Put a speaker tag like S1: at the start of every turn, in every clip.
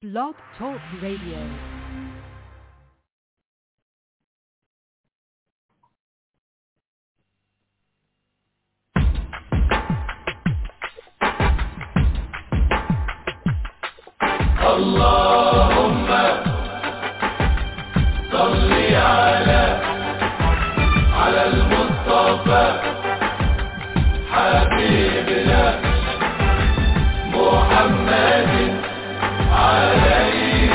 S1: Blog Talk Radio.
S2: اللهم صل على على المصطفى حبيبنا محمد عليه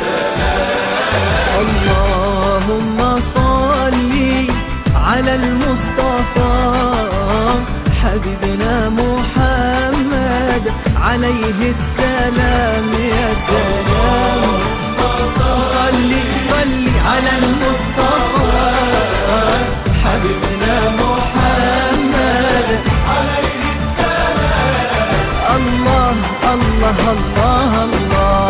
S3: اللهم صل على المصطفى حبيبنا محمد عليه السلام يا سلام صل صل على المصطفى حبيبنا محمد عليه السلام الله الله الله الله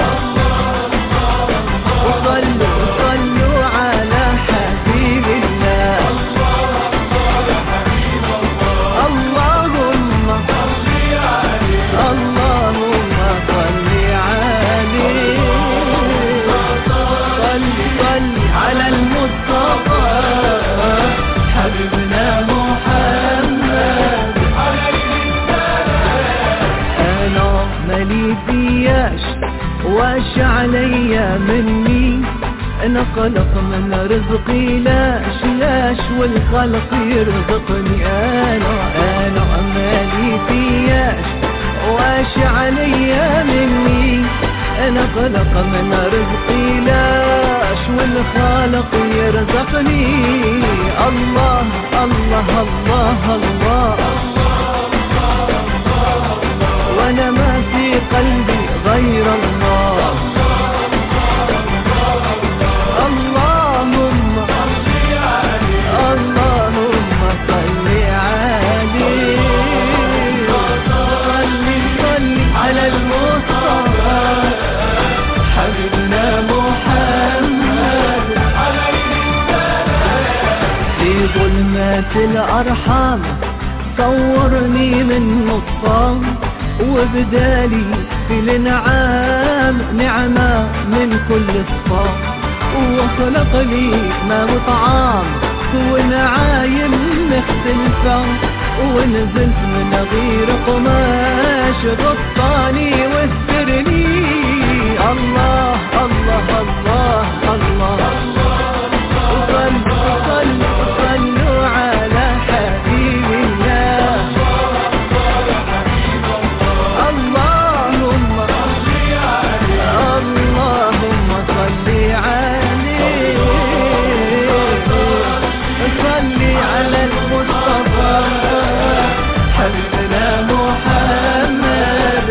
S3: وصلوا صلوا على حبيب الله اللهم اللهم صل عليه صل صل على المصطفى حبيبنا محمد انا مالي فياش واش عليا مني انا خلق من رزقي لاش لاش والخلق يرزقني انا انا مالي فياش واش عليا مني انا خلق من رزقي لاش والخالق يرزقني الله الله الله, الله وانا ما في قلبي غير الله اللهم اللهم صل عليه صل صل على المصطفى حبيبنا محمد في ظلمات الأرحام صورني من نطفان وبدالي في الانعام نعمة من كل صفام وخلق لي ما وطعام ونعايم مختلفة ونزلت من غير قماش غطاني واسترني الله الله الله الله, صلوا صلوا صلوا على حبيب الله اللهم اللهم صل عليه صل على المصطفى حبيبنا محمد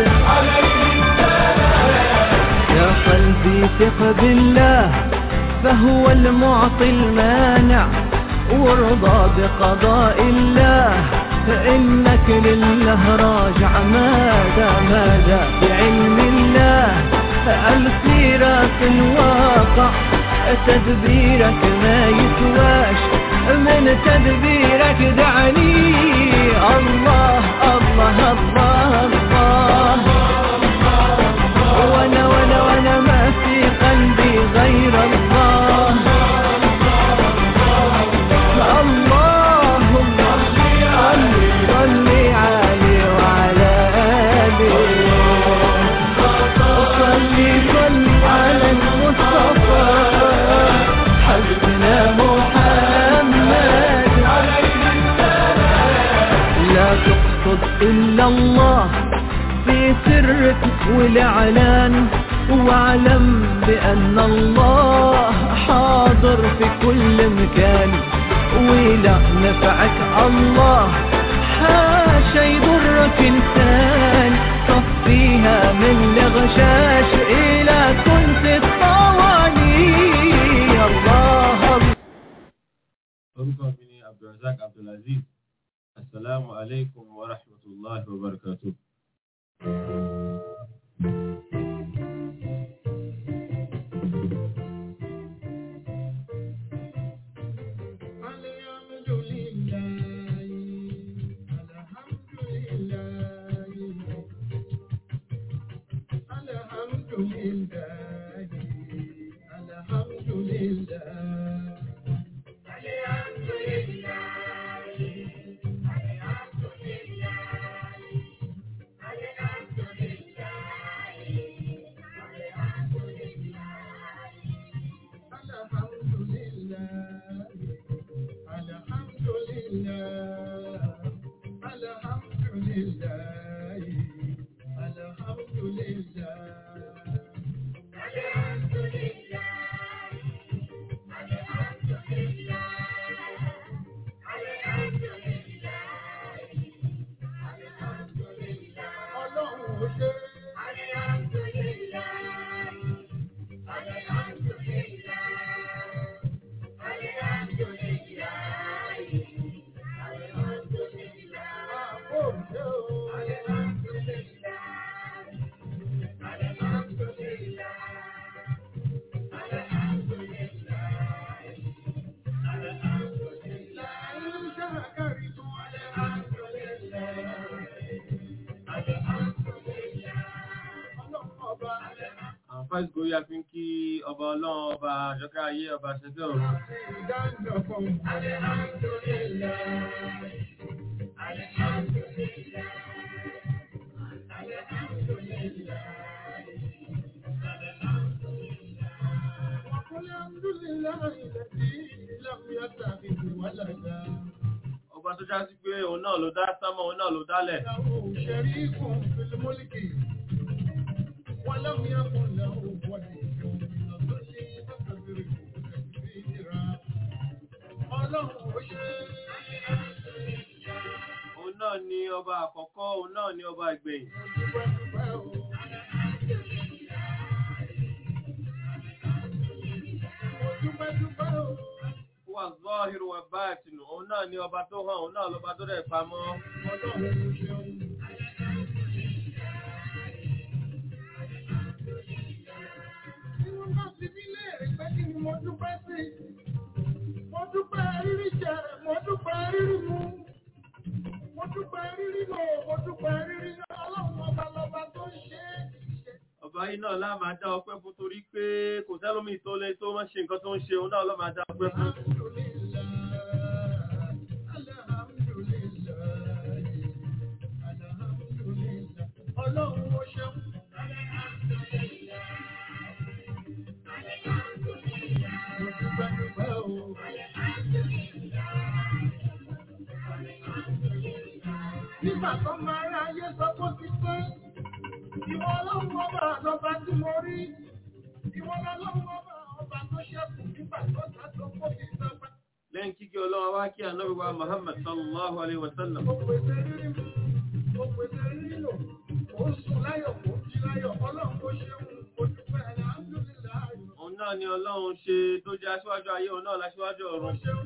S3: يا قلبي ثق بالله فهو المعطي المانع وارضى بقضاء الله فإنك لله راجع ماذا ماذا بعلم الله السيرة في الواقع تدبيرك ما يسواش من تدبيرك دعني الله الله الله الله وانا وانا وانا ما في قلبي غير الله اللهم صل صل عليه وعلى آله صل صل على المصطفى حبيبنا محمد لا تقصد إلا الله في سرك والإعلان واعلم بأن الله حاضر في كل مكان ولا نفعك الله حاشا يضرك إنسان صفيها من الغشاش إلى كنت الطواني الله الله
S4: orúkọ mi ni abdulrasaq abdulaziz asalaamu alaikum wa rahmatulahi wa barakatu.
S2: الحمد لله الحمد لله الحمد لله
S4: fásitì orí àfi ń kí ọba ọlọ́run ọba àjọkẹ́ ayé ọba ṣẹ́fẹ́ ọ̀run ọba tó já sí pé òun náà ló dá sámọ̀ òun náà ló dálẹ̀
S2: شريك في الملك ولم يكن له ولي من الذل فكبره تكبيرا ọlọ́run ó ṣe
S4: òun náà ni ọba àkọ́kọ́ òun náà ni ọba ìgbẹ̀yìn
S2: dúpẹ́dúpẹ́ o. mo dúpẹ́dúpẹ́ o.
S4: wà zọ́ọ̀hìrù wà báàtìnù òun náà ni ọba tó hàn òun náà lọ́ba tó dẹ̀ pamọ́
S2: ọlọ́run ó ṣeun. Tí wọ́n bá fi mí léèrè pé kí ni mo dúpẹ́ sí, mo dúpẹ́ rírí jẹ, mo dúpẹ́ rírí mu, mo dúpẹ́ rírí lò, mo dúpẹ́ rírí lọ, ọlọ́run ọba lọba tó ń ṣe é.
S4: ọba yìí náà lá máa dá ọpẹ́ fún torí pé kò sẹ́lómi tó lé tó máa ṣe nǹkan tó ń ṣe òun náà ló máa dá ọpẹ́ fún
S2: Ọlọ́run ó ṣeun. Mo dúpẹ́ dúpẹ́ o. Nígbà tó máa rí ayé sọ pé ó ti pé, ìwọ ọlọ́run ọba àlọ́ba tí mo rí, ìwọ ọlọ́run ọba ọba tó ṣẹ́kù nígbà tó ta tó kó fi sọ́pẹ́.
S4: lẹ́yìn kíkẹ́ ọlọ́wọ́ wá kí ànábì wa Muhammad sallallahu alayhi wa sallam
S2: Ó pèsè rírí mu, ó pèsè rírí lò, ó sùn láyọ̀, ó jí láyọ̀, ọlọ́run ó ṣeun, ó dúpẹ́ alhamdulilayi.
S4: òun náà ni ọlọ́run ṣe tó jẹ́ aṣíwájú ayé òun náà láṣíwájú
S2: Ó
S4: ọ̀run
S2: ṣeun.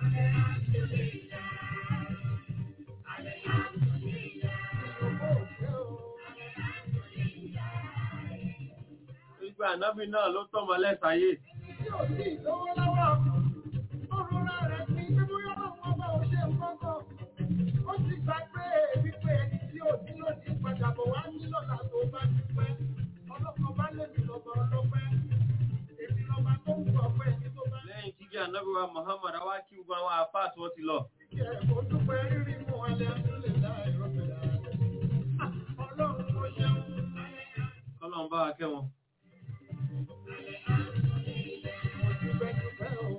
S4: wípé ànábì náà ló tọ́mọ lẹ́sàáyé
S2: Tí ò sí ìlówó lọ́wọ́, ó rọra rẹ̀ sí pé bóyá ọlọ́run ọba ò ṣe nǹkan kan. Ó ti gbà pé wípé ẹni tí ò ní ló ti padà bọ̀ wá ní lọ́la tó bá dúpẹ́. Ọlọ́kan bá lèmi lọ́ba ọlọ́pẹ́. Èmi lọ́ba tó ń gbọ̀ pé ẹni tó bá
S4: lẹ́yìn kíkẹ́ ànábì wa Muhammad wá kí gbogbo àwọn àfáà tí wọ́n ti lọ
S2: jẹ́ mo dúpẹ́ rírí mú alhamdulilayi rabbil alamin. Ah, Ọlọ́run mo ṣeun.
S4: kọ́lọ́n bá wa kẹ́ wọn.
S2: Mo dúpẹ́ dúpẹ́ o.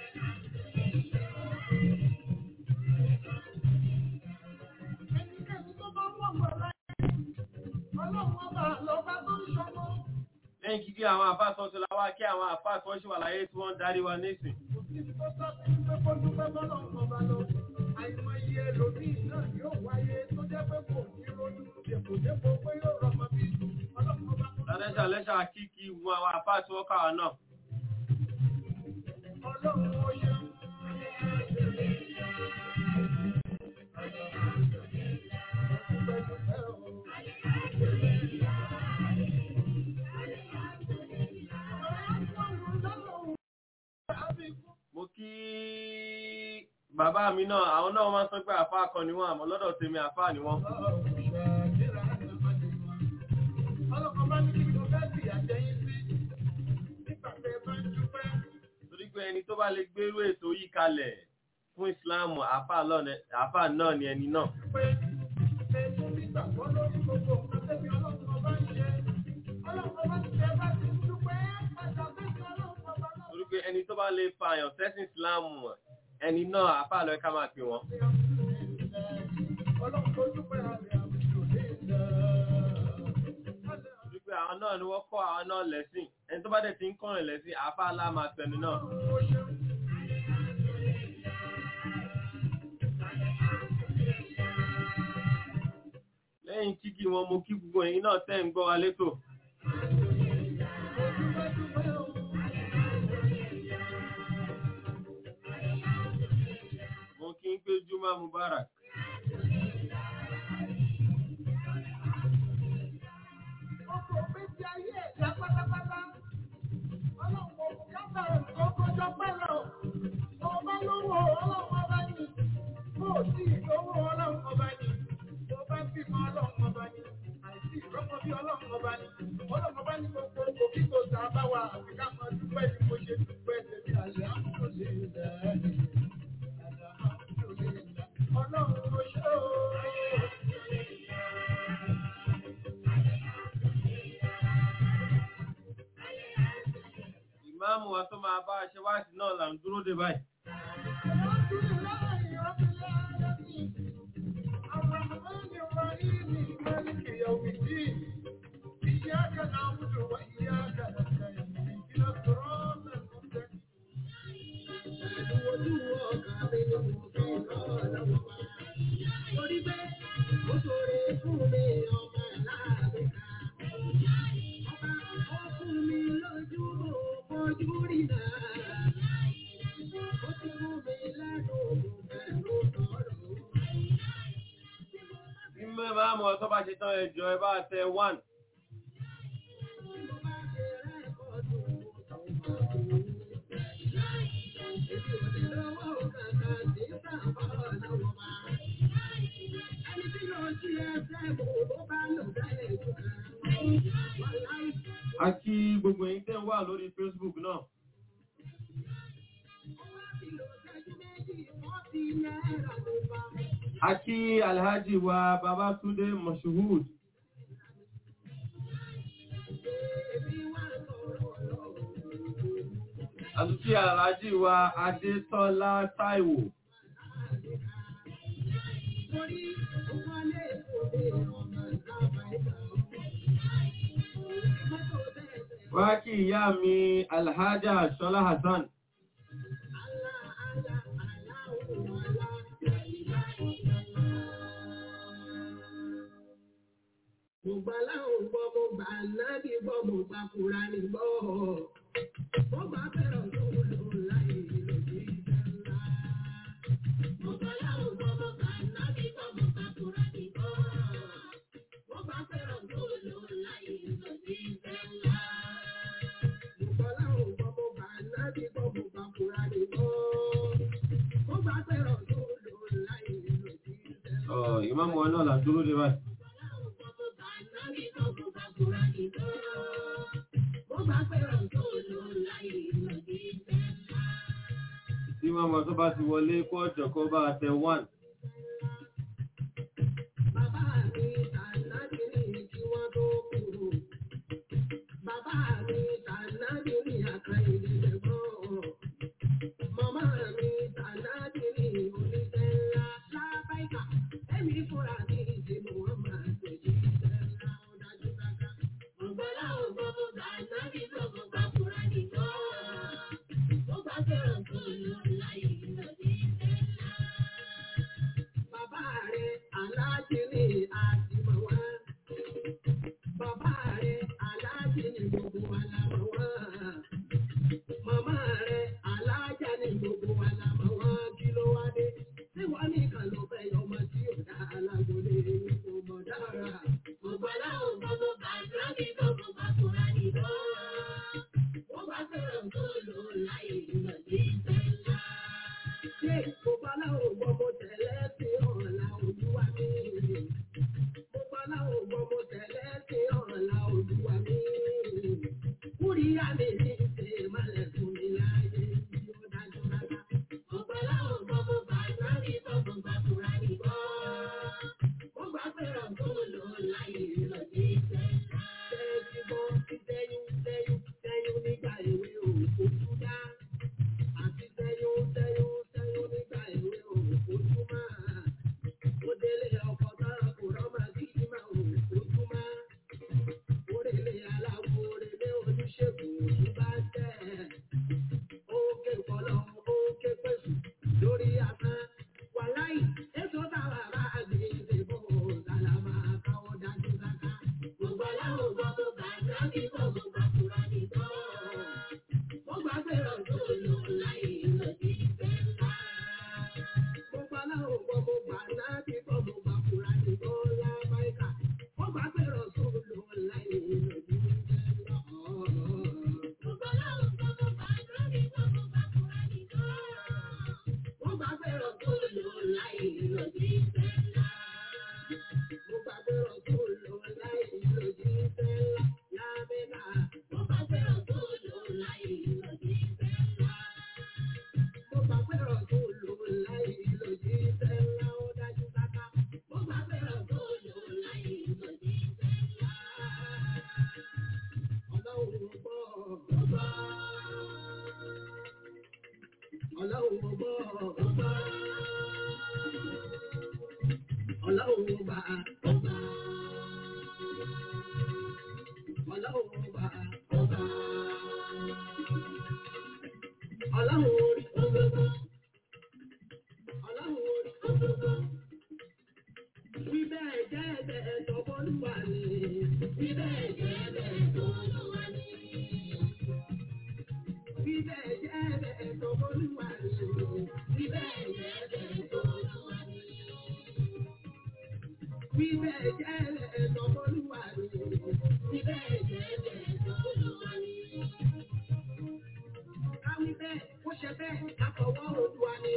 S2: Ẹnikẹ́ni tó bá wọ̀ mọ̀ láyé, ọlọ́run ọba lọ́ba tó ń ṣọmọ.
S4: lẹ́yìn kíkẹ́ àwọn àfáà tí wọ́n ti lọ wá kí àwọn àfáà tí wọ́n ṣì wà láyé tí wọ́n ń darí wa nísìn
S2: Kò sí tó sábẹ́ pé kó dúpẹ́ bọ́lọ́run ọba lọ. Àìmọye ẹlòmíì náà yóò wáyé tó jẹ́ pé kò ní ronú dèpòdépò pé yóò rọmọ bí ọlọ́run ọba tó
S4: lálẹ́ṣà lẹ́ṣà kíkì wọn àwọn àfáà tí wọ́n kà wá náà
S2: Ọlọ́run ó ṣeun. Dúpẹ́ dúpẹ́ o.
S4: mo kí bàbá mi náà àwọn náà máa ń sọ pé àfáà kan ni wọ́n àmọ́ lọ́dọ̀ tèmi àfáà ni wọ́n
S2: Ọlọ́kan bá ní kí ni mo fẹ́ sì àjẹyìn sí. Nígbà tẹ bá ń dúpẹ́,
S4: torí pé ẹni tó bá lè gbérú ètò yìí kalẹ̀ fún ìsìláàmù àfáà lọ́nà- àfáà náà ni ẹni náà
S2: pé ẹ tún ní ìgbàgbọ́ lórí gbogbo nǹkan tẹ́bi ọlọ́run ọba ń ṣe. Ọlọ́run ọba ti tẹ bá ti ń dúpẹ́, padà bẹ́ẹ̀ ọlọ́run ọba náà.
S4: torí pé ẹni tó bá lè fa àyàn sẹ́sìn ìsìláàmù ẹni náà àfáà lọ́ọ́ ká máa pè wọ́n
S2: Ọlọ́run tó dúpẹ́ àrẹ àwùjọ lè lọ.
S4: torí pé àwọn náà ni wọ́n kọ́ àwọn náà lẹ́sìn ẹni tó bá dẹ̀ ti ń kọ́rin lẹ́sìn àfáà lá máa pẹ̀lú náà
S2: Ó ṣeun.
S4: lẹ́yìn kíkí wọn mo kí gbogbo ẹ̀yin náà tẹ́ ń gbọ́ wa létò mo kí ń pé juma mubarak
S2: Ọkọ̀ méjì ayé ẹ̀dá pátápátá. Ọlọ́run kò kábà ọkọ̀jọ́ pẹ́lọ. Ọba lówó ọlọ́run ọba ní. Bó o sì lówó ọlọ́run ọba ní. Bó bá bímọ ọlọ́run ọba ní. Àìsí ìrọ́pọ̀ bí ọlọ́run ọba ní. Ọlọ́run ọba ní gbogbo òkè tó
S4: ìmáàmù wa tó máa bá a ṣe wáàsí náà là ń dúró dè báyìí. Ìmọ̀ ìmáàmù wa tó bá ṣe tán ẹjọ́ ẹ bá tẹ one. A kí gbogbo ẹ̀yin tẹ́ ń wà lórí Facebook náà. A kí Alhaji wa Babatunde Moshood. A tún kí Alhaji wa Adétọ́lá Táíwò. Wá kí ìyá mi Alhaja Ṣọlá Hassan.
S2: Mo gbà láwọn gbọ́, mo gbà nábì gbọ́, mo gbà Kùránì gbọ́. Mo gbà fẹ́ràn tó lò láì lòdì sẹ́ńlá. Mo gbà láwọn gbọ́, mo gbà nábì gbọ́, mo gbà Kùránì gbọ́. Mo gbà fẹ́ràn tó lò láì lòdì sẹ́ńlá. Mo gbà láwọn gbọ́, mo gbà nábì gbọ́, mo gbà Kùránì gbọ́. Mo gbà fẹ́ràn tó lò láì lòdì sẹ́ńlá.
S4: Ọ̀ ìmáàmù wa náà là ń dúró dè báyìí. Tí wọ́n mọ̀ tó bá ti wọlé kó ọ̀jọ̀ kó bá tẹ one.
S2: Bàbá mi tànàbí ní kí wọ́n tó kúrò. Bàbá mi tànàbí ní àkàìlè lẹ́gbọ́n. Màmá mi tànàbí ní oníṣẹ́ ńlá lábáìkà. Ẹ̀mí fúnra mi ti mú wọn máa tẹ̀lé iṣẹ́ ńlá ó dájú dáká. Ọ̀gbọ́lá ògbọ́n mo gbà nábì tó mo gbà fúnra nìkan. Mo gbà fẹ́ràn tó lọ láyé lòdì iṣẹ́ ńlá. Bàbá rẹ̀ aláàjì ni àtìmọ̀ wá. Bàbá rẹ̀ aláàjì ni gbogbo wa la mọ̀ wá. Màmá rẹ̀ aláàjà ni gbogbo wa la mọ̀ wá. Kí ló wá dé? Ṣé wọ́n ní kan ló fẹ́ yọ ọmọ tí ò dá alágbólé kò mọ̀ dára? Gbogbo aláwọ̀ gbogbo bàtúrà ní gbogbo bàtúrà ní lọ. Wọ́n bá fẹ́ràn tó lò láyé ìlọ̀dí ìfẹ́ ńlá. Ṣé gbogbo aláwọ̀ gbogbo tẹ̀lé sí ọ̀la olúwa mi? Gbogbo aláwọ̀ gbogbo tẹ̀lé sí ọ̀la olúwa mi. Kúríyá mi ní ṣe malẹ̀ fún mi láyé tí ó dájú rárá. Gbogbo aláwọ̀ gbogbo bàtúrà ní gbogbo bàtúrà ní gbọ́. Wọ́n bá fẹ́ràn tó lò láyé ìlọ̀dí ìfẹ́ ńlá. Tẹ́tí bọ́ sí tẹ́yún tẹ́yún tẹ́yún nígbà èwe òkú dá àti tẹ́yún tẹ́yún tẹ́yún nígbà èwe òkú máa. Ó délé ọkọ̀ tán kò rọ́mà bí ìmọ̀ òkú máa. Orèlé aláwo orèlé oníṣègùn òṣùbá. ọba. Ọlọ́run ọba ọba. Ọlọ́run ọba ọba. Ọlọ́run orí gbogbo. Ọlọ́run orí gbogbo. Wí bẹ́ẹ̀ jẹ́ bẹ́ẹ̀ tọ́bọ́lúwa ni. Wí bẹ́ẹ̀ jẹ́ bẹ́ẹ̀ tọ́bọ́lúwa ni. Wí bẹ́ẹ̀ jẹ́ bẹ́ẹ̀ tọ́bọ́lúwa ni. Wí bẹ́ẹ̀ jẹ́ bẹ́ẹ̀ tọ́bọ́lúwa ni. Wí bẹ́ẹ̀ jẹ́ bẹ́ẹ̀ tọ́bọ́lúwa ni. Wí bẹ́ẹ̀ jẹ́ bẹ́ẹ̀ tọ́bọ́lúwa ni. Káwí bẹ́ẹ̀ ó ṣe bẹ́ẹ̀ láfọwọ́ Olúwa ni.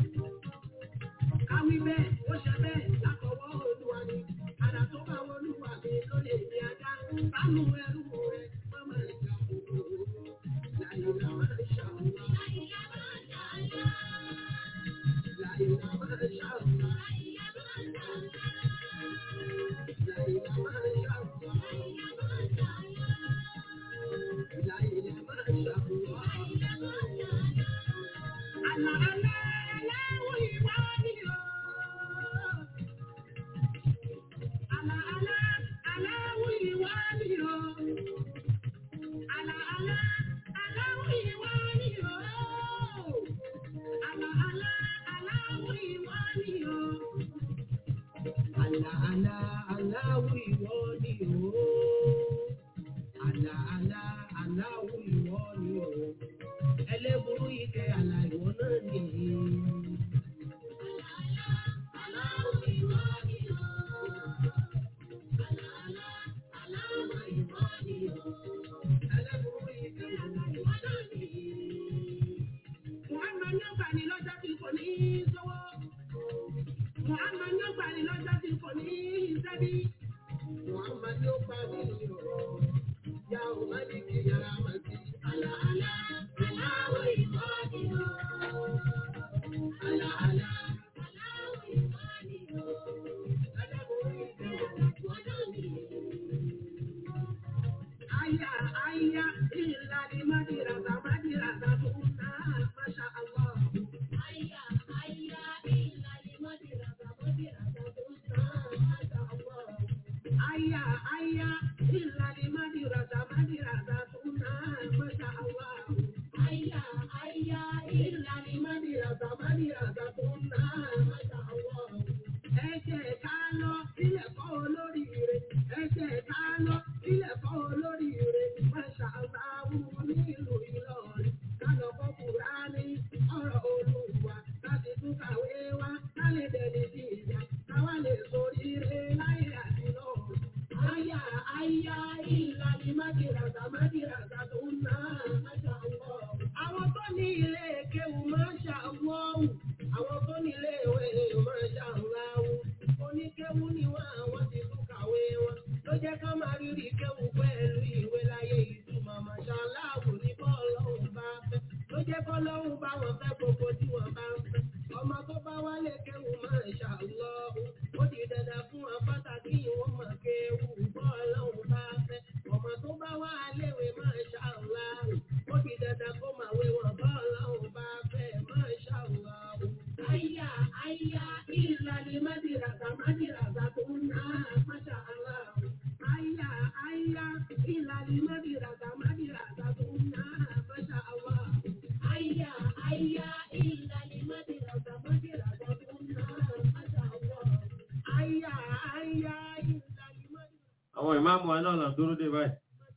S2: Káwí bẹ́ẹ̀ ó ṣe bẹ́ẹ̀ láfọwọ́ Olúwa ni. Àdá tó bá wọlúwa mi ló lè ní ajá. Bánú ẹrú rẹ̀ wọ́n máa ń jà kúrò. Láyìnlá máa ń ṣàwùwá. Láyìnlá máa ń ṣàwùwá. Láyìnlá máa ń ṣàwùwá. Láyìnlá máa ń ṣàwùwá. Láyìnlá máa ń ṣàwùwá. Àlà àlà aláwọ̀ ìwà ni o. Àlà àlà aláwọ̀ ìwà ni o. Àlà àlà aláwọ̀ ìwà ni o. Àlà àlà aláwọ̀ ìwà ni o. Àlà àlà aláwọ̀ ìwọ ni o. Àlà àlà aláwọ̀ ìwọ ni o. Ẹlẹ́burú ike àlà ìwọ náà nìyí. Aláwọ̀ ìwọ ni o. Àlà àlà aláwọ̀ ìwọ ni o. Ẹlẹ́burú ike àlà ìwọ náà nìyí. Muhammad yóò gbà ní lọ́jọ́ tí kò ní í sọ́wọ́. Muhammad yóò gbà ní lọ́jọ́ tí kò ní í sẹ́bí. Muhammad yóò gbà ní ọ̀rọ̀. Yà ó má ní kí yàrá má sí. Àlà àlà aláwọ̀ ìwọ ni o. Àlà àlà aláwọ̀ ìwọ ni o. Ẹlẹ́bùrú ìfẹ́ ìwọ náà ni. Aya aya illa li madirasa madirasa tunna masha Allah. Aya aya illa li madirasa madirasa tunna masha Allah. Aya aya illa li madirasa madirasa tunna masha Allah. Aya aya illa li madirasa madirasa tunna masha Allah. Ẹ jẹ́ ká lọ ilé ẹ̀kọ́ olóríire. Ẹ jẹ́ ká lọ ilé ẹ̀kọ́ olóríire. Masha Allah nílùú Ìlọrin. Ká lọ kọ́ Kùránì ọ̀rọ̀ Olúwa. Ká sì tún kàwé wá. Ká lè dẹni sí ìyá. Ká wá lè soríire láyé àti lọ́run. Àyà àyà ìlànà májìràgà májìràgà tó ń ná. Masha Allah. Àwọn tó ní ilé kéwù Masha Allah. Àwọn tó ní ilé ìwé Masha Allah. Oníkéwù ni wọ́n àwọn ti tún kàwé wọn. Ló jẹ́ ká máa rírì kéwù pẹ̀lú ìwé láyé ìtumọ̀ Masha Allah ní bọ́ọ̀lọ́hùn bá fẹ́. Ló jẹ́ bọ́ọ̀lọ́hùn bá wọn fẹ́ gbogbo tí wọ́n bá ń fẹ́. Ọmọ tó bá wálé kéwù Masha Allah. Ó di dandan fún wọn pàtàkì ìwọ́n mọ̀ kéwù bọ́ọ̀lọ́hùn bá fẹ́. Ọmọ tó bá wá léwe Masha Allah. Ó di dandan kó máa wé wọn bọ́ọ̀lọ́hùn bá fẹ́ Masha Allah. Àyà àyà ìlànà mádìràgà mádìràgà tó ń ná Masha Allah. Àyà àyà ìlànà mádìràgà mádìràgà tó ń ná Masha Allah. Àyà àyà ìlànà mádìràgà mádìràgà tó ń ná Masha Allah. Àyà àyà ìlànà mádìràgà.
S4: Àwọn ìmáàmù wa náà là ń dúró dé báyìí.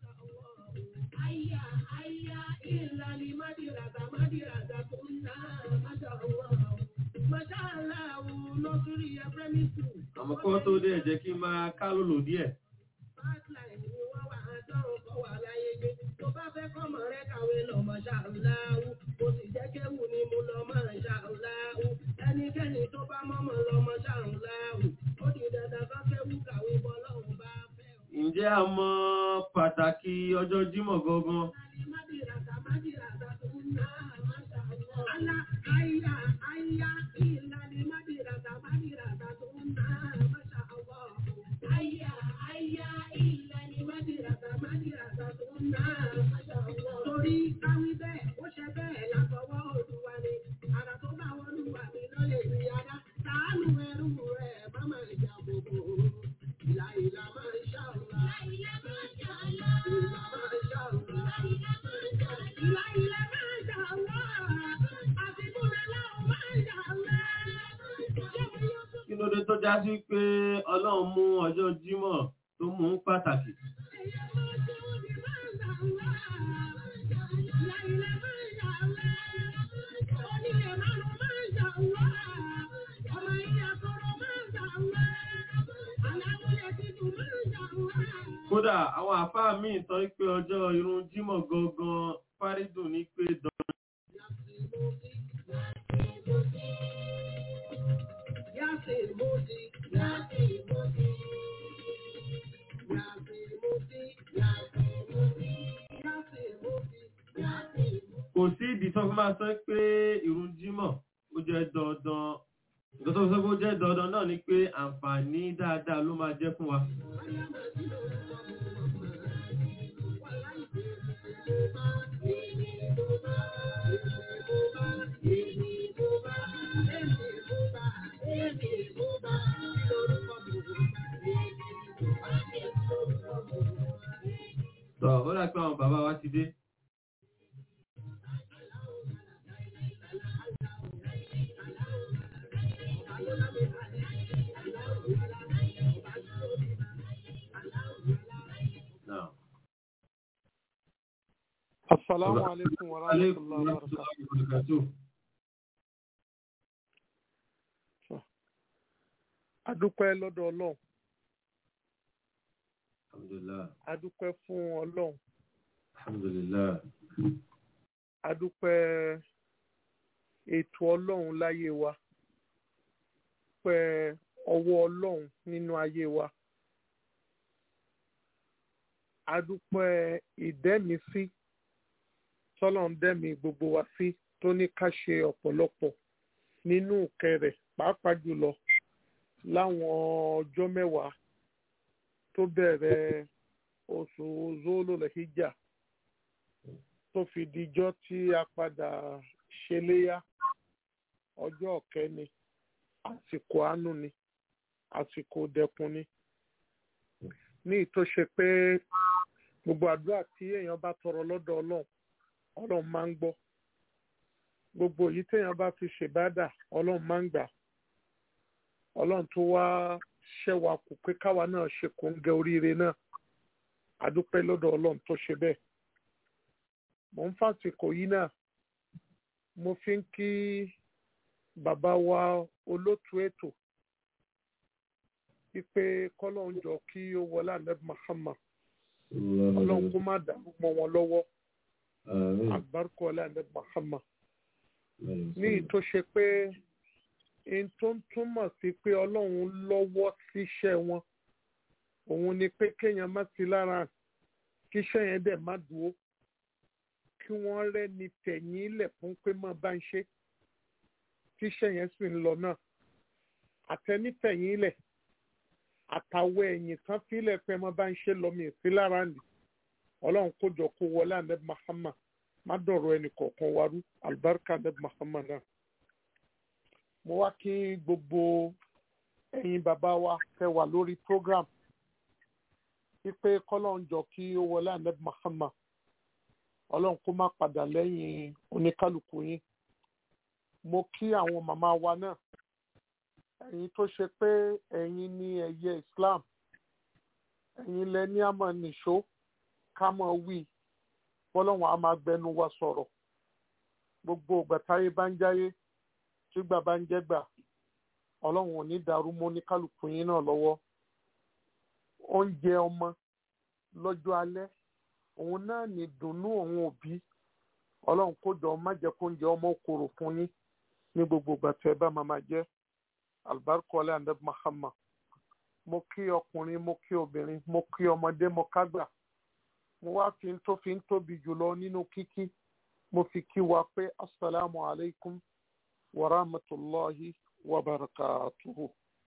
S2: Aya, aya, ìlàlí mádìràgà, mádìràgà tó ń ná, máṣá Allah. Máṣá Allah, nọ́sírí ẹgbẹ́mí sùn.
S4: Àmọ́ kọ́ tó dé ẹ jẹ́ kí n máa ká lòlò díẹ̀.
S2: Pipeline ni wọ́n wà á dọ́rùn kọ́ wà láyé gbé. Tó bá fẹ́ kọ́mọ rẹ kàwé lọ máṣá Allah. Kò sì jẹ́ kéwù ni mo lọ máṣá Allah. Ẹnikẹ́ni tó bá mọ́mọ́ lọ máṣá Allah. Ó di dandan kọ́ kéwù kàwé bọ́ lọ́hùn bá fẹ́.
S4: Ǹjẹ́ a mọ pàtàkì ọjọ́ Jímọ̀ gangan?
S2: Mádìràgà, mádìràgà tó ń ná, máṣá Allah. Alá, aya, aya, ìlàlí mádìràgà, mádìràgà tó ń ná, máṣá Allah. Aya, aya, ìlàlí mádìràgà, mádìràgà tó ń ná, máṣá Allah. Torí káwí bẹ́ẹ̀, ó ṣe bẹ́ẹ̀ látọwọ́ Olúwa ni. Àrà tó bá wọn
S4: já sí pé ọlọ́run mú ọjọ́ jímọ̀ tó mú pàtàkì. kódà àwọn àfáà míì sọ pé ọjọ́ irun jímọ̀ gangan fárídùn ní pé dandan. kò sí ìdí tó fi máa sọ pé irun jímọ̀ ó jẹ́ dandan nǹkan tó fi sọ pé ó jẹ́ dandan náà ni pé àǹfààní dáadáa ló máa jẹ́ fún wa. Tọ́ ó dà pé àwọn bàbá wa ti dé. Now.
S1: Assalamu alaikum wa rahmatullahi wa barakatuh.
S4: barakatuh.
S1: Adúpẹ́ lọ́dọ̀ Ọlọ́run,
S4: Alhamdulillah.
S1: adúpẹ́ fún Ọlọ́run,
S4: Alhamdulillah.
S1: adúpẹ́ ètò Ọlọ́run láyé wa, pẹ́ ọwọ́ Ọlọ́run nínú ayé wa. Adúpẹ́ ìdẹ́misí tọ́lọ́run dẹ́mi gbogbo wa sí tó ní ká ṣe ọ̀pọ̀lọpọ̀ nínú kẹrẹ̀ pàápàá jùlọ láwọn ọjọ́ mẹ́wàá tó bẹ̀rẹ̀ oṣù zololehijja tó fi dijọ́ tí a padà ṣeléyá ọjọ́ kẹ́ni àsìkò àánú ni àsìkò dẹkùn ni ní ìtòṣe pé gbogbo àdúrà tí èèyàn bá tọrọ lọ́dọ̀ ọlọ́run ọlọ́run máa ń gbọ́ gbogbo èyí téèyàn bá fi ṣèbádà ọlọ́run máa ń gbà ọlọ́run tó wá ṣẹ́wà kù pé káwa náà ṣe kòńgẹ́ oríire náà àdúpẹ́ lọ́dọ̀ ọlọ́run tó ṣe bẹ́ẹ̀ mò ń fàsìkò yìí náà mo fi ń kí bàbá wa olótú ètò wípé kọ́lọ́run jọ kí ó wọlé àlẹ́ Muhammad ọlọ́run kó má dàrú mọ́ wọn lọ́wọ́
S4: Àmín.
S1: àgbárùkọ ọlá àlẹ́ Muhammad
S4: Àmín.
S1: ní ìtò ṣe pé n tó ń túmọ̀ sí pé ọlọ́run lọ́wọ́ síṣẹ́ wọn òun ni pé kéèyàn má sí lára kíṣẹ́ yẹn dẹ̀ má dúró kí wọ́n rẹ́ni tẹ̀yìn ilẹ̀ fún pé má bá ń ṣe tíṣẹ́ yẹn sì ń lọ náà àtẹnítẹ̀yìn ilẹ̀ àtàwọ̀ ẹ̀yìn kan fílẹ̀ pé má bá ń ṣe lọ́mì sí lára nì ọlọ́run kó jọ kó wọlé àlẹ́ Muhammad má dọ̀rọ̀ ẹnì kọ̀ọ̀kan wa rú àlùbáríkà àlẹ́ Muhammad náà mo wá kí gbogbo ẹ̀yin bàbá wa fẹ́ wà lórí program wípé kọ́lọ́n jọ kí ó wọlé ànẹ́bí Muhammad ọlọ́run kó má padà lẹ́yìn oníkálukú yín mo kí àwọn màmá wa náà ẹ̀yin tó ṣe pé ẹ̀yin ní ẹ̀yẹ Islam ẹ̀yin lẹ ní àmọ́ nìṣó ká mọ̀ wí bọ́lọ́run á máa gbẹnu wa sọ̀rọ̀ gbogbo ìgbà táyé bá ń jáyé tí gbà bá ń jẹ́ gbà ọlọ́run ò ní dàrú mọ́ ní kálukú yín náà lọ́wọ́ oúnjẹ ọmọ lọ́jọ́ alẹ́ òun náà ní dùnnú òun òbí ọlọ́run kó jọ má jẹ́ kó oúnjẹ ọmọ kòrò fún yín ní gbogbo ìgbà tẹ́ ẹ bá máa máa jẹ́ albarka ọlẹ́ àndẹ́ Muhammad mo kí ọkùnrin mo kí obìnrin mo kí ọmọdé mo kágbà mo wá fi ń tó fi ń tóbi jùlọ nínú kíkí mo fi kí wa pé asalaamu alaykum wa rahmatulahi wa barakatuhu.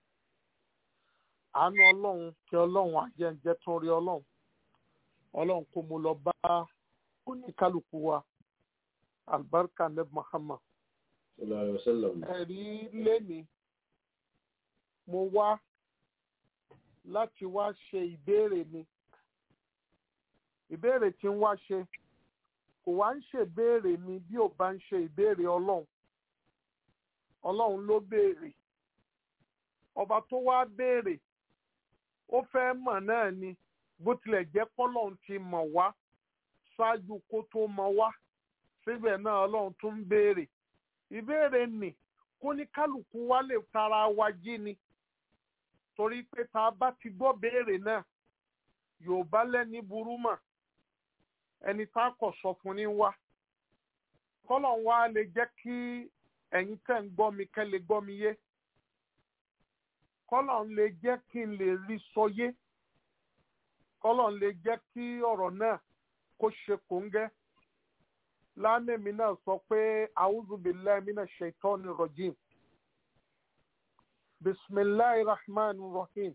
S1: àánú ọlọ́run kí ọlọ́run àjẹǹjẹ tún rí ọlọ́run ọlọ́run kó mo lọ bá oníkálukú wa albarka neb muhammad
S4: Sallallahu alaihi wasallam.
S1: ẹ̀rí lẹ́ni mo wá láti wá ṣe ìbéèrè mi ìbéèrè tí ń wá ṣe kò wá ń ṣèbéèrè mi bí ò bá ń ṣe ìbéèrè ọlọ́run ọlọ́run ló béèrè ọba tó wá béèrè ó fẹ́ mọ̀ náà ni bó tilẹ̀ jẹ́ pọ́lọ́n ti mọ̀ wá ṣáájú kó tó mọ̀ wá síbẹ̀ náà ọlọ́run tún ń béèrè ìbéèrè nì kó ní kálukú wa lè tara wa jí ni torí pé tá a bá ti gbọ́ béèrè náà yorùbá lẹ́ni burú mà ẹni tá a kọ̀ sọ fún ní wá kọ́lọ̀ wa lè jẹ́ kí ẹ̀yin tẹ̀ ń gbọ́ mi kẹ́ lè gbọ́ mi yé kọ́lọ̀ ń lè jẹ́ kí n lè rí sọ yé kọ́lọ̀ ń lè jẹ́ kí ọ̀rọ̀ náà kó ṣe kòńgẹ́ lánàmí náà sọ pé a'udhu billahi minash shaitani rajim bisimilahi rahman rahim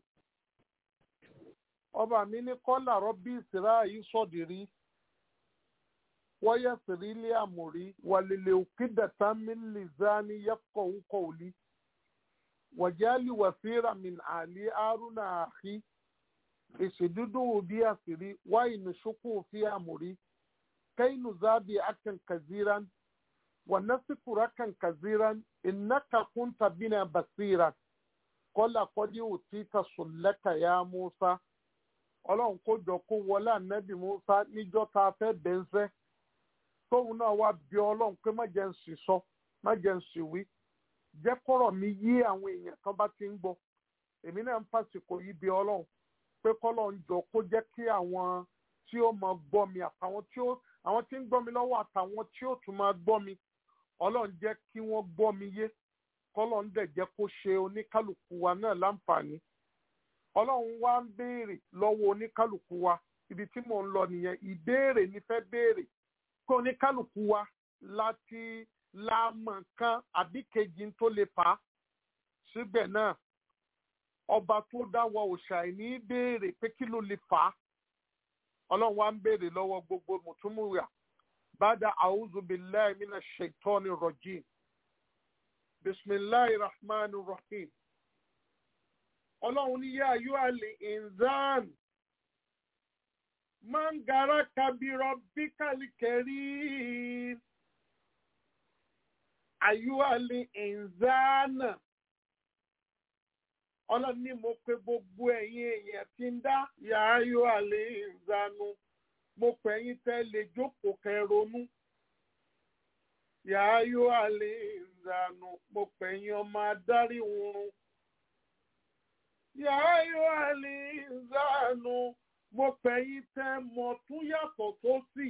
S1: ọba mi ní kọ́là rọ́bì ìsirá yìí sọ̀dìrí wọ́yẹ̀ sírílé àmúrí wàlélẹ̀ òkìdàtà mílì zani yẹ́kọ̀ òkòòlì wàjálì wàsíra min àlì àrùnà àhí ìṣèdúdú òbí àṣírí wáyé nìṣókò fi àmúrí kẹ́hìnù zábì akan kaziran wànásìkúrà kan kaziran ìnáka kúntà bínà basiran kọ́là kọ́dí òtítà sùnlẹ́kà yá musa ọlọ́run kó jọ kó wọlé ànábì musa níjọ́ tá a fẹ́ bẹ́ńsẹ́ tóun náà wá bí ọlọ́run pé má jẹ́ ń sì sọ má jẹ́ ń sì wí jẹ́ kọ́rọ̀ mi yí àwọn èèyàn kan bá ti ń gbọ́ èmi náà ń fàsìkò yìí bí ọlọ́run pé kọ́lọ́run jọ kó jẹ́ kí àwọn tí ó máa gbọ́ mi àtàwọn tí ó àwọn tí ń gbọ́ mi lọ́wọ́ àtàwọn tí ó tún máa gbọ́ mi ọlọ́run jẹ́ kí wọ́n gbọ́ mi yé kọ́lọ́run dẹ̀ jẹ́ kó ṣe oníkálukú wa náà láǹfààní ọlọ́run wá ń béèrè lọ́wọ́ oníkálukú wa ibi tí mò ń lọ nìyẹn ìbéèrè ni fẹ́ béèrè pé oníkálukú wa láti láàmọ̀ kan àbí kejì tó lè fà á síbẹ̀ náà ọba tó dá wa òòṣà ní béèrè pé kí ló lè fà á ọlọ́run wa ń béèrè lọ́wọ́ gbogbo mùtúmùwà bàdà a'udhu billahi minash shaitani rajim bisimilahi rahman rahim ọlọ́run ní yá ayú àlè inzan máa ń gara kabirọ bí kàlíkẹ́rì ayú àlè inzan ọlọ́run ní mo pe gbogbo ẹ̀yin èèyàn tí ń dá yá ayú àlè inzanu mo pè yín tẹ́ lè jókòó kẹ́ ronú yá ayú àlè inzanu mo pè yín ọmọ adarí oorun yàáyọ àlè ìzánu mo pẹ̀yìn tẹ́ mọ̀ tún yàtọ̀ tó sì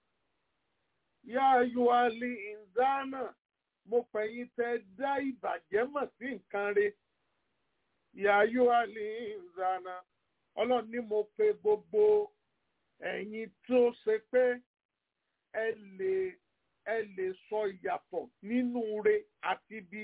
S1: yàáyọ àlè ìzánà mo pẹ̀yìn tẹ́ dá ìbàjẹ́ mọ̀ sí nǹkan re yàáyọ àlè ìzánà ọlọ́run ní mo pe gbogbo ẹ̀yin tó ṣe pé ẹ lè ẹ lè sọ ìyàtọ̀ nínú re àti bí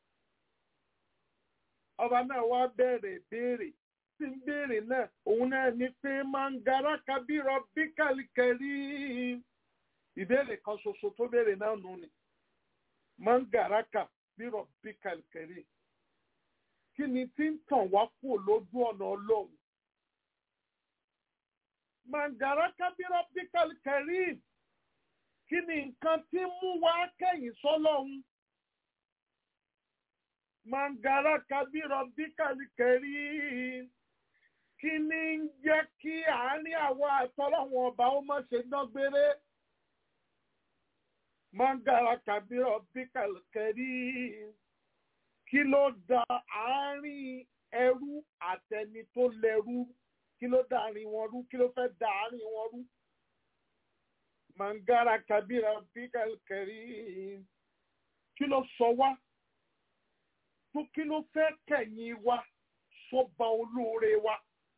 S1: ọba náà wá bẹ̀rẹ̀ béèrè tí ń béèrè náà òun náà ní pé máa ń gara kabírọ bí kàlíkẹ́rì ìbéèrè kan ṣoṣo tó béèrè náà nù ni máa ń gara kabírọ bí kàlíkẹ́rì kí ni tí ń tàn wá kú lójú ọ̀nà ọlọ́run máa ń gara kabírọ bí kàlíkẹ́rì kí ni nǹkan tí ń mú wá kẹ́yìn sọ́lọ́run mangara kabirọ bí kàlíkẹrí kí ni ń jẹ́ kí àárín àwọn àtọ́lọ́wọ̀n ọba ó má ṣe dọ́gbére mangara kabirọ bí kàlíkẹrí kí ló da àárín ẹrú àtẹni tó lẹ́rú kí ló da àárín wọn rú kí ló fẹ́ da àárín wọn rú mangara kabirọ bí kàlíkẹrí kí ló sọ wá tó kí ló fẹ́ kẹ̀yìn wa sọ́ba olóore wa.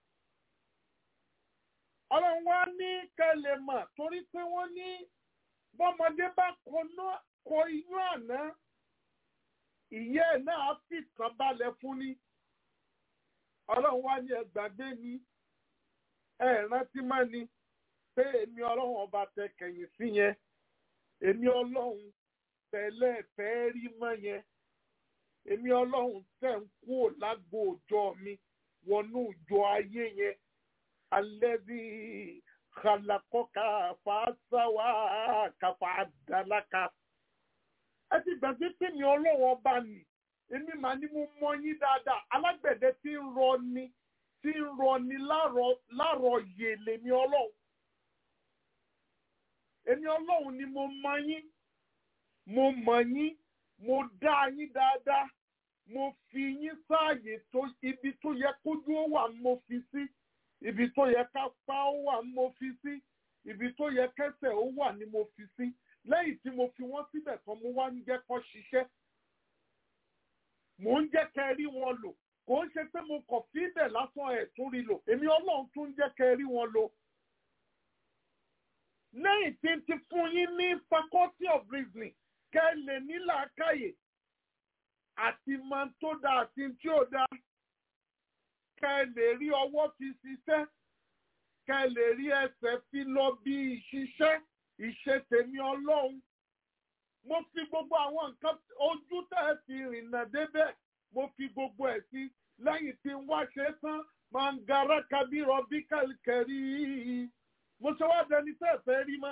S1: ọlọ́run wá ní kẹlẹ̀ mọ̀ torí pé wọ́n ní bọ́mọdé bá kọ inú àná ìyá ẹ̀ náà fi kàn balẹ̀ fún ni. ọlọ́run wá ní ẹgbàgbé ni ẹ rántí má ni pé èmi ọlọ́run ọba tẹ kẹ̀yìn sí yẹn èmi ọlọ́run tẹ̀lé fẹ́ rí mọ́ yẹn èmi ọlọ́run tẹ̀ ń kú lágbo òjọ mi wọnú ìjọ ayé yẹn alẹ́bí kàlàkọ́kà fàásáwà kàfà àdàlákà. ẹ ti gbàgbé pé mi ọlọ́run ọba nì èmi mà ní mo mọ yín dáadáa alágbẹ̀dẹ tí ń rọ ni tí ń rọ ni láàrọ̀ yè lèmi ọlọ́run èmi ọlọ́run ni mo mọ yín mo mọ̀ yín mo dá yín dáadáa mo fi yín sáàyè tó ibi tó yẹ kójú ó wà mo fi sí ibi tó yẹ kápá ó wà mo fi sí ibi tó yẹ kẹsẹ̀ ó wà ni mo fi sí lẹ́yìn tí mo fi wọ́n síbẹ̀ tán mo wá ń jẹ́ kó ṣiṣẹ́ mò ń jẹ́ kẹ́ rí wọn lò kò ń ṣe pé mo kàn fi bẹ̀ lásán ẹ̀ tún rí lò èmi ọlọ́run tún ń jẹ́ kẹ́ rí wọn lò lẹ́yìn tí n ti fún yín ní faculty of reasoning kẹ́ lè ní làákàyè àti máa tó dáa àti tí ò dáa kẹ́ lè rí ọwọ́ fi ṣiṣẹ́ kẹ́ lè rí ẹsẹ̀ fi lọ bí ìṣiṣẹ́ ìṣe tèmi ọlọ́run mo fi gbogbo àwọn nǹkan ojú tẹ́ ẹ fi rìnnà débẹ̀ mo fi gbogbo ẹ̀ sí lẹ́yìn tí n wá ṣe tán máa ń gara kábírọ̀ bí kẹ̀kẹ́rì mo ṣe wá dẹni tẹ́ ẹ fẹ́ rí mọ́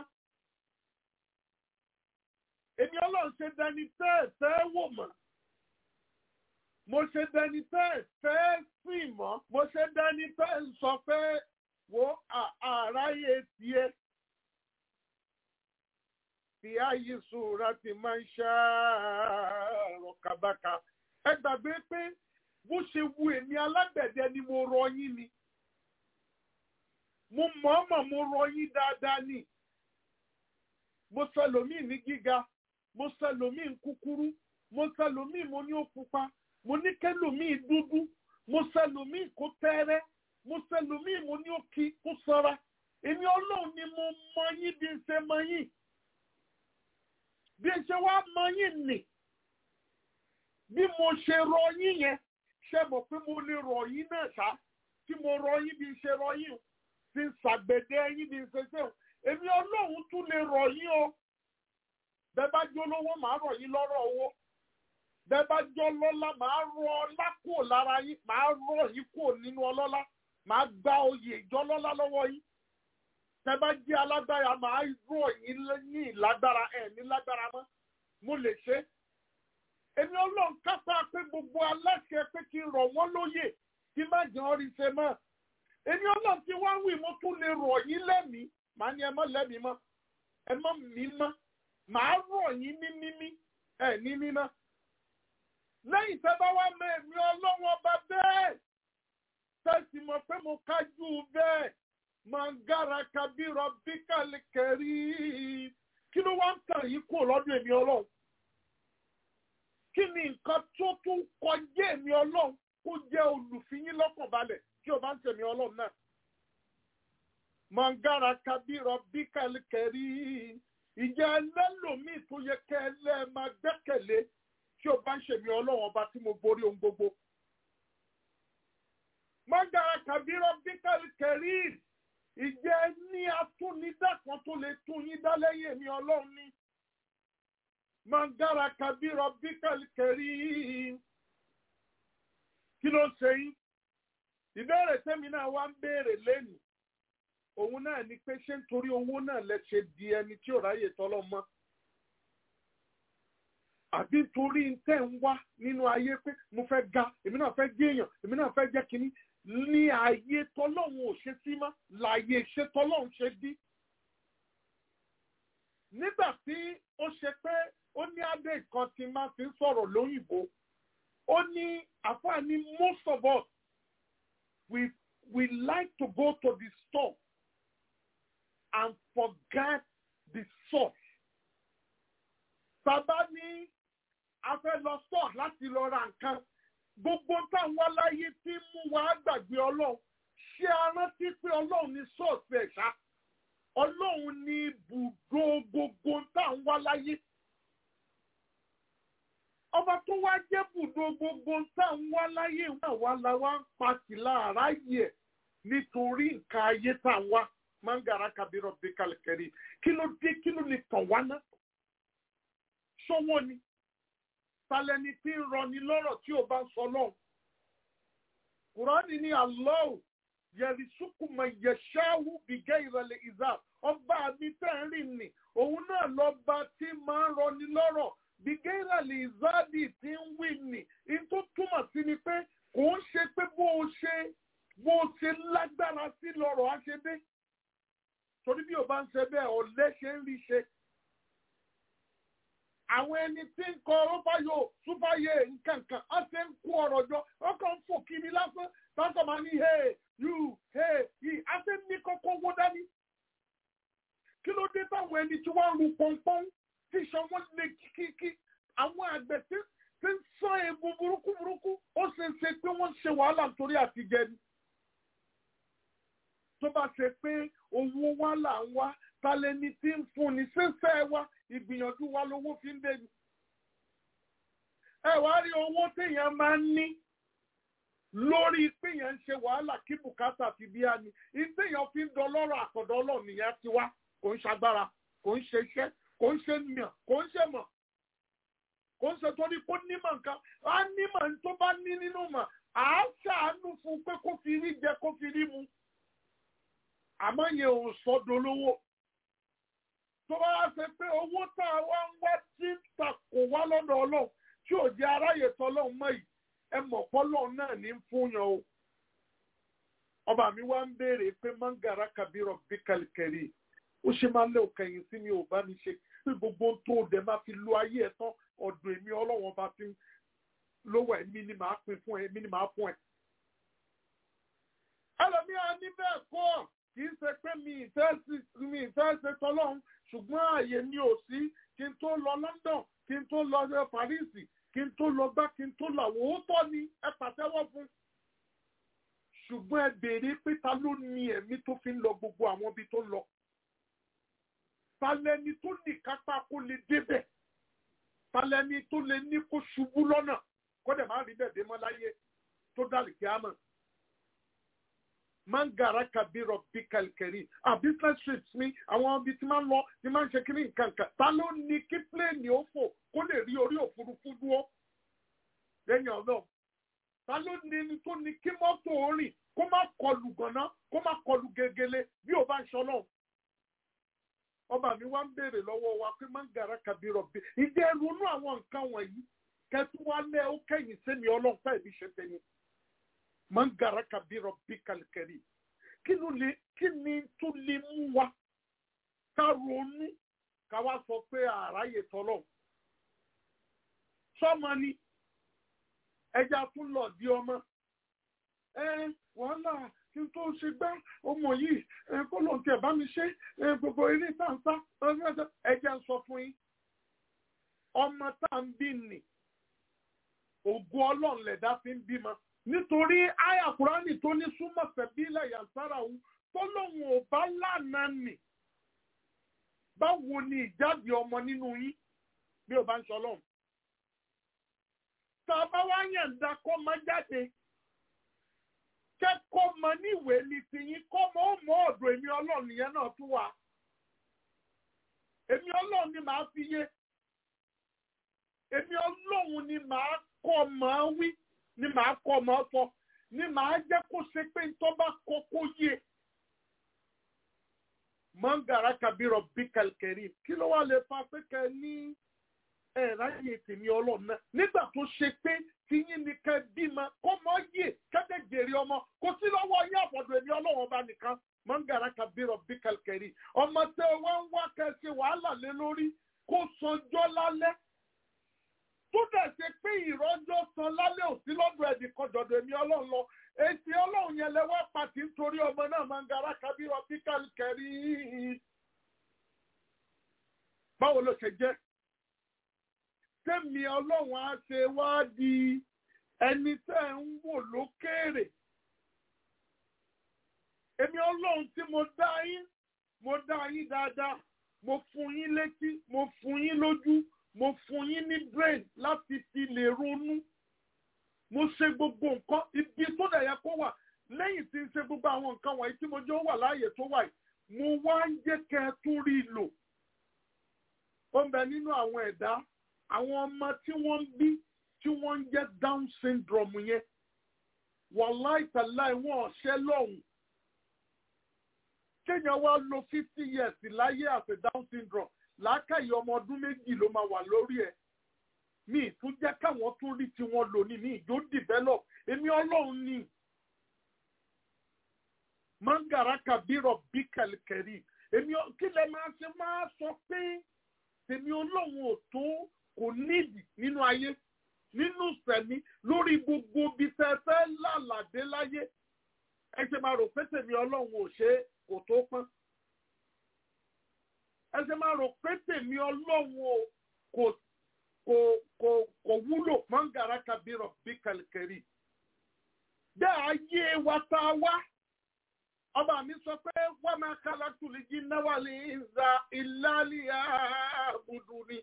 S1: èmi ọlọ́run ṣe dẹni tẹ́ ẹ fẹ́ wò mọ́ mo ṣe dẹni tẹ́ ẹ fẹ́ sìn mọ́ mo ṣe dẹni tẹ́ ẹ sọ pé wo àráyé tiẹ̀ fi ayé sùúrà ti máa ń ṣàárọ̀ kábàkà ẹ gbàgbé pé bó ṣe wu èmi alágbẹ̀dẹ ni mo rọ yín ni mo mọ̀ọ́mọ̀ mo rọ yín dáadáa ni mo sẹlòmíì ní gíga mo sẹlòmíì kúkúrú mo sẹlòmíì mo ní ó pupa mo ní kẹlòmíì dúdú mo sẹlòmíì kó tẹ́rẹ́ mo sẹlòmíì mo ní ó kí kó sanra èmi ọlọ́run ni mo mọ yín bí n ṣe mọ yín bí n ṣe wá mọ yín nì bí mo ṣe rọ yín yẹn ṣe mọ̀ pé mo lè rọ yín náà ṣá tí mo rọ yín bí n ṣe rọ yín o ti ṣàgbẹ̀dẹ yín bí n ṣe ṣe o èmi ọlọ́run tún lè rọ yín o bẹ́ẹ̀ bá jó lówó màá rọ yín lọ́rọ̀ owó bẹ́ẹ̀ bá jọ lọ́lá màá rọ ọlá kúrò lára yín màá rọ yín kúrò nínú ọlọ́lá màá gba oyè ìjọlọ́lá lọ́wọ́ yín tẹ́ bá jẹ́ alágbára màá rọ yín ní ìlágbára ẹ̀ ní lágbára mọ́ mo lè ṣe é èmi ọlọ́run kápá pé gbogbo aláṣẹ pé kí n rọ̀ wọ́n lóyè kí má jẹ́ ọ́ rí ṣe mọ́ èmi ọlọ́run tí wọ́n wí mo tún lè rọ̀ yín lẹ́mìí màá ní ẹ má lẹ́mìí mọ́ ẹ má mí mọ́ màá rọ̀ yín ní mímí ẹ ní mímọ́ lẹ́yìn tẹ́ bá wá mọ èmi ọlọ́run ọba bẹ́ẹ̀ tẹ́sí mọ̀ pé mo kájú bẹ́ẹ̀ mangara kabirọ bíkàlì kẹrí kí ló wá ń tàn yín kúrò lọ́dún èmi ọlọ́run kí ni nǹkan tó tún kọjá èmi ọlọ́run kó jẹ́ olùfiyín lọ́kàn balẹ̀ tí o bá ń tẹ̀mí ọlọ́run náà. mangara kabirọ bíkàlì kẹrí ìjẹ́ ẹlẹ́lòmíì tó yẹ kẹ́ ẹ lẹ́ẹ̀ máa gbẹ́kẹ̀lé tí o bá ń ṣèmí ọlọ́run ọba tí mo borí ohun gbogbo. mangara kabirọ bíkàlì kẹrí ìjẹ́ ní atúnidá kan tó lè tún yín dá lẹ́yìn èmi ọlọ́run ni mangara kabirọ bíkàlì kẹrí kí ló ń ṣe yín ìbéèrè tẹ́mi náà wá ń béèrè lẹ́nu òun náà ni pé ṣé nítorí owó náà lẹ ṣe di ẹni tí ò ráyè tọ́lọ́ mọ́ àbí torí tẹ́ ń wá nínú ayé pé mo fẹ́ ga èmi náà fẹ́ gé èèyàn èmi náà fẹ́ jẹ́ kínní ní ayé tọ́lọ́hún ò ṣe sí mọ́ láàyè ṣe tọ́lọ́hún ṣe dí nígbà tí ó ṣe pé ó ní adé kan tí máa fi ń sọ̀rọ̀ lóyìnbó ó ní àfààní most of us we we like to go to the store and forget the source. Bàbá ní a fẹ́ lọ store láti lọ ra nǹkan. Gbogbo táwọn aláyé tí mú wa gbàgbé Ọlọ́run. Ṣé a rántí pé Ọlọ́run ní source ẹ̀ ṣá? Ọlọ́run ní ibùdó gbogbo táwọn aláyé ọba tó wá jẹ́ bùdó gbogbo táwọn wá láyé náà wá la wá ń pàtì láàrá yẹ nítorí nǹkan ayé táwọn wá mangara kabirọ bí kàlẹ́kẹ́rì kí ló dé kí ló lè tàn wá náà sọ́wọ́ ni talẹ́ni tí ń rọni lọ́rọ̀ tí ò bá ń sọ lọ́hùn kùránì ní àlọ́ọ̀ yẹ̀rìsùkùmọ̀ yẹ̀ṣáwù bìgẹ́ ìrẹ̀lẹ̀ ìzà ọba mi tẹ́ ń rìn nì òun náà lọ́ba tí máa ń rọni lọ́rọ̀ bìgẹ́rà lè záàdì tí ń wí nì in tó túmọ̀ sí ni pé kò ń ṣe pé bó o ṣe bó o ṣe lágbára sí lọ́rọ̀ á ṣe dé torí bí o bá ń ṣe bẹ́ẹ̀ ọ̀lẹ́ ṣe ń rí ṣe àwọn ẹni tí ń kọ rọ́báyò súpáyé nkankan á ṣe ń kó ọ̀rọ̀ jọ ọkàn ń fò kiri lásán tọ́kọ̀ máa ní hey you hey yìí á ṣe ń ní kókó owó dání kí ló dé táwọn ẹni tí wọ́n ń ru pọ́npọ́n tí iṣan wọn lè kíkíkí àwọn àgbẹ̀ tí tí ń sán egun burúkú burúkú ó ṣe é ṣe pé wọ́n ń ṣe wàhálà nítorí àtijẹ ni. tó bá ṣe pé owó wa là ń wá talẹ́ni tí ń fún ni ṣẹ́ṣẹ́ wa ìgbìyànjú wa lówó fi ń dé ni. ẹ wá rí owó téèyàn máa ń ní lórí pé yẹn ń ṣe wàhálà kí bùkátà fi bíyà ni ìtéèyàn fi ń dọlọ́rọ̀ àkọ́dọ́ ọlọ́run nìyẹn ti wá kò ń ṣagbára kò ń ṣe iṣẹ́ kò ń ṣe mìíràn kò ń ṣe mọ̀ kò ń ṣe torí kó nímọ̀ nǹkan á nímọ̀ tó bá ní nínú mọ̀ á ṣàánú fún pé kó fi rí jẹ kó fi rí mu àmọ́ yẹn ò sọ́dọ̀ lówó tó bá wá ṣe pé owó tá a wá ń wá tí ń takò wá lọ́dọ̀ ọlọ́run tí ò jẹ́ aráyè tọ́lọ́run mọ́ yìí ẹ mọ̀ pọ́lọ́run náà ní fún yan o ọba mi wá ń béèrè pé mangara kabirọ bí kàlìkẹrì ó ṣe máa lé òkèyìn sí mi ò bá mi ṣe pé gbogbo tó o dẹ̀ máa fi lo ayé ẹ̀ tán ọ̀dọ̀ èmi ọlọ́wọ́n bá fi lówó ẹ̀mí ni màá pín fún ẹ èmi ni màá fún ẹ. ẹlòmíràn ní bẹ́ẹ̀ kọ́ kì í ṣe pé mi ìfẹ́ ṣe tọ́lọ́run ṣùgbọ́n ààyè mi ò sí kí n tó lọ London kí n tó lọ Paris kí n tó lọ gbá kí n tó lọ àwọn òótọ́ ni ẹ pàtẹ́wọ́ fún ṣùgbọ́n ẹ béèrè pé ta ló ní ẹ̀mí tó fi ń lọ gbogbo àwọn ibi tó lọ talẹni tó ní kápá kó lè débẹ̀ talẹni tó lè ní kó ṣubú lọ́nà kó dẹ̀ máa rí bẹ́ẹ̀ dé mọ́ láyé tó dálì kí á mọ̀. mangara kabirọ bí kàlkẹ́rì à business trips mi àwọn ibi tí máa ń lọ tí máa ń ṣe kíní nǹkan kan ta ló ní kí pléènì ó fò kó lè rí orí òfurufú dúró lẹ́yìn ọ̀nà ta ló ní ní tó ní kí mọ́tò ó rìn kó má kọlù gànà kó má kọlù gegele bí ó bá ń ṣọlọ́ọ̀ ọba mi wá ń béèrè lọ́wọ́ wa pé máa ń gara kabirọ̀ bí ìdí ronú àwọn nǹkan wọ̀nyí kẹtù wá lẹ́ ó kẹ́yìn sẹ́mi ọlọ́pàá ìbí ṣe tẹ̀yìn máa ń gara kabirọ̀ bí kàlìkẹ́rì kí ló lè kí ni tó lè mú wa ká ronú ká wá sọ pé àráyè tọ́lọ̀ sọ́mọ ni ẹja tún lọ di ọmọ ẹ wàhálà kí n tó ṣe gbá ọmọ yìí kó lóun tiẹ̀ bá mi ṣe gbogbo eré tàǹtà ẹjẹ́ ń sọ fún yín ọmọ tá à ń bí nì ògùn ọlọ́run lẹ̀dá fi ń bímọ nítorí àyà kúránì tó ní súnmọ́ sẹ̀bílẹ̀ yàtàrà òun tó lóun ò bá lànà nì báwo ni ìjáde ọmọ nínú yín bí ó bá ń sọ lọ́hùn tá a bá wá yàn dá kó má jáde kẹ́kọ̀ọ́ mọ níwèé ní tiyín kọ́ mọ́ ó mọ́ ọ̀dọ̀ èmi ọlọ́run yẹn náà tún wà. èmi ọlọ́run ni màá fi yé. èmi ọlọ́run ni màá kọ́ máa wí ni màá kọ́ máa sọ ni màá jẹ́ kó ṣe pé tó bá kọ́ kó yé. mọ́ngàrá kabirọ̀ bí kàlkẹ́rì kí ló wà lè fa pé kẹ́ ní ẹ̀ráyè tèmi ọlọ́run náà nígbà tó ṣe pé tiyín ni kẹ́ bímọ kó mọ́ yè kẹ́tẹ́ jèrè ọmọ kò sí lọ́wọ́ yín àfọ̀dọ̀ èmi ọlọ́run ọba nìkan mọ́ngàrá kabirọ̀ bí kàlkẹ́rì ọmọ tẹ wọ́n ń wá kẹ́ ṣe wàhálà lé lórí kó sanjọ́ lálẹ́ tó dẹ̀ ṣe pé ìrọ́jọ́ san lálẹ́ òsí lọ́dọ̀ ẹ̀dì kan dọ̀dọ̀ èmi ọlọ́run lọ èsì ọlọ́run yẹn lẹ́wọ́ pàtí nítorí ọmọ náà mọ́ngàrá kabirọ̀ bí kàlkẹ́rì báwo ló ṣe jẹ́ tẹ́mi ọlọ́run á ṣe wá di ẹni tẹ́ ń wò lókèèrè. Èmi ọlọ́run tí mo dá yín, mo dá yín dáadáa, mo fún yín létí, mo fún yín lójú, mo fún yín ní brain láti fi lè ronú. Mo ṣe gbogbo nǹkan ibi tó dẹ̀ yẹ kó wà lẹ́yìn tí ń ṣe gbogbo àwọn nǹkan wọ̀nyí tí mo jẹ́ ó wà láàyè tó wà yìí, mo wá ń jẹ́ kẹ́ ẹ tún rí i lò. Ó ń bẹ nínú àwọn ẹ̀dá àwọn ọmọ tí wọ́n ń bí tí wọ́n ń jẹ́ down syndrome yẹn wàláì tàláì wọn ọ̀ṣẹ́ lọ́hùn. kéèyàn wá lo fifty years láyé àti down syndrome làákàyè ọmọ ọdún méjì ló máa wà lórí ẹ̀ mi ì tún jẹ́ káwọn tún rí tiwọn lò ní mi ìjó develop èmi ọlọ́run ni mangara kabirọ bí kẹlẹkẹrì èmi ọ- kí lẹ máa ṣe máa sọ pé tèmi ọlọ́run ò tó kò nídìí nínú ayé nínú sẹ̀mí lórí gbogbo bí fẹ́fẹ́ lálàdé láyé ẹ ṣe máa rò pé tèmi ọlọ́run ò ṣe é, kò tó pọ́n ẹ ṣe máa rò pé tèmi ọlọ́run ò kò kò kò kò wúlò mọ́ngàrá kabirọ̀ bí kẹlẹkẹrì bẹ́ẹ̀ ayé wa tá a wá ọba mi sọ pé wọ́n máa kálá tùlí jí náwàlì ìzà ìlàlíyà àbùdù ni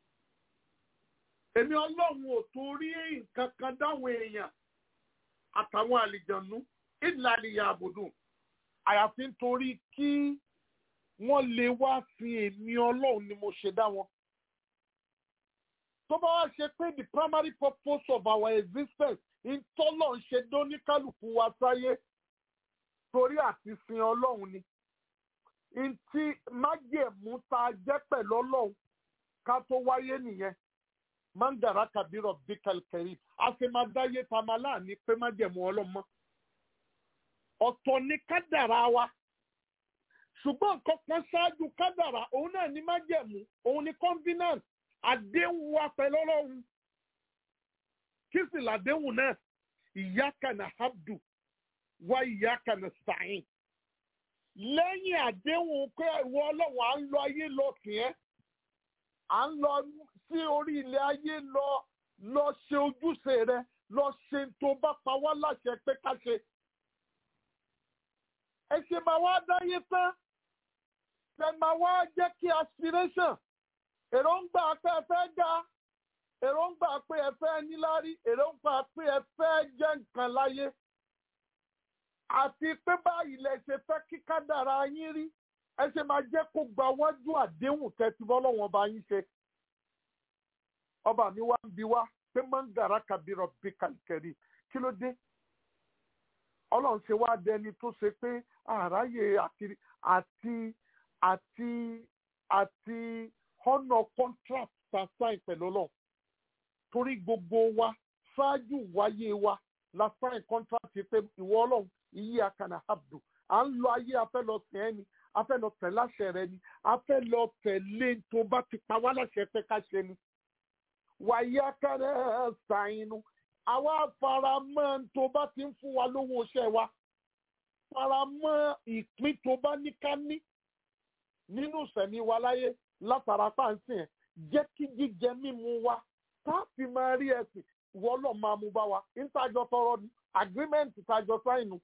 S1: èmi ọlọ́run ò torí nǹkan kan dáwọn èèyàn àtàwọn àlìjànú ìlàlíyà àbùdù àyàfi nítorí kí wọ́n lè wá sin èmi ọlọ́run ni mo ṣe dá wọn tó bá wá ṣe pé the primary purpose of our existence ìtọ́lọ̀ ń ṣe dóníkálùkù wa sáyé torí àti sin ọlọ́run ni ntí májèmú tá a jẹ́ pẹ̀lú ọlọ́run ká tó wáyé nìyẹn mandara kabirọ bikalkari a ṣe máa dáyé ta máa láàní pé májèmú ọlọ́run mọ́ ọ̀tọ̀ ni kádàrá wa ṣùgbọ́n nǹkan kan ṣáájú kádàrá òun náà ní májèmú òun ní covenant àdéhùn wa pẹ̀lú ọlọ́run kí sì làdéhùn náà ìyáka na habdu wá ìyáka na sàáyìn lẹ́yìn àdéhùn pé ìwọ ọlọ́run à ń lọ ayé lọ kì ẹ́ à ń lọ sí orí ilẹ̀ ayé lọ lọ ṣe ojúṣe rẹ lọ ṣe tó bá pa wá láṣẹ pé ká ṣe ẹ ṣe máa wá dáyé tán ẹ máa wá jẹ́ kí aspiration èròǹgbà pé ẹ fẹ́ ga èròǹgbà pé ẹ fẹ́ níláárí èròǹgbà pé ẹ fẹ́ jẹ́ nǹkan láyé àti pé báyìí lẹ ṣe fẹ́ kí kádàrá yín rí ẹ ṣe máa jẹ́ kó gba wájú àdéhùn tẹ́tí bọ́lọ́wọ́n bá yín ṣe. ọba mi wá ń bi wá pé mangara kabirọ bí kàlìkẹ́rì kí ló dé ọlọ́run ṣe wá dẹni tó ṣe pé àráyè àti àti àti àti ọ̀nà contract sign pẹ̀lú ọlọ́run torí gbogbo wa ṣáájú wáyé wa la sign contract pé ìwọ ọlọ́run iye akana abdu à ń lọ ayé afẹ́ lọ tẹ̀ ẹ́ ni afẹ́ lọ tẹ̀ láṣẹ rẹ ni afẹ́ lọ tẹ̀lé tó bá ti pa wá láṣẹ pé ká ṣe ni. wàyí akana ṣàìnú àwa faramọ́ tó bá ti ń fún wa lówó iṣẹ́ wa faramọ́ ìpín tó bá ní ká ní nínú ìsẹ̀mí wa láyé látara pàǹsì ẹ̀ jẹ́ kí jíjẹ mímu wa tá a fi máa rí ẹ̀sìn ìwọ lọ máa mú bá wa ìtajọ tọrọ ni agreement ìtajọ sáìnù.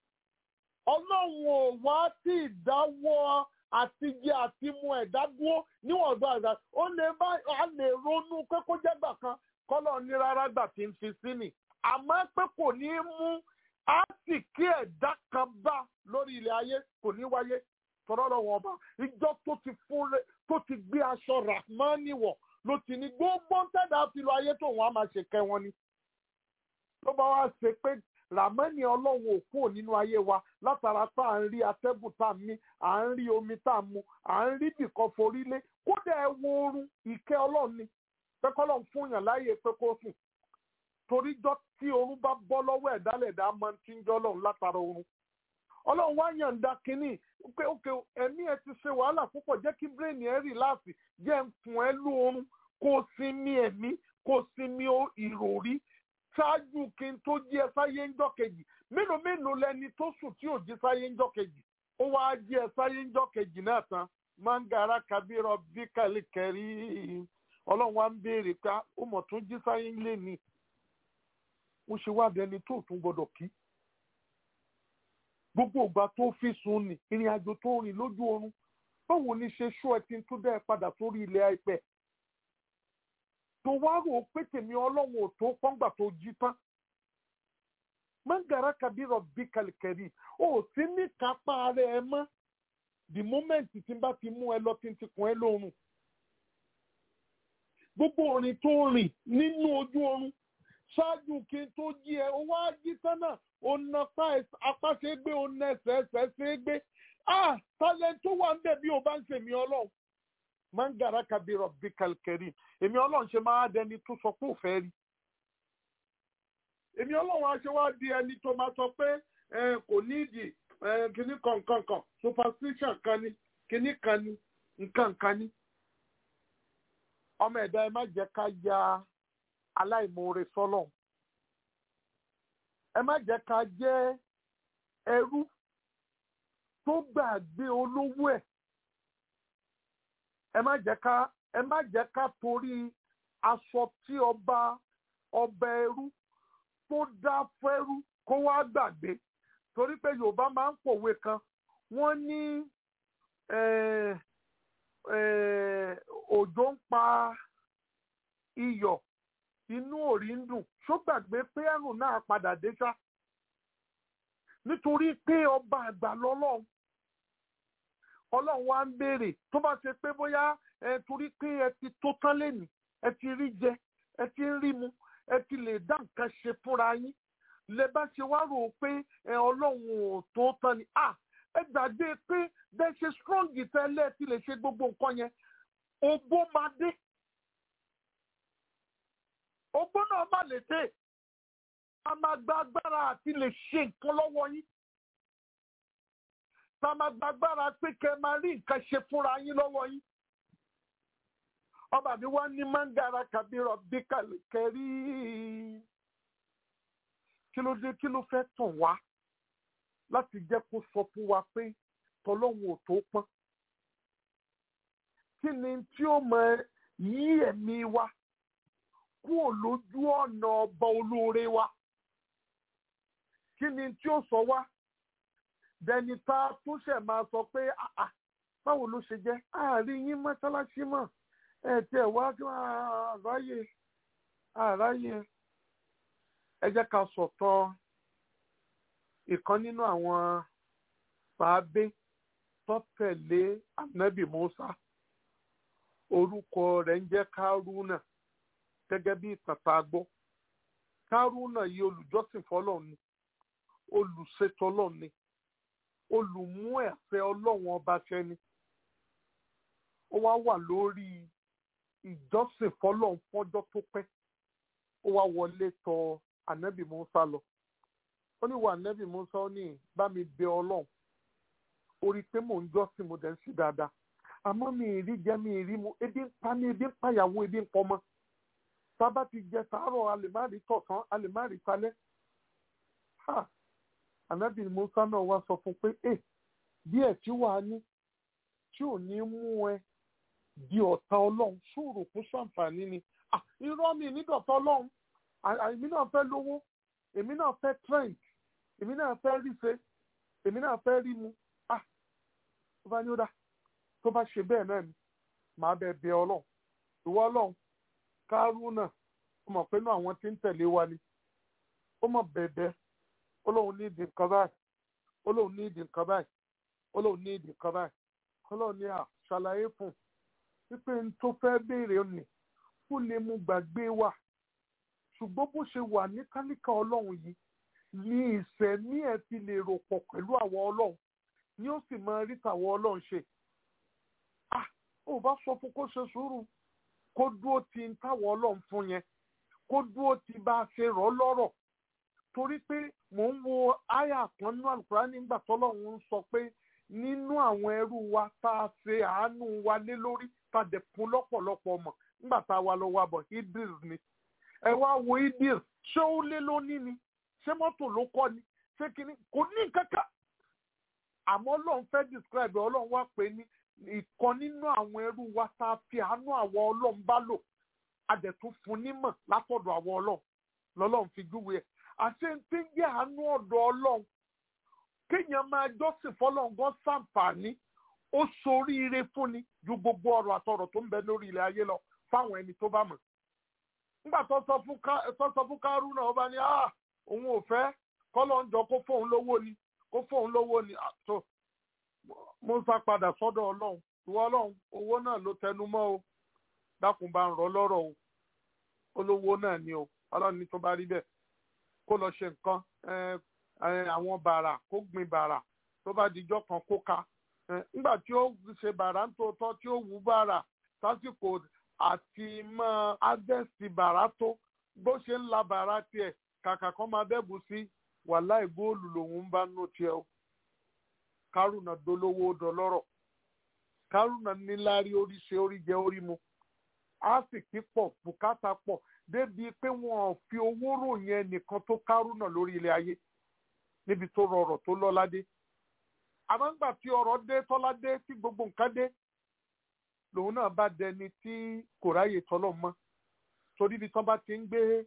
S1: ọlọ́run ò wá tí ìdáwọ́ àtijẹ àti mu ẹ̀dá dúró níwọ̀n ọ̀dọ́ àgbà ó lè bá a lè ronú pé kó jẹ́ gbà kan kọ́lọ̀ ní rárá gbà tí ń fi sí ni àmọ́ pé kò ní í mú á sì kí ẹ̀dá kan bá lórí ilẹ̀ ayé kò ní wáyé tọ́rọ́ lọ́wọ́ ọba ìjọ tó ti fún rẹ tó ti gbé aṣọ rahmani wọ̀ ló ti ní gbogbo ń tẹ̀dá fi lọ ayé tó wọn á máa ṣe kẹ́ wọn ni. tó bá wá ṣe pé ramani ọlọ́run ò kúrò nínú ayé wa látara tá à ń rí atẹ́gùn tá à ń mí à ń rí omi tá à ń mu à ń rí bìkan forí lé kódà ẹ wo oorun ìkẹ́ ọlọ́run ni pé kọ́lọ́run fún yàn láàyè pé kó sùn torí jọ tí oorun bá bọ́ lọ́wọ́ ẹ̀dálẹ̀dá máa ń tí ń jọ́ ọlọ́run látara oorun ọlọ́run wá yàǹda kínní pé òkè ẹ̀mí ẹ ti ṣe wàhálà púpọ̀ jẹ́ kí bírèèni ẹ rì láàfin jẹ́ ń fún ẹ lóorun kó sinmi ẹ̀mí kó sinmi ìròrí ṣáájú kí n tó jí ẹ sáyé ń jọ́kejì mélòó mélòó lẹni tó sùn tí ò jí sáyé ń jọ́kejì ó wá jí ẹ sáyé ń jọ́kejì náà tán mangara kabirọ bí kàlíkẹrí ọlọ́run wá ń béèrè pé ó mọ̀ tún jí sáyé ń lé ni ó ṣe wá dẹni tó tún gbọdọ̀ kí gbogbo ìgbà tó fi sùn ní ìrìn àjò tó rìn lójú oorun báwo ni ṣe ṣó ẹ ti ń tún dẹ́ padà sórí ilẹ̀ àìpẹ́ tó wá rò ó pé tèmi ọlọ́run ò tó pọ́ngbà tó jí tán mangara kabirọ bí kàlìkẹrì ó ti ní kápá rẹ ẹ mọ́ the moment tí n bá ti mú ẹ lọ tí n ti kún ẹ lórun gbogbo orin tó rìn nínú ojú oorun ṣáájú kí n tó jí ẹ ó wá jí tán náà ọ̀nà apá ṣe é gbé ọ̀nà ẹsẹ̀ ẹsẹ̀ ṣe é gbé ah talent tó wà ń bẹ̀ bí o bá ń ṣèmí ọlọ́run mangara kabirọ bikalkeri èmi ọlọ́run ṣe máa dẹni tó sọ pé òfẹ́ rí èmi ọlọ́run aṣọ wa di ẹni tó máa sọ pé kò nídìí kíní kan nǹkan kan superstition kan ni kíní kan ni nǹkan kan ni ọmọ ẹ̀dá ẹ má jẹ́ ká ya aláìmoore sọ́lọ̀ ẹ má jẹ́ ká jẹ́ ẹrú tó gbàgbé olówó ẹ̀ ẹ má jẹ́ ká ẹ má jẹ́ ká torí aṣọ tí ọba ọba ẹrú tó dá fẹ́rú kó wá gbàgbé torí pé yorùbá máa ń pòwe kan wọ́n ní òjò ń pa iyọ̀ inú òrí ń dùn ṣó gbàgbé pé ẹ̀rùn náà padà dé ṣá nítorí pé ọba àgbà lọ́lọ́run ọlọ́run wa ń béèrè tó bá ṣe pé bóyá ẹ torí pé ẹ ti tó tán lẹ́nìí ẹ ti rí jẹ ẹ ti ń rí mu ẹ ti lè dá nǹkan ṣe fúnra yín lè bá ṣe wá rò ó pé ẹ ọlọ́run ò tó tán ni à ẹ gbàgbé pé bẹ́ẹ̀ ṣe strong tẹ́lẹ̀ ti lè ṣe gbogbo nǹkan yẹn ogbó máa dé ogbó náà má lè dé a máa gba agbára àti lè ṣe nǹkan lọ́wọ́ yín tá a máa gba agbára pé kẹ́ ẹ máa rí nǹkan ṣe fúnra yín lọ́wọ́ yín ọba mi wá ní mangara kabirọ bí kẹrí kí ló dé kí ló fẹ́ tàn wá láti jẹ́ kó sọ fún wa pé tọlọ́hun ò tó pọ́n kí ni tí ó mọ yí ẹ̀mí wa kúrò lójú ọ̀nà ọba olóore wa kí ni tí ó sọ wá dẹni tá a tún ṣẹ̀ máa sọ pé báwo ló ṣe jẹ́ àárín yín mọ́ṣáláṣí mọ́ ẹ tiẹ̀ wá àráyè àráyè ẹ jẹ́ ká sọ̀tọ̀ ìkan nínú àwọn sàábé tó tẹ̀lé ànábì Mùsá orúkọ rẹ̀ ń jẹ́ kárúnà gẹ́gẹ́ bí ìtàtà gbọ́ kárúnà yìí olùjọ́sìn fọlọ́run ni olùṣètò ọlọ́run ni olùmú ẹ̀fẹ́ ọlọ́run ọba ṣẹni ó wá wà lórí ìjọsìn fọlọ́run fọ́jọ́ tó pẹ́ ó wá wọlé tọ̀ ànábì Mùsá lọ ó ní wà ànábì Mùsá ó ní bá mi bẹ ọlọ́run orí pé mò ń jọ́sìn mo dẹ̀ ń ṣe dáadáa àmọ́ mi ì rí jẹ mi ì rí mu ebi ń pa mi ebi ń pàyàwó ebi ń pọmọ sábà ti jẹ sàárọ̀ a lè má rí tọ̀sán a lè má rí talẹ́ ha ànábì Mùsá náà wá sọ fún pé ẹ díẹ̀ tí wàá ní tí ò ní mú ẹ di ọ̀tá ọlọ́run ṣòro kó ṣàǹfààní ni irọ́ mi nídọ̀tá ọlọ́run èmi náà fẹ́ lówó èmi náà fẹ́ trend èmi náà fẹ́ ríṣe èmi náà fẹ́ rí mu ah tó bá ní ó dá tó bá ṣe bẹ́ẹ̀ náà ni màá bẹ bẹ ọlọ́run ìwọ ọlọ́run kárúnà ó mọ̀ pé náà àwọn tí ń tẹ̀lé wa ni ó mọ̀ bẹ̀bẹ̀ ọlọ́run ní ìdí nǹkan báyìí ọlọ́run ní ìdí nǹkan báyìí ọlọ́run ní ìdí nǹkan báyìí ọlọ́run ní à ṣàlàyé fún wípé n tó fẹ́ béèrè nì kó lè mú gbàgbé wa ṣùgbọ́n bó ṣe wà ní kálíkà ọlọ́run yìí ní ìṣẹ̀mí ẹ̀ ti lè rò pọ̀ pẹ̀lú àwọn ọlọ́run ni ó sì máa rí tàwọn ọlọ́run ṣe ah ó bá sọ fún kó ṣe sùúrù kó dúró ti ń táwọn ọlọ́run fún yẹn kó dúró ti bá a ṣe rọ̀ lọ́rọ̀ torí pé mò ń wo àyà kan nínú àlùkùrá nígbà tọ́lọ́run ń sọ pé nínú àwọn ẹrú wa tá a ṣe àánú wa lé lórí tá a dẹ̀ fún lọ́pọ̀lọpọ̀ ọmọ nígbà tá a wà lọ wà bọ̀ idris ni ẹ wá wo idris ṣé ó lé lónìí ni ṣé mọ́tò ló kọ́ ni ṣé kínní kò ní kankan àmọ́ ọlọ́run fẹ́ describe ọlọ́run wá pé ní ìkan nínú àwọn ẹrú wa tá a fi àánú àwọn ọlọ́run bá lò a dẹ̀ tún fún nímọ̀ látọ̀dọ̀ àwọn ọlọ́run lọ́lọ́run fi júwe ẹ̀ àṣẹ tí ń jẹ́ àánú ọ̀dọ̀ ọlọ́run kéèyàn máa jọ́sìn fọlọ́run gan sàǹfààní ó soríire fúnni ju gbogbo ọrọ̀ àtọrọ̀ tó ń bẹ lórí ilẹ̀ ayé lọ fáwọn ẹni tó bá mọ̀ nígbà tó sọ fún kárú náà ó bá ní òun ò fẹ́ kọ́lọ́ ń jọ kó fóun lówó ni kó fóun lówó ni àtò Mùsá padà sọ́dọ̀ ọlọ́run ìwọ ọlọ́run owó náà ló tẹnu mọ́ o dákun bá ń rọ lọ́rọ̀ o olówó náà ni o ọlọ́run ní tó bá rí bẹ́ẹ̀ kó lọ ṣe nǹkan àwọn bàrà kó gbin bàrà tó bá dijọ́ kan kó ka nígbà tí ó ṣe bàrà ń tòótọ́ tí ó wú bàrà sásìkò àti máa ádẹ́sì bàrà tó bó ṣe ń la bàrà tiẹ̀ kàkà kan máa bẹ́bù sí wàláì góòlù lòun bá nù tiẹ̀ o kárùnà dolówó dọlọ́rọ̀ kárùnà níláárí oríṣi oríjẹ orí mu àsìkí pọ̀ bùkátà pọ̀ débi pé wọn ò fi owó ròyìn ẹnìkan tó kárùnà lórí ilé ayé níbi tó rọrọ̀ tó lọ́lá dé àmọ́ ńgbà tí ọrọ̀ dé tọ́lá dé tí gbogbo nǹkan dé lòun náà bá dẹni tí kò ráyè tọ́lọ̀ mọ́ torí ibi tán bá ti ń gbé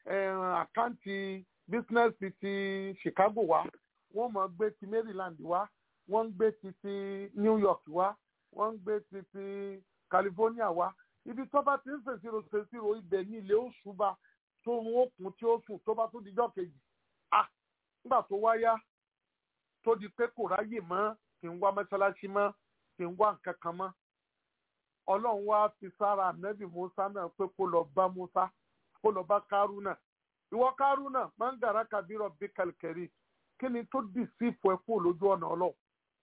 S1: àkáǹtì bísínẹ́sì ti Chicago wá wọ́n mọ̀ gbé ti Maryland wá wọ́n ń gbé ti ti New York wá wọ́n ń gbé ti ti California wá ibi tó bá ti ń ṣèṣirò ṣèṣirò ibẹ̀ ní ilé oṣù bá tó ń òkun tí ó sùn tó bá tó dijọ́ kejì ah nígbà tó wáyá tó di pé kò ráyè mọ́ kì ń wá mọ́ṣáláṣí mọ́ kì ń wá nǹkan kan mọ́ ọlọ́run wá fi sára ànábì musa náà pé kó lọ bá musa kó lọ bá kárúnà ìwọ kárúnà máa ń gàrà kàbírọ̀ bí kàlkẹ́rì kí ni tó dì sí ìfọ̀ ẹ̀ kúrò lójú ọ̀nà ọlọ́run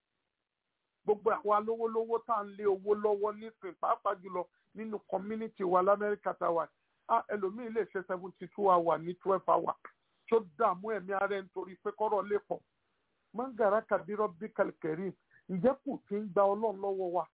S1: gbogbo àwọn alówólówó tá à ń lé owó lọ́wọ́ nísìnyí pàápàá jùlọ nínú community wa lamẹ́ríkà tá a wà á ẹlòmíì lè ṣe seventy two hour ní twelve hour tó dààmú ẹ̀mí ara ẹ̀ nítorí pé kọ́rọ̀ lè pọ̀ máa ń gàrà kàbírọ̀ bí kàlkẹ́rì ǹjẹ́ kò tí ń gba ọlọ́run lọ́wọ́ wa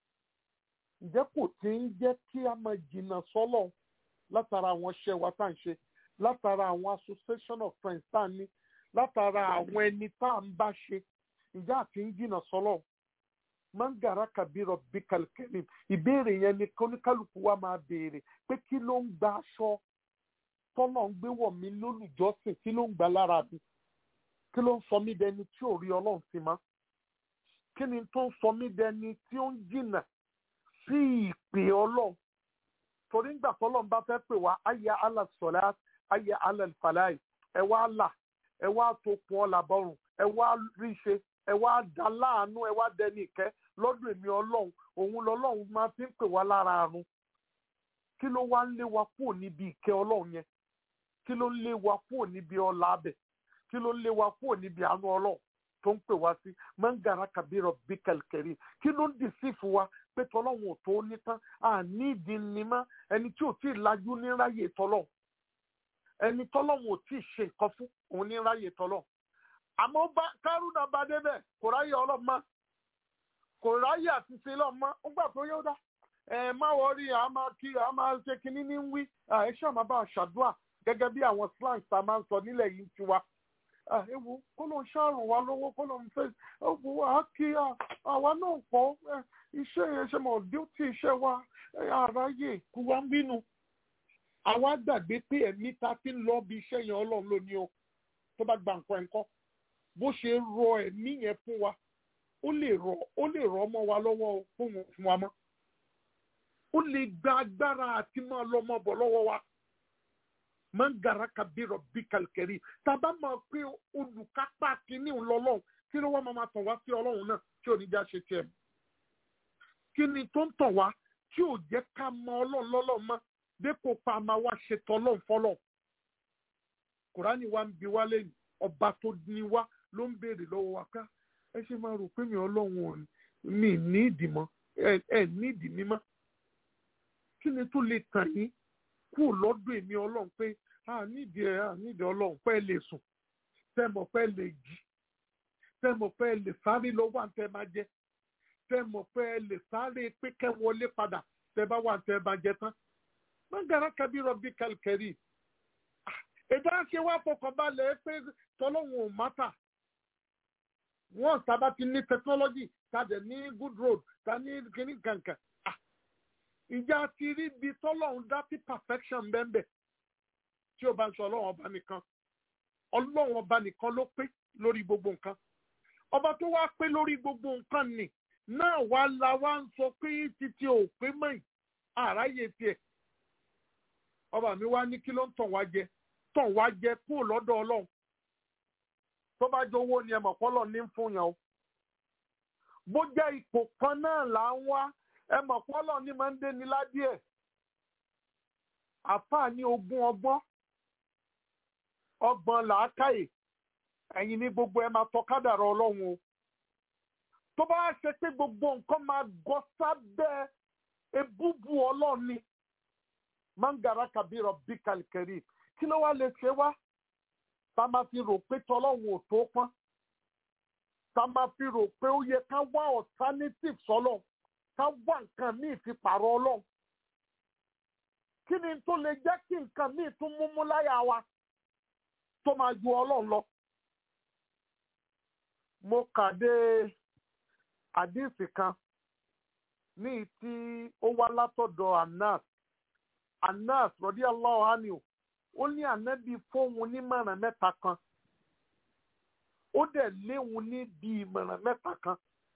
S1: ǹjẹ́ kò tí ń jẹ́ kí a máa jìnnà sọ́lọ̀ látara àwọn iṣẹ́ wa tá à ń ṣe látara àwọn association of friends tá à ń ní látara àwọn ẹni tá à ń bá ṣe ǹjẹ́ àti ń jìnnà sọ́lọ̀ mangara kabirọ bikal kerim ìbéèrè yẹn ni kóníkálukú wa máa béèrè pé kí ló ń gba aṣọ tọ́lọ̀ ń gbé wọ̀ mí lólùjọ́sìn kí ló ń gbà lára mi kí ló ń sọ mí dẹni tí ò rí ọlọ́run sí ma kí ni tó ń sọ mí dẹni tí ó ń jìnnà sí ìpè ọlọ́run torí ńgbà tọ́lọ́run bá fẹ́ pè wá ayé alàsọ̀lá ayé alàlfàlàyé ẹ wá là ẹ wá tó kun ọ̀là bọ́rùn ẹ wá rí ṣe ẹ wá dá láàánú ẹ wá dẹni ìkẹ́ lọ́dún èmi ọlọ́run òun lọ́lọ́run máa fi ń pè wá lára àrùn kí ló wá ń lé wa kúrò níbi ìkẹ́ ọlọ́run yẹn kí ló ń lé wa kúrò níbi ọlá abẹ kí ló ń lé wa kúrò níbi àánú ọlọ́run tó ń pè wá sí mangara kabirọ bíkẹlkẹrì kí ló ń dì sí fún wa pé tọlọ́run ò tó ní tán àní ìdí ni mọ́ ẹni tí ò tí ì lajú ní ráyè tọlọ́run ẹni tọlọ́run ò tí ì ṣe nǹkan fún òun ní ráyè tọlọ́run àmọ́ bá kárúnà bá débẹ̀ kò ráyè ọlọ́mọ kò ráyè àti ṣe lọ́mọ ó gbà tó yóò dá ẹ má wọrí a máa kí a máa ṣe kinní ní wí ẹ ṣáà máa bá a ṣàdúrà gẹ́gẹ́ bí àwọn slangs tá a máa ń sọ nílẹ̀ yìí ti wa ewu kó ló ń ṣàrùn wa lówó kó ló ń fẹ́ ewu a kí àwa náà pọ̀ iṣẹ́ yẹn ṣe mọ̀ díútì iṣẹ́ wa àráyè kú wa ń bínú àwa gbàgbé pé ẹ̀mí ta ti ń lọ bí iṣẹ́ yẹn ọlọ́run lónìí o tó bá gba nǹkan ẹ̀ńkọ́ bó ṣe rọ ẹ̀mí yẹn fún wa ó lè rọ ó lè rọ ọmọ wa lọ́wọ́ fún wọn fún wa mọ́ ó lè gba agbára àti máa lọ ọmọ bọ̀ lọ́wọ́ wa máa ń gara kabirọ bí kàlkẹ́rì tàbá máa pé olùkápá kínní ńlọlọ́run kí ló wá máa máa tàn wá sí ọlọ́run náà tí ò ní já ṣe tiẹ̀ kí ni tó ń tàn wá tí ò jẹ́ ká mọ ọlọ́run lọ́lọ́run mọ́ dépò pa máa wá ṣe tọ́lọ́run fọ́lọ́run kùránì wa ń bi wá lẹ́yìn ọba tó ní wá ló ń béèrè lọ́wọ́ wa ká ẹ ṣe máa rò pé mi ọlọ́run ò ní ní ìdìmọ́ ẹ ní ìdìmí mọ́ kí ni tó lè tàn yín kú lọ́dún èmi ọlọ́run pé a nídìí ẹ a nídìí ọlọ́run pé ẹ lè sùn tẹ́ mọ̀ pé ẹ lè jí tẹ́ mọ̀ pé ẹ lè sáré lọ́wọ́ àǹtẹ̀ máa jẹ tẹ́ mọ̀ pé ẹ lè sáré pé kẹ́ wọlé padà tẹ́ bá wà àǹtẹ̀ máa jẹ tán mọ́gàrá kábírọ̀ bí kàlkẹ́rì èdè àṣẹ wa fọkànbalẹ̀ pé tọ́lọ́hún ò mátà wọ́n sábà ti ní technology tàdé ní good road ta ní kíní kankan ìjà ti rí ibi tọ́lọ́hún dá sí perfection bẹ́ẹ̀ tí ó bá ń sọ ọlọ́run ọba nìkan ọlọ́run ọba nìkan ló pé lórí gbogbo nǹkan ọba tó wá pé lórí gbogbo nǹkan nì náà wá la wá ń sọ pé títí ò pé mọ́yìn àráyè tiẹ̀ ọba mi wá ní kí ló ń tàn wá jẹ tàn wá jẹ kúrò lọ́dọ̀ ọlọ́run tó bá jẹ owó ni ẹ mọ̀ pọ́lọ̀ ní fún yàn o bó jẹ́ ipò kan náà là ń wá ẹ mọ̀ pọ́lọ̀ ní máa ń dé ní ládìẹ̀ àfáà ní ogún ọgbọ́n ọgbọ́n làákàyè ẹ̀yin ní gbogbo ẹ máa tọ́ kádàrá ọlọ́run o tó bá ṣe pé gbogbo nǹkan máa gọ sábẹ́ ebúbu ọlọ́run ni mangara kabirọ bíkàlìkẹrì kí ló wá lè ṣe wá tá a máa fi rò pé tọlọ́run ò tó pọ́n tá a máa fi rò pé ó yẹ ká wá alternative sọ́lọ̀ ká wá nǹkan míì fi pààrọ̀ ọlọ́run kí ni tó lè jẹ́ kí nǹkan míì tún múmú láyà wa tó máa ju ọlọ́run lọ. mo kà dé àdíìsì kan ní tí ó wá látọ̀dọ̀ anas anas rọ̀dí aláwọ̀ hánìó ó ní ànábì fóun nímọ̀ràn mẹ́ta kan ó dẹ̀ léwu ní bí ìmọ̀ràn mẹ́ta kan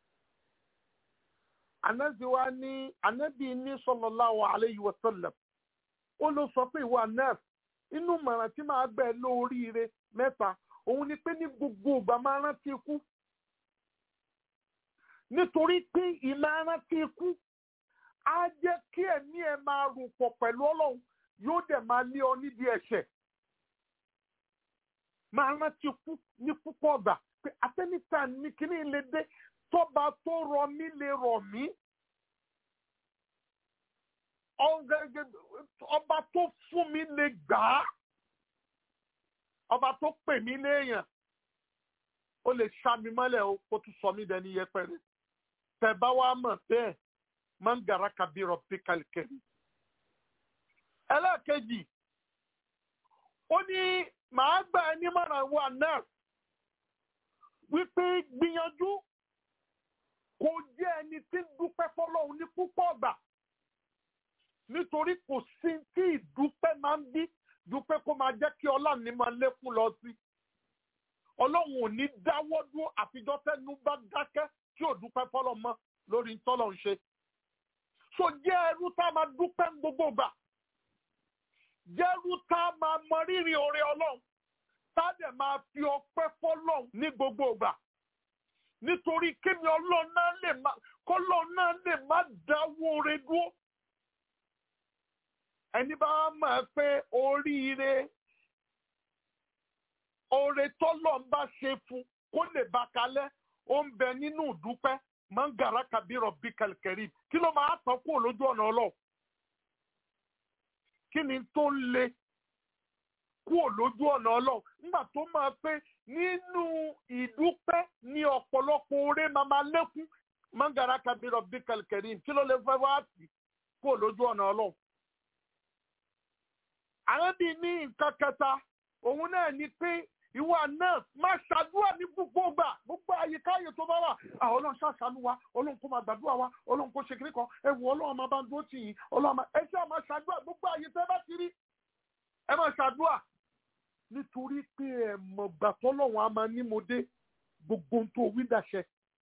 S1: anabi wa ní ànábì ní sallallahu alayhi wa sallam ó ló sọ pé ìwà anas inú mọ̀ràn tí màá gbẹ̀ lóríire mẹ́ta òun ni pé ní gbogbo ìgbà máa rántí ikú nítorí pé ìmọ̀ rántí ikú á jẹ́ kí ẹ̀mí ẹ̀ máa rò pọ̀ pẹ̀lú ọlọ́run yóò dẹ̀ máa lé ọ nídìí ẹ̀ṣẹ̀ máa rántí ikú ní púpọ̀ ọ̀gbà pé atẹ́nìta ní kíní lè dé tọ́ba tó rọ mí lè rọ̀ mí ọba tó fún mi lè gbà á ọba tó pè mí léèyàn ó lè ṣá mi mọ́lẹ̀ o kó tún sọ mí dẹni yẹpẹrẹ tẹ bá wá mọ̀ bẹ́ẹ̀ máa ń gara kabirọ̀ bí kàlìkẹ́rì. ẹlẹ́ẹ̀kejì ó ní màá gbà ẹ́ nímọ̀ràn wa náà wípé gbìyànjú kò jẹ́ ẹni tí ń dúpẹ́ fọlọ́run ní púpọ̀ ọ̀gbà nítorí kò sí tí ìdúpẹ́ máa ń bí dúpẹ́ kó máa jẹ́ kí ọlá ní máa lékún lọ sí ọlọ́run ò ní dáwọ́ dúró àfijọ́ tẹ́nu bá dákẹ́ tí ò dúpẹ́ fọlọ́ mọ́ lórí tọ́lọ̀ ń ṣe so jẹ́ ẹrú tá a máa dúpẹ́ ń gbogbo gbà jẹ́ ẹrú tá a máa mọ rírì oore ọlọ́run tá a dẹ̀ máa fi ọpẹ́ fọlọ́run ní gbogbo gbà nítorí kémi ọlọ́run náà lè má kọ́lọ́run náà lè má dáwọ́ oore dúró ẹni bá mọ̀ pé oríire oore tọ́lọ̀ ń bá ṣe fún kó lè bá kalẹ̀ ó ń bẹ nínú ìdúpẹ́ mangara kabirọ bí kàlkẹ́rì kí ló máa tán kúrò lójú ọ̀nà ọlọ́ kí ni tó ń le kúrò lójú ọ̀nà ọlọ́ nígbà tó máa pé nínú ìdúpẹ́ ní ọ̀pọ̀lọpọ̀ oore máa máa lékún mangara kabirọ bí kàlkẹ́rì kí ló lè fẹ́ wá sí kúrò lójú ọ̀nà ọlọ́ àwọn bíi ní nǹkan kẹta òun náà ni pé ìwà náà máa ṣàdúrà ní gbogbo gbà gbogbo àyíká ààyè tó bá wà àwọn ọlọ́run ṣàṣàánú wa ọlọ́run kó máa gbàdúrà wa ọlọ́run kó ṣe kiri kan ẹ wò ọlọ́run máa bá ń dúró tì yín ọlọ́run máa ẹ ṣe máa ṣàdúrà gbogbo àyè tẹ́ bá ti rí ẹ máa ṣàdúrà nítorí pé ẹ mọ̀ gbà tọ́lọ́run á máa ní mo dé gbogbo ohun tó wí dàṣẹ.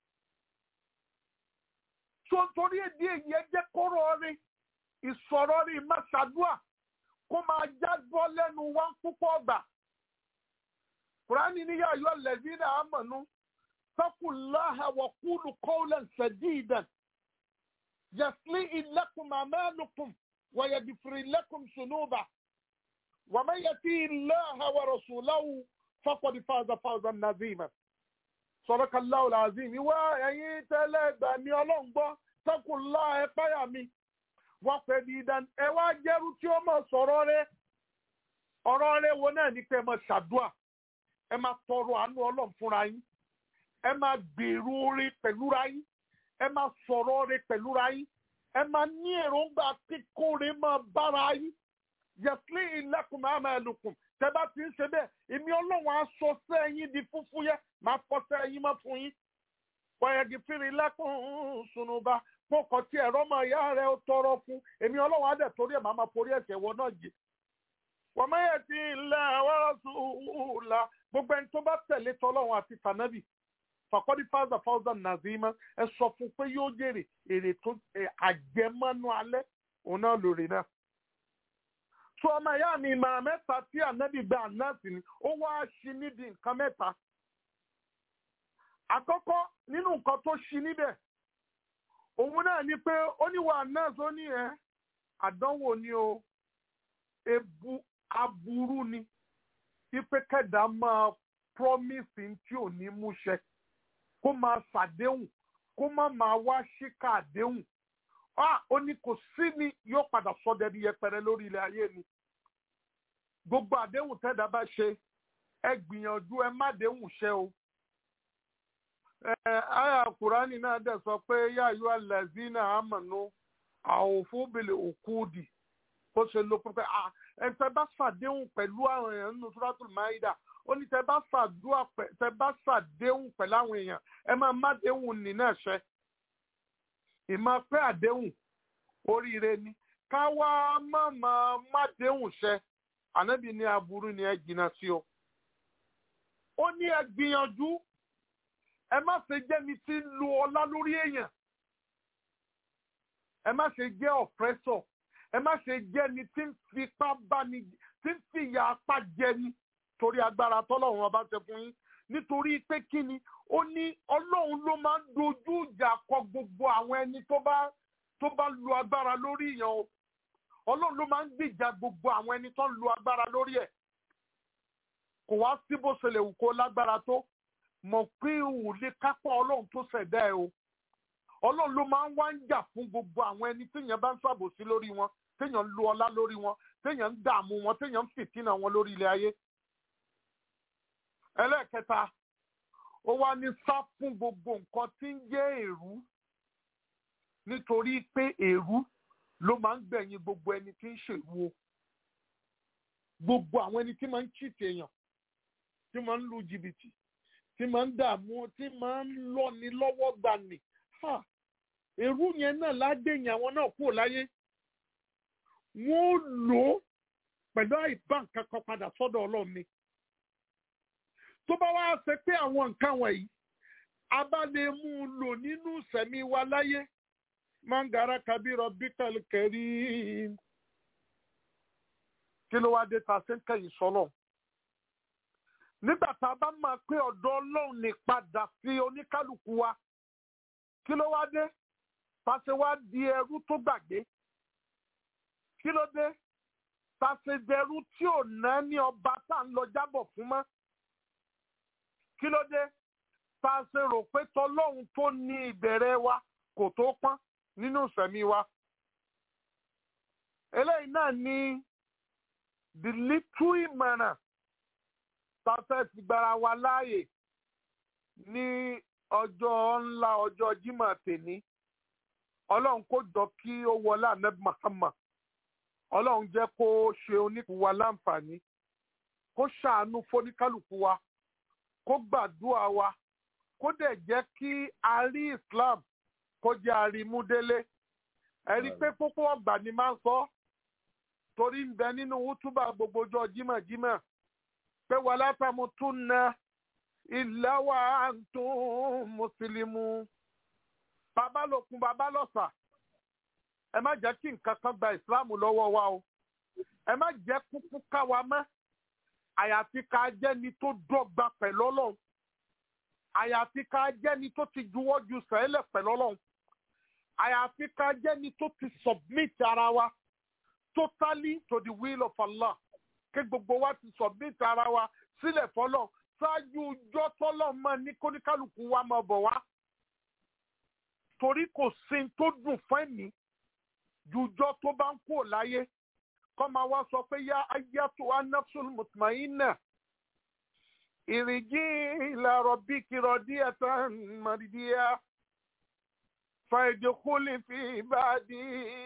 S1: tó torí èdè èyí ẹ jẹ́ kọ́rọ̀ rí ìsọ̀rọ̀ rí má ṣàdúrà kó máa jágbọ́ lẹ́nu wá púpọ̀ gbà. Kùránì ní yá ayọ́ lẹ́zínà àmọ̀nú fakullaha wa qulu qawlan sadidan yasli lakum a'malukum wa yaghfir lakum dhunuba wa man yati Allaha wa rasulahu faqad faza fawzan 'azima. Sadakallahu al-azim ìwá ẹ̀yin tẹ́lẹ̀ gbà ní ọlọ́run gbọ́ fakullaha ẹ páyà mi wọ́n pẹ̀ ní ìdán ẹ wá jẹ́rú tí ó mọ̀ sọ̀rọ̀ rẹ ọ̀rọ̀ rẹ wo náà ní pé ẹ máa ṣàdúà ẹ máa tọrọ àánú ọlọ́run fúnra yín ẹ máa gbèrú oore pẹ̀lúra yín ẹ máa sọ̀rọ̀ oore pẹ̀lúra yín ẹ máa ní èròǹgbà kíkóre máa bára yín yẹtí ìlẹ́kùn máa máa lùkùn tẹ bá ti ń ṣe bẹ́ẹ̀ èmi ọlọ́run á sọ sẹ́yìn di fúfú yẹ máa fọ́ sẹ́yìn mọ́ fún yín wọ́yẹ̀gì fìrì lẹ́kùn sùnùbà kókò tí ẹ̀rọ máa yá rẹ̀ ó tọrọ fún èmi ọlọ́run á dẹ̀ torí ẹ̀ máa máa forí ẹ̀ṣẹ̀ wọ náà jì wọ́n máa yẹ ti ilẹ̀ àwọn ṣùgbọ́n gbogbo ẹni tó bá tẹ̀lé tọ́lọ́run àti tànábì fàkọ́dí fáza fáza nàzímá ẹ sọ fún pé yóò jèrè èrè tó àjẹmọ́nú alẹ́ òun náà lórí náà. tó ọmọ ìyá mi ìmọ̀ràn mẹ́ta tí ànábì gba ànáàtì ni ó wá ṣí níbi nǹkan mẹ́ta. àkọ́kọ́ nínú nǹkan tó ṣí níbẹ̀ òun náà ni pé ó ní wà náà tó ní ẹ àdánwò ni o ebu aburú ni ipe kẹdà máa promise tí ò ní múṣẹ kó máa ṣàdéhùn kó má máa wá ṣíkà àdéhùn ah ó ní kò sí ni yóò padà sọdẹ ní yẹpẹrẹ lórí ilẹ̀ ayé ni gbogbo àdéhùn tẹ́dá bá ṣe ẹ gbìyànjú ẹ má déhùn ṣe o ẹ àyà kùránì náà dẹ̀ sọ pé yáyọ alẹ́zínà àmọ̀nù àwòfún bèlè òkúdì bó ṣe ló pé ah ẹ tẹ bá ṣàdéhùn pẹ̀lú àwọn èèyàn nínú suratul maida ó ní tẹ bá ṣàdúrà pẹ tẹ bá ṣàdéhùn pẹ̀lú àwọn èèyàn ẹ máa má déhùn nì náà ṣẹ ìmọ̀ pé àdéhùn oríire ni ká wá má máa má déhùn ṣẹ ànábì ní aburú ni ẹ jìnnà sí o ó ní ẹ gbìyànjú ẹ má ṣe jẹ́ni tí ń lu ọlá lórí èèyàn ẹ má ṣe jẹ́ ọ̀pẹ́sọ̀ ẹ má ṣe jẹ́ni tí ń fipá báni tí ń fìyà apá jẹni torí agbára tọ́lọ́run ọba ṣe fún yín nítorí pé kí ni ó ní ọlọ́run ló máa ń dojú ìjà kọ gbogbo àwọn ẹni tó bá tó bá lu agbára lórí èèyàn o ọlọ́run ló máa ń gbìjà gbogbo àwọn ẹni tó ń lu agbára lórí ẹ̀ kò wá sí bó ṣe lè wù kó lágbára tó mọ̀ pé òun lè kápá ọlọ́run tó ṣẹ̀dá ẹ o ọlọ́run ló máa ń wá ń jà fún gbogbo àwọn ẹni téèyàn bá ń ṣàbòsí lórí wọn téèyàn ń lu ọlá lórí wọn téèyàn ń dààmú wọn téèyàn ń fìtínà wọn lórí ilé ayé ẹlẹ́ẹ̀kẹta ó wá ní sá fún gbogbo nǹkan tí ń jẹ́ èrú nítorí pé èrú ló máa ń gbẹ̀yìn gbogbo ẹni tí ń ṣèlú o gbogbo àwọn ẹni tí máa ń chìtì èèyàn tí máa ń lu jìbìtì tí máa ń dààmú tí máa ń lọ́ni lọ́wọ́ gbani ha èrú yẹn náà ládéyìn àwọn náà kúrò láyé wọ́n lò ó pẹ̀lú àìbá nǹkan kan padà sọ́dọ̀ ọlọ́run ni tó bá wá ṣe pé àwọn nǹkan wọ̀nyí a bá lè mú un lò nínú ìsẹ̀mí wa láyé mangara kabirọ bíkàlì kẹrí kí ló wá dé ta ṣe ń kẹyìn sọlọ nígbà tá a bá máa pé ọ̀dọ̀ Ọlọ́run ní padà sí oníkálukú wa kí ló wá dé ta ṣe wá di ẹrú tó gbàgbé kí ló dé ta ṣe dẹrú tí ò ná ní ọba tá à ń lọ jábọ̀ fún mọ́ kí ló dé tá a ṣe rò pé tọlọ́hun tó ní ìbẹ̀rẹ̀ wa kò tó pọ́n nínú ìsẹ̀mí wa. eléyìí náà ní the little ìmọ̀ràn tá a fẹ́ fi gbára wa láàyè ní ọjọ́ ńlá ọjọ́ Jímọ̀ tèní ọlọ́run kó jọ kí ó wọlé ahmed Muhammad ọlọ́run jẹ́ kó ṣe oníkùú wa láǹfààní kó ṣàánú fóníkálùkù wa kó gbàdúrà wa kó dẹ̀ jẹ́ kí a rí Islam kó jẹ́ àrímúdélé ẹ̀rí pé pópó ọgbà ni máa ń sọ torí ń bẹ nínú wútúbà gbogbo ọjọ́ jímọ̀jímọ̀ pé wà látàmú tún na ilẹ̀ wa tún mùsùlùmù bàbá lòkun bàbá lọ́sà ẹ má jẹ́ kí nǹkan kan gba ìsìláàmù lọ́wọ́ wa o ẹ má jẹ́ kúkú ká wa mọ́ àyàfi ká jẹ́ni tó dọ́gba pẹ̀lú ọlọ́run àyàfi ká jẹ́ni tó ti juwọ́ ju sẹ́lẹ̀ pẹ̀lú ọlọ́run àyàfi ká jẹ́ni tó ti submit ara wa totally to the will of Allah kí gbogbo wa ti submit ara wa sílẹ̀ fọlọ́ ṣáájú ọjọ́ tọ́lọ́ mọ́ ní kóníkálukú wa máa bọ̀ wá torí kò sí tó dùn fún ẹ̀mí jùjọ́ tó bá ń kó láyé kọ́ máa wá sọ pé yá ayatu anafsul mutmainna ìrìjì ila rabbiki radiyatan mardiya fàìdíkúlì fi ibadi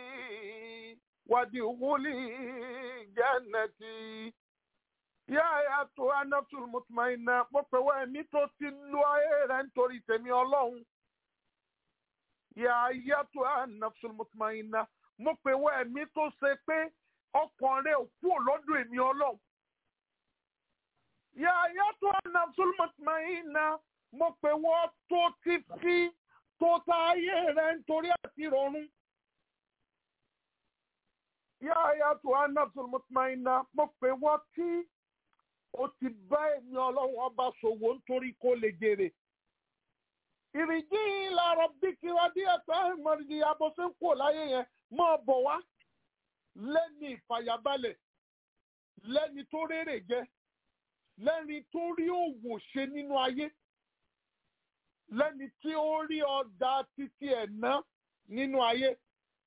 S1: wàdíkúlì jannati yá ayatu anafsul mutmainna mo pè wá ẹ̀mí tó ti lu ayé rẹ̀ nítorí tèmi ọlọ́run yá ayatu anafsul mutmainna mo pè wá ẹ̀mí tó ṣe pé ọkàn rẹ ò kúrò lọ́dọ̀ èmi ọlọ́run. Yàyà tó nafsul mutmainna mo pè wọ́n tó ti fi tó ta ayé rẹ̀ nítorí àti rọrùn. Yàyà tó nafsul mutmainna mo pè wọ́n tí ó ti bá èmi ọlọ́run ọba ṣòwò nítorí kó lè jèrè. Ìrìjì ila rabbiki radiyatan mardiya bó ṣe ń kó láyé yẹn máa bọ̀ wá lẹ́ni ìfàyàbalẹ̀ lẹ́ni tó rérè jẹ lẹ́ni tó rí òwò ṣe nínú ayé lẹ́ni tí ó rí ọ̀dà títí ẹ̀ ná nínú ayé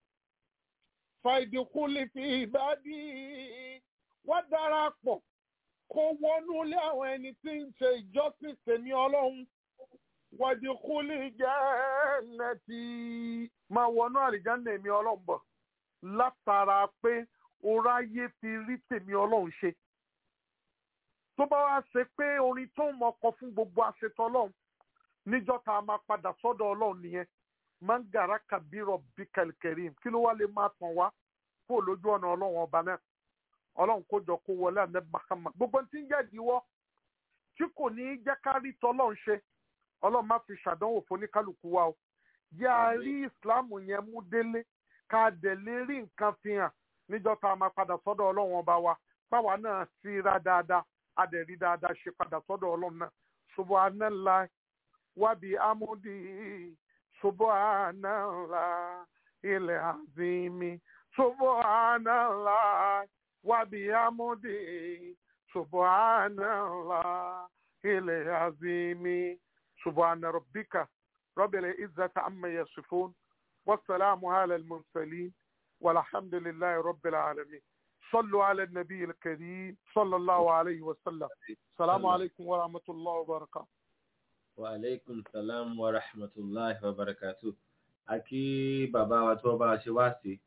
S1: fàìdíkúlì fi ìbádí wá darapọ̀ kó wọnú ilé àwọn ẹni tí ń ṣe ìjọsìn tèmi ọlọ́run wàdíkúlì jannati máa wọnú àlìjánnà èmi ọlọ́run bọ̀ látara pé oráyé fi rí tèmi ọlọ́run ṣe tó bá wá ṣe pé orin tó ń mọkọ fún gbogbo àṣetọ ọlọ́run níjọ́ tá a máa padà sọ́dọ̀ ọlọ́run nìyẹn mangara kabiro bikalikẹrim kí ló wá lè máa tàn wá kó lójú ọ̀nà ọlọ́run ọba náà ọlọ́run kó jọ kó wọlé àná bàkàmà gbogbo tí ń jẹ́ ìdíwọ́ tí kò ní í jẹ́ ká rí tọ́lọ́run ṣe ọlọ́run má fi ṣàdánwò fún oníkálukú wa o yẹ a rí ìsìláàmù yẹn mú délé ká dẹ̀ lè rí nǹkan fi hàn níjọ́ tá a máa padà sọ́dọ̀ ọlọ́run ọba wa báwa náà sí ra dáadáa a dẹ̀ rí dáadáa ṣe padà sọ́dọ̀ ọlọ́run náà subhanallah wábi amúdí subhanallah ilẹ̀ azimi subhanallah wábi amúdí subhanallah ilẹ̀ azimi subhana rabbika rabbil izzati amma yasifun wasalaamu ala al-mursalin walhamdulillahi rabbil alamin صلوا على النبي الكريم صلى الله عليه وسلم السلام عليكم ورحمة الله وبركاته
S4: wa aleykum salam wa rahmatulahi wa barakatu àkí bàbá wa tó bá a ṣe wá sí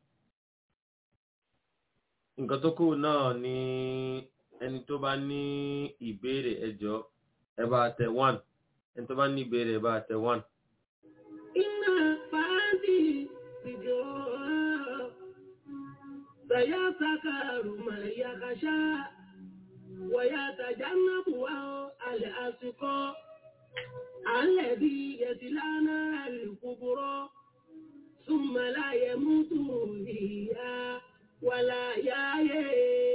S4: nǹkan tó kù náà ni ẹni tó bá ní ìbéèrè ẹjọ ẹ bá tẹ one ẹni tó bá ní ìbéèrè ẹ bá tẹ one.
S2: iná fàájì ìjọ sayasakaru mayakasha wayatajannabuwa al'asiko الذي يصلى نار الكبرى ثم لا يموت فيها ولا يحيا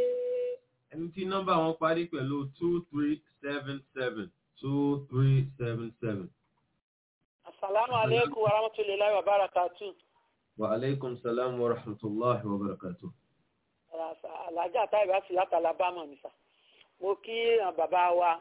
S4: ẹni tí nọ́mbà wọn parí pẹ̀lú two three seven seven two three seven seven.
S5: Assalamu alaikum wa rahmatullahi wa barakatuh.
S4: wa aleykum salam wa rahmatulahi wa barakatu.
S5: Àlàájá táìbá sí láti Alabama nìsà. Mo kí àwọn bàbá wa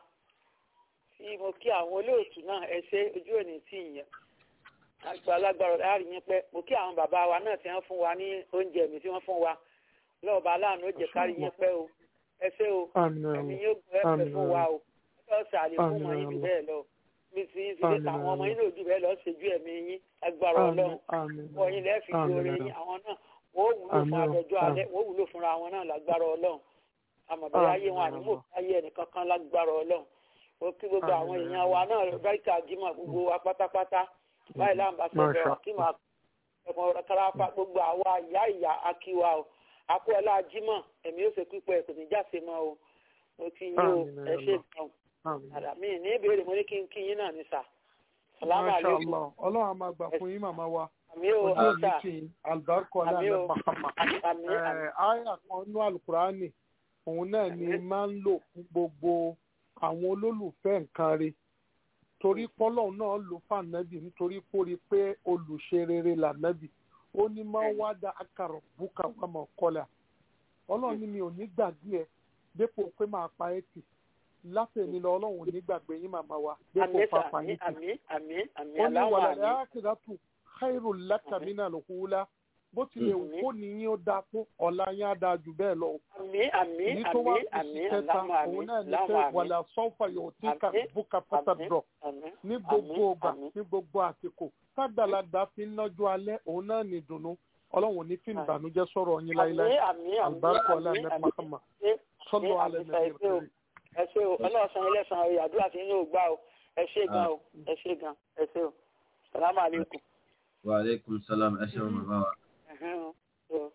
S5: tí mo kí àwọn olóòtú náà ẹ ṣe ojú òní tí ìyẹn. Àgbà alágbára láàrin yín pẹ́. Mo kí àwọn bàbá wa náà tí wọ́n fún wa ní oúnjẹ mi tí wọ́n fún wa. Lọ́ọ̀bà aláàánú ó jẹ́ kárí yín pẹ́ o. Ẹ ṣé o. Ẹ̀mí yóò gbọ́ ẹ̀fẹ̀ fún wa o. Lọ́ọ̀sẹ̀ àlè fún wọn yín jù bẹ́ẹ̀ lọ mi ti ń fi àwọn ọmọ yín lòdì bẹ́ẹ̀ lọ ṣèjú ẹ̀mí yín agbára ọlọ́run wọ́n yín lẹ́ẹ̀fì lórí yín àwọn náà wọ́n wúlò fún àdọ́jọ́ alẹ́ wọ́n wúlò fúnra wọn náà lágbára ọlọ́run àmọ̀bẹ́rẹ́ ayé wọn ànímọ̀ ayé ẹnìkan kan lágbára ọlọ́run ó kí gbogbo àwọn èèyàn wa náà báríkà jimá gbogbo wa pátápátá báyìí láǹbà sọ̀rọ̀ kí máa ẹ̀kọ́ kárápá gbogbo àwa ìyá ìyá akíwa o akó ọlá jimá ẹ̀mí ó ṣe pípẹ́ kò ní jáse mọ́ o mo ti yín o ẹ ṣe gan Àdà mi ní ìbéèrè mo ní kí n kí yín náà ní sà. Sàlámù àlékún.
S1: Ọlọ́run a máa gbà fún yín màmá wa.
S5: Àmì o,
S1: Ojú òní
S5: ọ̀sà.
S1: kì í àlùbáríkọ aláàlẹ́ Mahama.
S5: Àmì àmì.
S1: Àyà kan nú àlùkùránì, òun náà ni máa ń lò fún gbogbo àwọn olólùfẹ́ nǹkan re. Torí pọ́lọ́run náà lò fànẹ́bì nítorí kó rí pé olùṣe rere lànẹ́bì. Ó ní máa wá dá akàrọ̀ búkà wà mọ̀ kọ́lá. Ọlọ́run ní mi ò ní gbàgbé ẹ dépò pé máa pa ẹ́ tì láti èmi lọ ọlọ́run ò ní gbàgbé yín màmá wa dépò
S5: Àmì sà,
S1: pàpà
S5: àmì
S1: yín tì.
S5: àmì àmì àmì
S1: ó ní
S5: aláwọ̀
S1: wàlẹ̀
S5: àmì.
S1: àkìdátù khairu laka mina lùkúlá bó tilẹ̀ wù
S5: Àmín.
S1: kó ní yín ó dáa tó ọ̀la yín á dáa jù bẹ́ẹ̀ lọ.
S5: Àmì àmì
S1: èyí tó wá
S5: àmì
S1: kù
S5: àmì
S1: sí kẹta
S5: aláwọ̀ àmì
S1: òun náà ní pé
S5: aláwọ̀ àmì.
S1: wàlẹ̀ sọ́fà yóò tí ká
S5: Àmín.
S1: bùkà pátá
S5: Àmín.
S1: dọ̀
S5: Àmì.
S1: ní gbogbo
S5: Àmín.
S1: ọgbà
S5: Àmín.
S1: ní gbogbo àsìkò tágbàlagbà fi ń lọ́jọ́ alẹ́ òun náà ní ìdùnnú ọlọ́run ò ní fi ìbànújẹ́ sọ̀rọ̀ yín
S5: Àmì
S1: láíláí
S5: àmì àmì
S1: àlùbáríkọ ọlá
S5: àmì
S1: ní
S5: àmì.
S1: Mahama
S5: Ṣé
S1: sọ́lọ́
S5: àmì
S1: alẹ́
S5: sà,
S1: nàbí
S5: ẹ ṣé o.
S1: rẹ̀
S5: ẹ ṣé o ọlọ́sàn ẹlẹ́sàn ọ̀rẹ́ àdúrà tí yóò gbà o ẹ ṣé gan o ẹ ṣé gan ẹ ṣé o sàlámù àlékún.
S4: wa aleykum salam ẹ ṣeun bàbá wa.
S5: Ẹ̀hẹ́n o. So,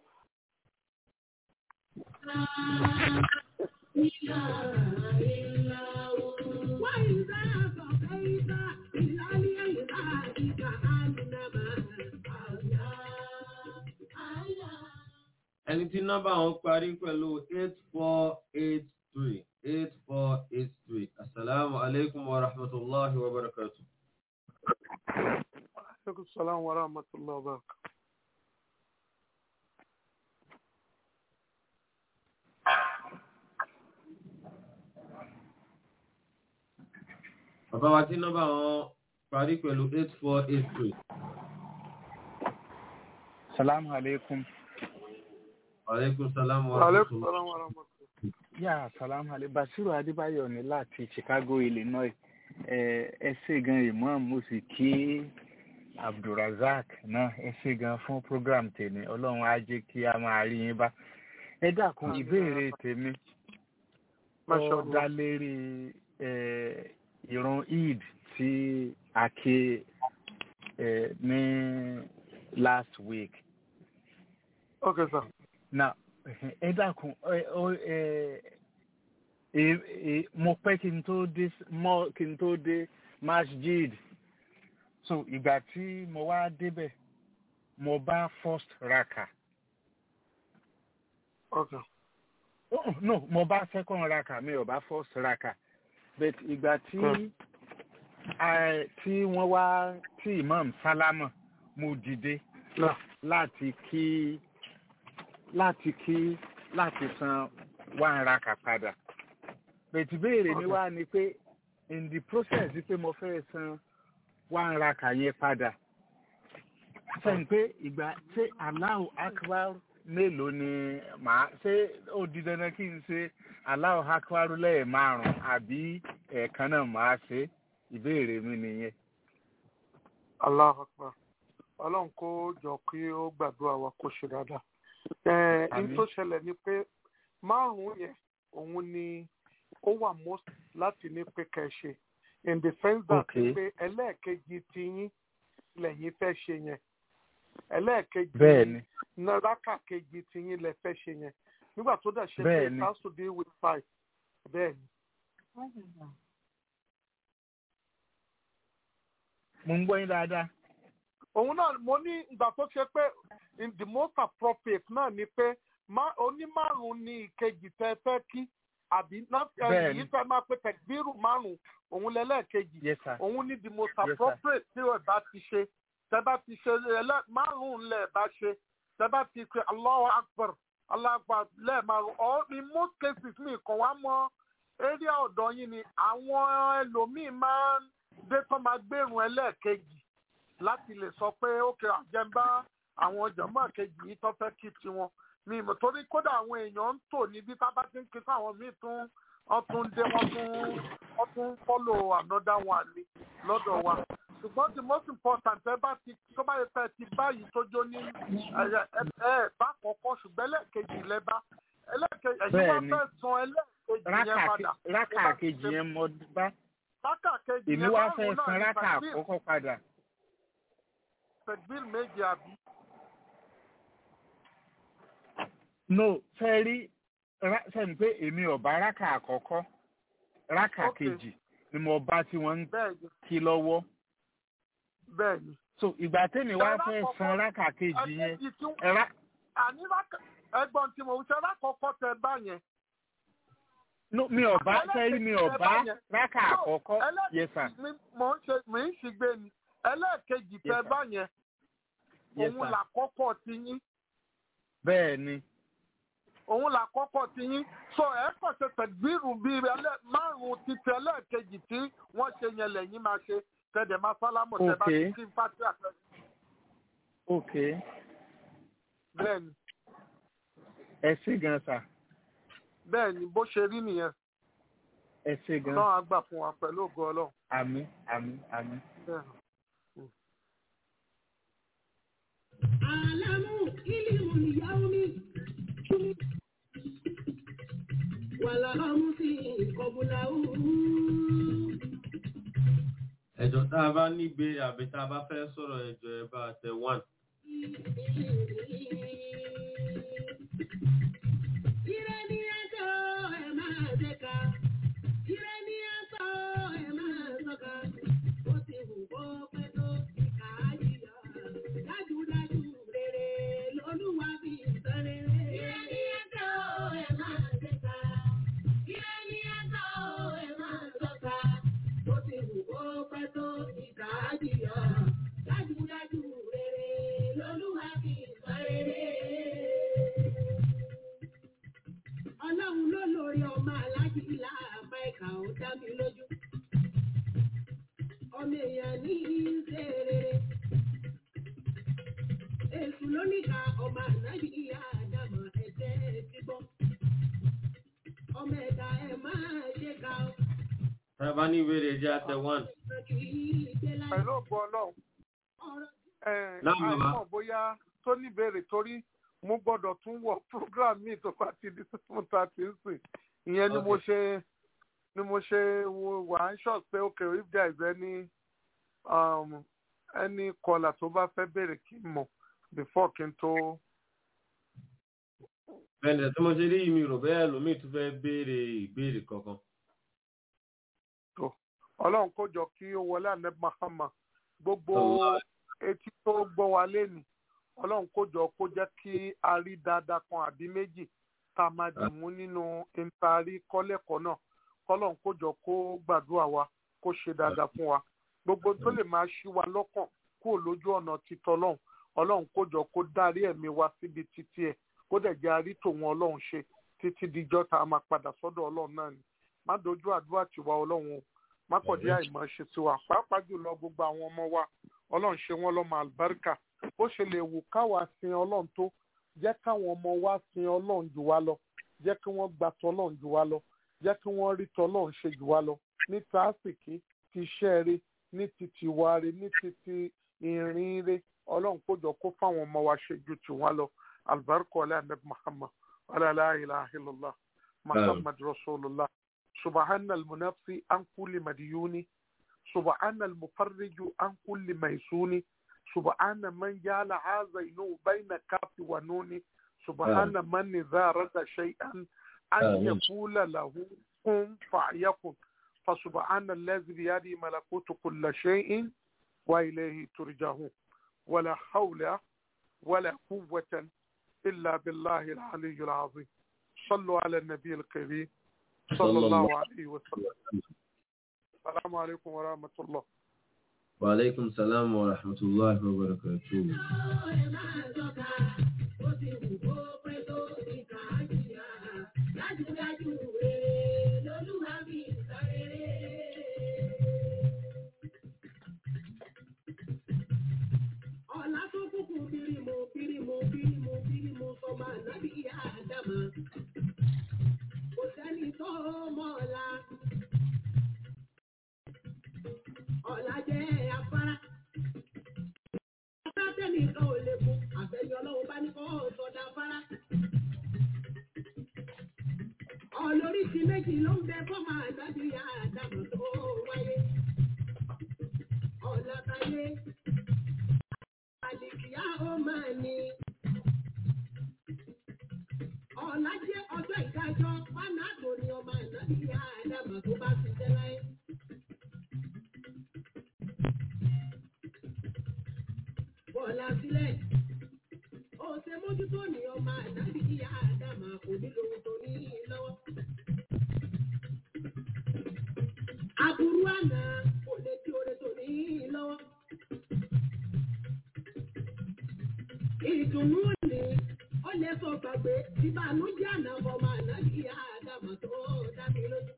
S4: ẹni tí nọ́mbà wọn parí pẹ̀lú eight four eight three eight four eight three asalaamu aleykum wa rahmatulahi wa barakatu.
S1: aleykum salaam wa rahmatulah wa barakatuh.
S4: bàbá wa tí nọ́mbà wọn parí pẹ̀lú eight four eight three.
S6: Salamu alaikum.
S4: aleykum salaam wa
S1: Aleykum
S4: rahmatulah.
S1: salaam wa rahmatulah.
S6: yà sàlámù alẹ́ basiru adébáyọ̀ ní láti chicago illinois ẹ ẹ ṣé gan imam mo sì kí abdulrasaq náà ẹ ṣé gan fún program tèmi ọlọ́run á jẹ́ kí a máa rí yín bá ẹ dákun ìbéèrè tèmi
S1: Masha
S6: ó
S1: Allah.
S6: dá lérí ẹ ìrun eid tí a ké ẹ ní last week
S1: Okay, sir.
S6: na ẹ dákun ẹ ọ ẹ ẹ ẹ mo pẹ́ kí n tó dé mọ́ kí n tó dé masjid so ìgbà tí mo wá débẹ̀ mo bá first raka
S1: Okay.
S6: oh, no mo bá second raka mi ò bá first raka but ìgbà tí
S1: Hmm.
S6: eh, tí wọ́n wá tí imam sálámà mo dìde
S1: Náà.
S6: láti kí láti kí láti san one raka padà bẹ̀tì béèrè mi wá ni pé in the process pé mo fẹ́ san one raka yẹn padà sẹ́yìn pé ìgbà ṣé Allahu akbar mélòó ni màá ṣé ó di dandan kí n ṣe Allahu akbar lẹ́ẹ̀ márùn-ún àbí ẹ̀ẹ̀kan náà màá ṣe ìbéèrè mi nìyẹn.
S1: Allahu Akbar. Ọlọ́run kó jọ kí ó gbàdúrà wa kó ṣe dáadáa. Ẹ
S6: Àmín.
S1: ní tó ṣẹlẹ̀ ni pé márùn-ún yẹn òun ni ó wà most láti ní pé kẹ́ ẹ ṣe. In the sense that
S6: Okay.
S1: pé ẹlẹ́ẹ̀kejì ti yín lẹ́yìn fẹ́ ṣe yẹn. Ẹlẹ́ẹ̀kejì
S6: bẹ́ẹ̀ni
S1: náírà kejì ti yín lẹ fẹ́ ṣe yẹn. Nígbà tó dẹ̀ ṣe pé
S6: Bẹ́ẹ̀ni.
S1: it has to deal with five. Bẹ́ẹ̀ni.
S6: mo ń gbọ́ yín dáadáa.
S1: òun náà mo ní ìgbà tó ṣe pé in the most appropriate náà ni pé má- onímárùn ni ìkejì tẹ fẹ́ kí àbí náà
S6: Bẹ́ẹ̀ni.
S1: yìí fẹ́ máa pé tẹ̀gbírù márùn òun lẹ́lẹ́kejì
S6: yes sir.
S1: òun ní the most
S6: Yes, sir.
S1: appropriate tí ẹ bá ti ṣe tẹ bá ti ṣe ẹlẹ́ márùn lẹ̀ bá ṣe tẹ bá ti ṣe Allahu Akbar Allahu Akbar lẹ́ẹ̀márùn or in most cases mi kàn wá mọ́ area ọ̀dọ̀ yín ni àwọn ẹlòmíì máa ń dé tán máa gbérùn ẹlẹ́ẹ̀kejì láti lè sọ pé ókè àjẹmbá àwọn jọmọ kejì yìí tó fẹ́ kí tiwọn mi mọ̀ torí kódà àwọn èèyàn ń tò níbi tá a bá ti ń kí fáwọn míì tún wọ́n tún dé wọ́n tún wọ́n tún follow another one ni lọ́dọ̀ wa ṣùgbọ́n the most important ẹ bá ti tó bá yẹ fẹ́ ti báyìí tó jó ní ẹ ẹ ẹ bá kọ́kọ́ ṣùgbọ́n ẹlẹ́ẹ̀kejì lẹ́bá ẹlẹ́ẹ̀kejì ẹ̀yin wá
S6: Bẹ́ẹ̀ni.
S1: fẹ́ san ẹlẹ́ẹ̀kejì yẹn
S6: rákà
S1: padà
S6: rákà kejì yẹn mo bá
S1: rákà kejì
S6: èmi
S1: yẹn
S6: wá
S1: márùn-ún
S6: fẹ́
S1: náà
S6: san
S1: ní
S6: rákà
S1: tàbí
S6: àkọ́kọ́ padà.
S1: tẹ̀gbìl méje àbí.
S6: no fẹ́ rí ra- sẹ́ni pé èmi ò bá rákà àkọ́kọ́ rákà
S1: Okay.
S6: kejì ni mo bá tí wọ́n ń
S1: bẹ́ẹ̀ ni
S6: kí lọ́wọ́
S1: bẹ́ẹ̀ ni.
S6: so ìgbà tẹ́mi wá
S1: Ṣé
S6: fẹ́
S1: rákà
S6: san rákà kejì yẹn
S1: ẹ̀kejì tí
S6: ẹ̀rá
S1: àní rákà ẹ̀gbọ́n tí mo ṣe rákọ̀ọ́kọ́ tẹ bá yẹn.
S6: no mi ò bá fẹ́ rí mi ò bá rákà
S1: No,
S6: àkọ́kọ́
S1: ẹlẹ́ẹ̀kejì
S6: yes sir
S1: mi- mò ń ṣe mò ń ṣìgbé ni ẹlẹ́ẹ̀kejì tẹ
S6: Yes, sir.
S1: bá yẹn
S6: yes
S1: òun
S6: sir
S1: làkọ́kọ́ ti yín
S6: bẹ́ẹ̀ ni
S1: òun làkọ́kọ́ ti yín so ẹ kàn ṣe tẹ̀gbìrù bíi ẹlẹ́ márùn-ún ti tẹ ẹlẹ́ẹ̀kejì tí wọ́n ṣe yẹn lẹ́yìn máa ṣe tẹ̀dẹ̀ máa sálámù tẹ bá ti
S6: Okay.
S1: kí fásitì àtẹ
S6: ok
S1: bẹ́ẹ̀ ni
S6: ẹ ṣé gan sir
S1: bẹ́ẹ̀ ni bó ṣe rí nìyẹn
S6: ẹ ṣé gan
S1: náà á gbà fún wa pẹ̀lú ògo ọlọ́run
S6: àmín àmín àmín.
S1: bẹ́ẹ̀ ni.
S2: Àlámù ìlímù ìyáwómi. Wàlá ọmú sí ìkọ̀bùlà òru.
S4: ẹjọ́ tá a bá nígbé àbí tá a bá fẹ́ sọ̀rọ̀ ẹjọ́ ẹ bá tẹ one.
S2: Ire ni ẹjọ́ ẹ máa ṣèkà. Ire ni ẹjọ́ ẹ máa ṣọ́ka. Ó ti wù kó pẹ́ tó ìkà á yíyọ. Dájúdájú rere lolúwa fi sẹ́rẹ̀. Ire ni ẹjọ́ ẹ máa ṣèkà. Ire ni ẹjọ́ ẹ máa ṣọ́ka. Ó ti wù kó pẹ́ tó ìkà á yíyọ. Dájúdájú rere lolúwa fi sẹ́rẹ̀ ọlọ́run ló lórí ọmọ aláàjì láàbá ẹ̀ka ó dá mi lójú. ọmọ èèyàn ní í ṣe rere. èṣù ló níka ọmọ ànábì ìyá àdàmọ̀ ẹ̀jẹ̀
S4: Tá a bá ní ìbéèrè jẹ́ àtẹ one.
S1: pẹ̀lú ògbó ọlọ́run ẹ̀,
S4: Náà, bàbá.
S1: àìmọ̀ bóyá tó ní ìbéèrè torí mo gbọ́dọ̀ tún wọ program mi tó bá ti di seven thirty ń sìn ìyẹn ni mo
S4: Okay.
S1: ṣe ni mo ṣe wo wà ń ṣọ̀ pé okay if there is any um, any caller tó bá fẹ́ béèrè kí n mọ̀ before kí n tó.
S4: Bẹ́ẹ̀ni tí mo ṣe rí mi rò bẹ́ẹ̀ lómi tún fẹ́ béèrè ìbéèrè kankan.
S1: ọlọ́run kó jọ kí ó wọlé ànẹ́bí mahama gbogbo
S4: Allah.
S1: etí tó gbọ́ wa lẹ́nu ọlọ́run kó jọ kó jẹ́ kí a rí dáadáa kan àbí méjì tá a máa dì mú nínú ìtaari kọ́lẹ́kọ̀ọ́ náà kọ́lọ́run kó jọ kó gbàdúrà wa kó ṣe dáadáa fún wa gbogbo tó lè máa ṣí wa lọ́kàn kúrò lójú ọ̀nà títọ́ ọlọ́run ọlọ́run kó jọ kó darí ẹ̀mí wa síbi títí ẹ̀ kó dẹ̀ jẹ́ arí tòun ọlọ́run ṣe títí dijọ́ tá a máa padà sọ́dọ̀ ọlọ́run náà ni má dojú àdúrà tiwa ọlọ́run o má kọ̀ dé àìmọ̀ ṣe sí wa pàápàá jùlọ gbogbo àwọn ọmọ wa ọlọ́run ṣe wọ́n lọ́mọ àlùbáríkà bó ṣe lè wù káwa sin ọlọ́run tó jẹ́ káwọn ọmọ wa sin ọlọ́run jù wá lọ jẹ́ kí wọ́n gba tọ́lọ́run jù wá lọ jẹ́ kí wọ́n rí tọ́lọ́run ṣe jù wá lọ ní tàásìkí ti iṣẹ́ rẹ ní ti tiwa rẹ ní ti ti ìrìn rẹ ọlọ́run kójọ kó fáwọn ọmọ wa ṣe ju tiwa lọ àlùbáríkà ọlẹ́ ànábì muhammad ọlẹ́ la ilaha illallah muhammad rasulullah سبحان المنفي عن كل مديون سبحان المفرج عن كل ميسون سبحان من جعل عازين بين كاف ونون سبحان من إذا رد شيئا أن
S4: آمين.
S1: يقول له كن فيكن فسبحان الذي بيده ملكوت كل شيء وإليه ترجعون ولا حول ولا قوة إلا بالله العلي العظيم صلوا على النبي الكريم صلى الله عليه وسلم السلام عليكم ورحمة الله
S4: Wa alaikum salam wa rahmatullahi wa barakatuh.
S2: Ọ̀la tó kúkú bírímù bírímù bírímù bírímù sọmọ ànábì ìyá àdàmà. Kò sẹ́ni tó mọ̀ ọ̀la. Ọ̀la jẹ́ afárá. Afárá tẹ́nìkan ò lè fún àfẹ́yọ́ ọlọ́run bá ní kọ́ sọ̀dà afárá. Ọlóríṣi méjì ló ń bẹ fọ́mọ ànábì ìyá àdàmà tó wáyé. Ọ̀la táyé. Àlìkìyá ó máa ní. Ọ̀la jẹ́ ọjọ́ ìdájọ́ Fánáàtò ni ọmọ ìnábì ìyá Ádámà tó bá ti jẹ́ láyé. Bọ̀lá sílẹ̀. Ó ṣe mójútó ní ọmọ ìnábì ìyá Ádámà kò nílò ohun tó ní lọ́wọ́. Aburú àná kò lè tí oore tó ní lọ́wọ́. ìdùnnú ni ó lè sọ gbàgbé ìbànújẹ́ àná ọmọ àná kí àdàmọ̀ tó dá mi lójú.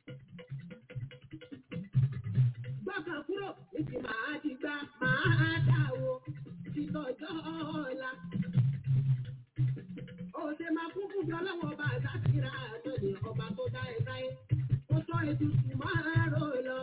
S2: gbọ́kàn kúrò níbi màá ti gbá màá dà wo títọ́jọ́ ọ̀la. òṣè máa kún fún bí ọlọ́wọ́ ọba àdáṣírà àná ni ọba tó dá ẹ káyé. ó sọ ètùtù máa rò lọ.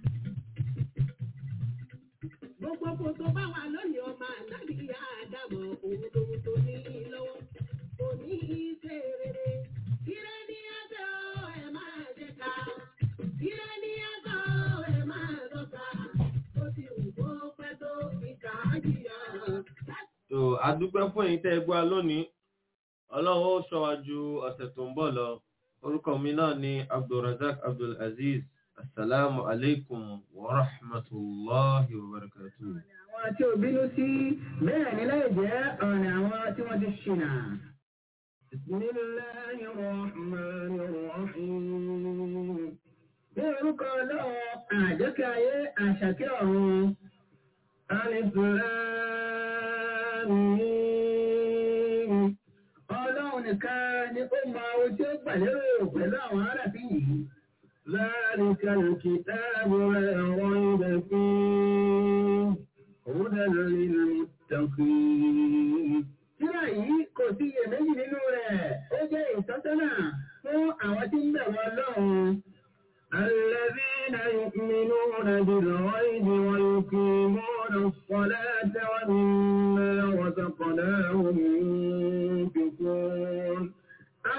S2: Gbogbo kò tó bá wà lónìí ọmọ ànábì àdàmọ̀ òun lòun tó ní lọ́wọ́. Kò ní í ṣe rere. Ire ní ẹgbẹ́ o, ẹ máa ṣe ká. Ire ní ẹgbẹ́ o, ẹ máa lọ́ka. Ó ti wù kó pẹ́ tó ìkà á jìyà.
S4: So, a dúpẹ́ fún ẹ̀yin tẹ́ ẹ gbọ́ wa lónìí. Ọlọ́run ó ṣọ́ wa ju ọ̀sẹ̀ tó ń bọ̀ lọ. Orúkọ mi náà ni Abdulrazak Abdulaziz. Assalamu alaikum wa rahmatullahi wa barakatuh.
S7: àwọn tí ò bínú sí bẹ́ẹ̀ ni láì jẹ́ ọ̀nà àwọn tí wọ́n ti ṣìnà. Bismillahi rahmani rahim. Ní orúkọ ọlọ́run àjọkẹ́ ayé àṣàkẹ́ ọ̀run. Alif Lam Mim. Ọlọ́run nìkan ni ó mọ ohun tí ó gbà lérò pẹ̀lú àwọn arábí yìí. ذلك الكتاب لا ريب فيه هدى للمتقين Tíra yìí kò sí iyèméjì nínú rẹ̀, ó jẹ́ ìtọ́sọ́nà fún àwọn tí ń bẹ̀rù Ọlọ́run. الذين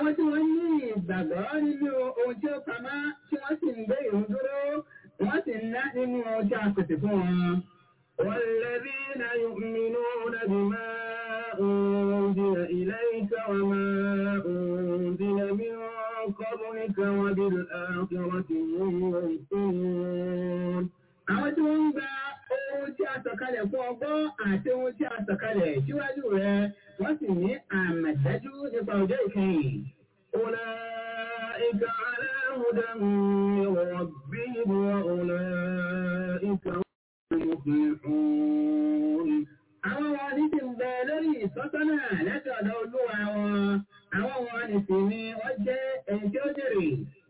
S7: àwọn tí wọ́n ní ìgbàgbọ́ nínú ohun tí ó pamọ́ tí wọ́n sì ń gbé ìrun dúró wọ́n sì ń ná nínú ohun tí a pèsè fún wọn.
S2: والذين يؤمنون بما أنزل إليك وما أنزل من قبلك وبالآخرة هم يوقنون
S7: àwọn tí wọ́n ń gba ohun tí a sọ̀kalẹ̀ fún ọgbọ́n àti ohun tí a sọ̀kalẹ̀ síwájú rẹ̀ wọ́n sì ní àmọ̀dájú nípa ọjọ́ ìkẹyìn.
S2: أولئك على هدى من ربهم وأولئك هم المفلحون
S7: àwọn wọn ní ti ń bẹ lórí ìtọ́sọ́nà láti ọ̀dọ̀ olúwa wọn àwọn wọn ní sì ni wọ́n jẹ́ ẹni tí ó jèrè.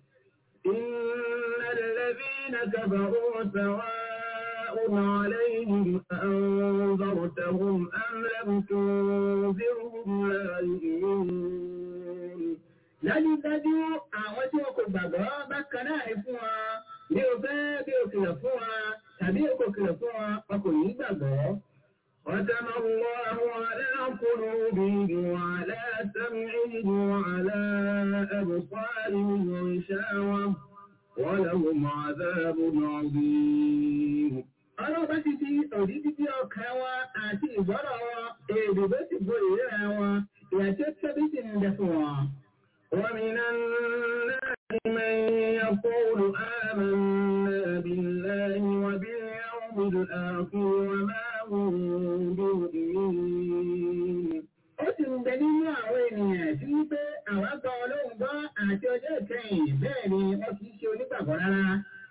S2: إن الذين كفروا سواء عليهم أنذرتهم أم لم تنذرهم لا يؤمنون
S7: dájúdájú àwọn tí wọn kò gbàgbọ́ bákan náà ní fún wa bí o fẹ́ bí o kìlọ̀ fún wa tàbí o kò kìlọ̀ fún wa wọn kò ní gbàgbọ́.
S2: ختم الله على قلوبهم وعلى سمعهم وعلى أبصارهم غشاوة ولهم عذاب عظيم
S7: ọlọ́run bá ti di òdí títí ọkàn wa àti ìgbọ́rọ̀ wọn èdè bó ti bo ìríra wọn ìyà tí ó tóbi sì ń bẹ fún wọn.
S2: ومن الناس من يقول آمنا بالله وباليوم الآخر وما هم بمؤمنين
S7: ó sì ń bẹ nínú àwọn ènìyàn tí wípé àwọn gbọ́ ọlọ́run gbọ́ àti ọjọ́ ìkẹyìn bẹ́ẹ̀ ni wọ́n kì í ṣe onígbàgbọ́ rárá.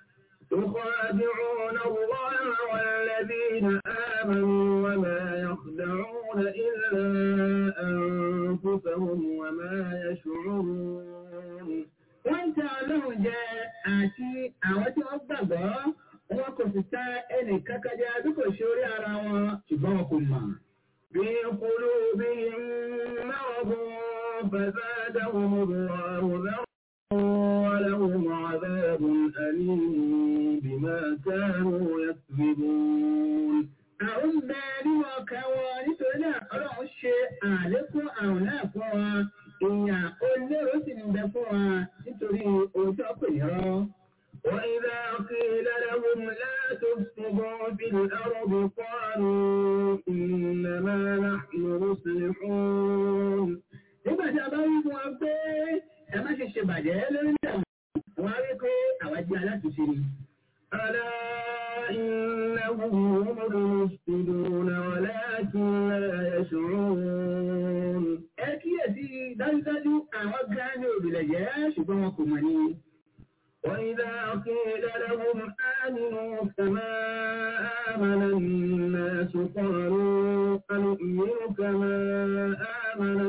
S2: يخادعون الله والذين آمنوا وما يخدعون إلا أنفسهم وما يشعرون
S7: wọ́n ń ta ọlọ́run jẹ àti àwọn tí wọ́n gbàgbọ́ wọn kò sì ta ẹnì kankan jẹ bí kò ṣe orí ara wọn ṣùgbọ́n wọn kò mọ̀.
S2: في قلوبهم مرض فزادهم الله ذرا ولهم عذاب أليم بما كانوا يكذبون
S7: àwọn ń bẹ nínú ọkàn wọn nítorí náà ọlọ́run ṣe àlékún àrùn náà fún wa ìyàn olóró sì ń bẹ fún wa nítorí ohun tí wọ́n pè ní rọ́.
S2: وإذا قيل لهم لا تفسدوا في الأرض قالوا إنما نحن مصلحون
S7: nígbà tí a bá wí fún wa pé ẹ má ṣe ṣe bàjẹ́ lórí náà wọ́n á rí pé àwa jẹ́ alátùúṣe ni.
S2: ألا إنهم هم المفسدون ولكن لا يشعرون
S7: ẹ kíyèsí dájúdájú àwọn gan ni òbílẹ̀ jẹ́ ṣùgbọ́n wọn kò mọ̀ ni.
S2: وإذا قيل لهم آمنوا كما آمن الناس قالوا أنؤمن كما آمن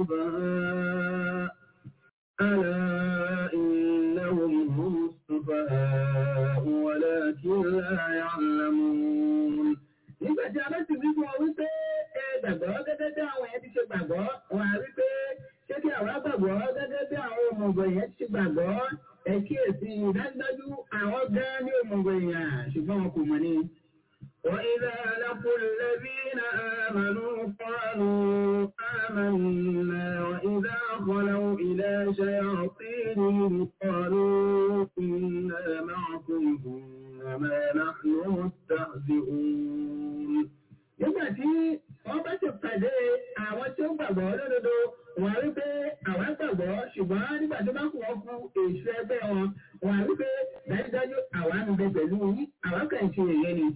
S2: السفهاء ألا إنهم هم السفهاء ولكن لا يعلمون
S7: nígbà tí a bá sì wí fún ọ wípé ẹ gbàgbọ́ gẹ́gẹ́ bí àwọn yẹn ti ṣe gbàgbọ́ wọn á rí pé ṣé kí àwa gbàgbọ́ gẹ́gẹ́ bí àwọn òmùgọ̀ yẹn ti ṣe gbàgbọ́ ẹ kíyèsí dájúdájú àwọn gan ní òmùgọ̀ èèyàn ṣùgbọ́n wọn kò mọ̀ ni.
S2: وإذا لقوا الذين آمنوا قالوا آمنا وإذا خلوا إلى شياطينهم قالوا إنا معكم إنما نحن مستهزئون
S7: nígbà tí wọ́n bá ti pàdé àwọn tí ó gbàgbọ́ lódodo wọ́n á rí pé àwọn gbàgbọ́ ṣùgbọ́n nígbà tó bá kù wọ́n fún èso ẹgbẹ́ wọn wọ́n á rí pé dájúdájú àwa ń bẹ pẹ̀lú yín àwa kàn ń ṣe èyẹ ni.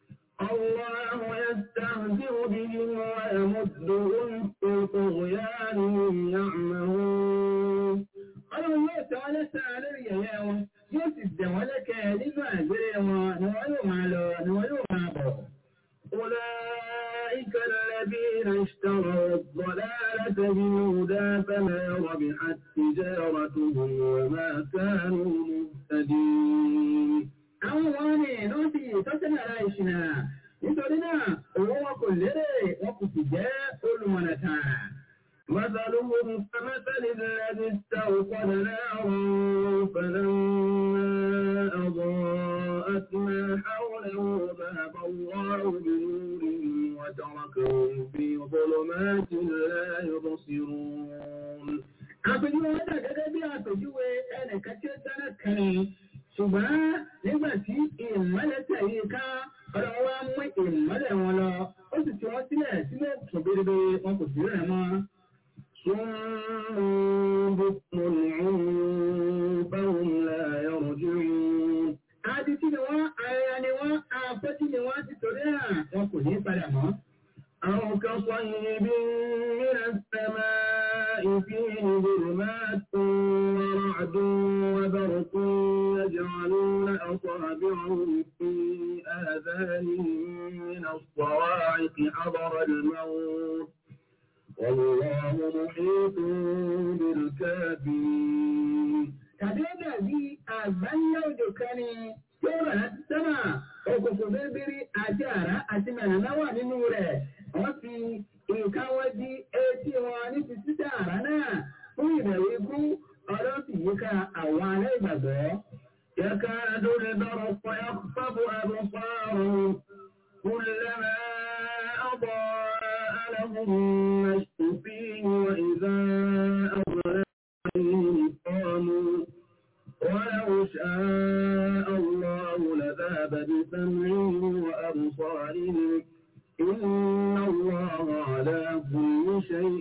S2: الله يستهزئ بهم ويمدهم في طغيانهم يعمهون
S7: ọlọ́run yóò tẹ́ wọ́n lẹ́sàn-án lórí yẹ̀yẹ́ wọn yóò sì dẹ̀ wọ́n lẹ́kẹ̀ẹ́ nínú àgbèrè wọn ni wọ́n yóò máa lọ ni wọ́n yóò máa bọ̀.
S2: أولئك الذين اشتروا الضلالة بالهدى فما ربحت تجارتهم وما كانوا مهتدين
S7: àwọn wọn ni ló fi ìtọ́sẹ́nà ara ìṣìnà nítorí náà owó wọn kò lérè wọn kò sì jẹ́ olùmọ̀nà tààrà.
S2: مثلهم كمثل الذي استوقد نارا فلما أضاءت ما حوله ذهب الله بنورهم وتركهم في ظلمات لا يبصرون
S7: àpèjúwe àpèjúwe wọn dà gẹ́gẹ́ bí àpèjúwe ẹnìkan tí ó dáná kẹrin ṣùgbọ́n nígbà tí ìmọ́lẹ̀ tẹ̀lé ká ọ̀dọ̀ wa mú ìmọ́lẹ̀ wọn lọ ó sì ti wọ́n sílẹ̀ sílẹ̀ tó bérebé wọn kò sí rẹ̀ mọ́. Adití ni wọ́n, ayẹyẹ ni wọ́n, afẹ́tí ni wọ́n ti torí à, wọn kò ní padà mọ́.
S2: أو كصيب من السماء فيه ظلمات ورعد وبرق يجعلون أصابعهم في آذانهم من الصواعق حضر الموت والله محيط بالكافرين
S7: tàbí ó dàbí àgbáńlá òjò kan ni yóò rà láti sẹ́mà òkùnkùn bíríbírí àti àrá àti mẹ̀nàmá wà nínú rẹ̀ wọ́n fi nǹkan wọn di etí wọn ní ti títà àrá náà fún ìbẹ̀rù ikú ọlọ́run sì yíká àwọn aláìgbàgbọ́.
S2: يكاد البرق يخطف أبصارهم كلما أضاء لهم مشوا فيه وإذا أظلم عليهم قاموا ولو شاء الله لذهب بسمعهم وأبصارهم إن الله على كل شيء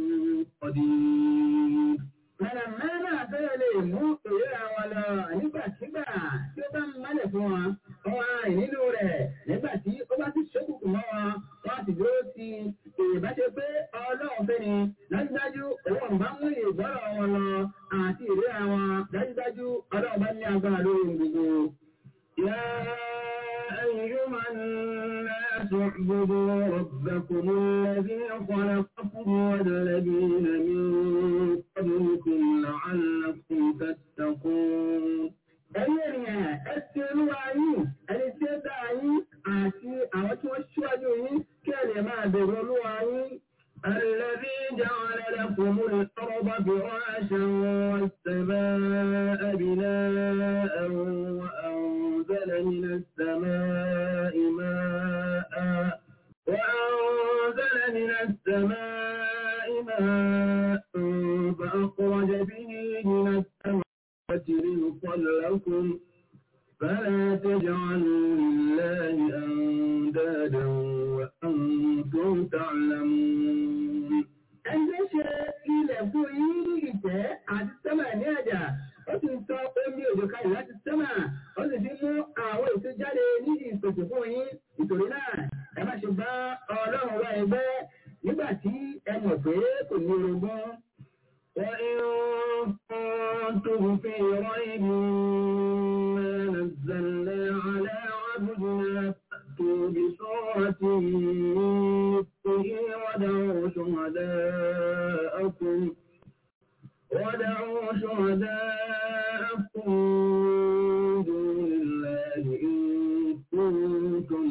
S2: قدير
S7: Mẹ̀nàmá náà fẹ́rẹ̀ lè mú ìríra wọn lọ nígbàkigbà tí ó bá ń mọ́lẹ̀ fún wọn. Wọ́n á rìn nínú rẹ̀ nígbà tí ó bá ti ṣókùnkùn mọ́ wọn. Wọ́n á sì dúró sí ìbáṣe pé ọlọ́run fẹ́ ni. Dájúdájú òun bá mú ìgbọ́rọ̀ wọn lọ àti ìríra wọn. Dájúdájú ọlọ́run bá ní agbára lórí ohun gbogbo.
S2: يا أيها الناس اعبدوا ربكم الذي خلقكم والذين من قبلكم لعلكم تتقون
S7: Ẹ̀yin ènìyàn, ẹ ti olúwa yín, ẹni tí ó dá yín àti àwọn tí wọ́n ṣíwájú yín kí ẹ lè máa bẹ̀rù olúwa yín.
S2: الذي جعل لكم الأرض فراشا والسماء بناء وأنزل من السماء ماء وأنزل من السماء ماء فأخرج به من الثمرات رزقا لكم فلا تجعلوا لله أندادا وأنتم تعلمون
S7: Ẹgbẹ́ ṣe ilẹ̀ fún yín ní ìtẹ́ àti sẹ́mà ní àjà. Ó sì ń sọ omi òjò kalẹ̀ láti sẹ́mà. Ó sì fi mú àwọn èso jáde ní ìpèsè fún yín. Nítorí náà, ẹ má ṣe bá Ọlọ́run wá ẹgbẹ́ nígbà tí ẹ mọ̀ pé kò ní orogún.
S2: وإن كنتم في ريب مما نزلنا على عبدنا فأتوا بسورة من مثله ودعوا شهداءكم ودعوا شهداءكم من دون الله إن كنتم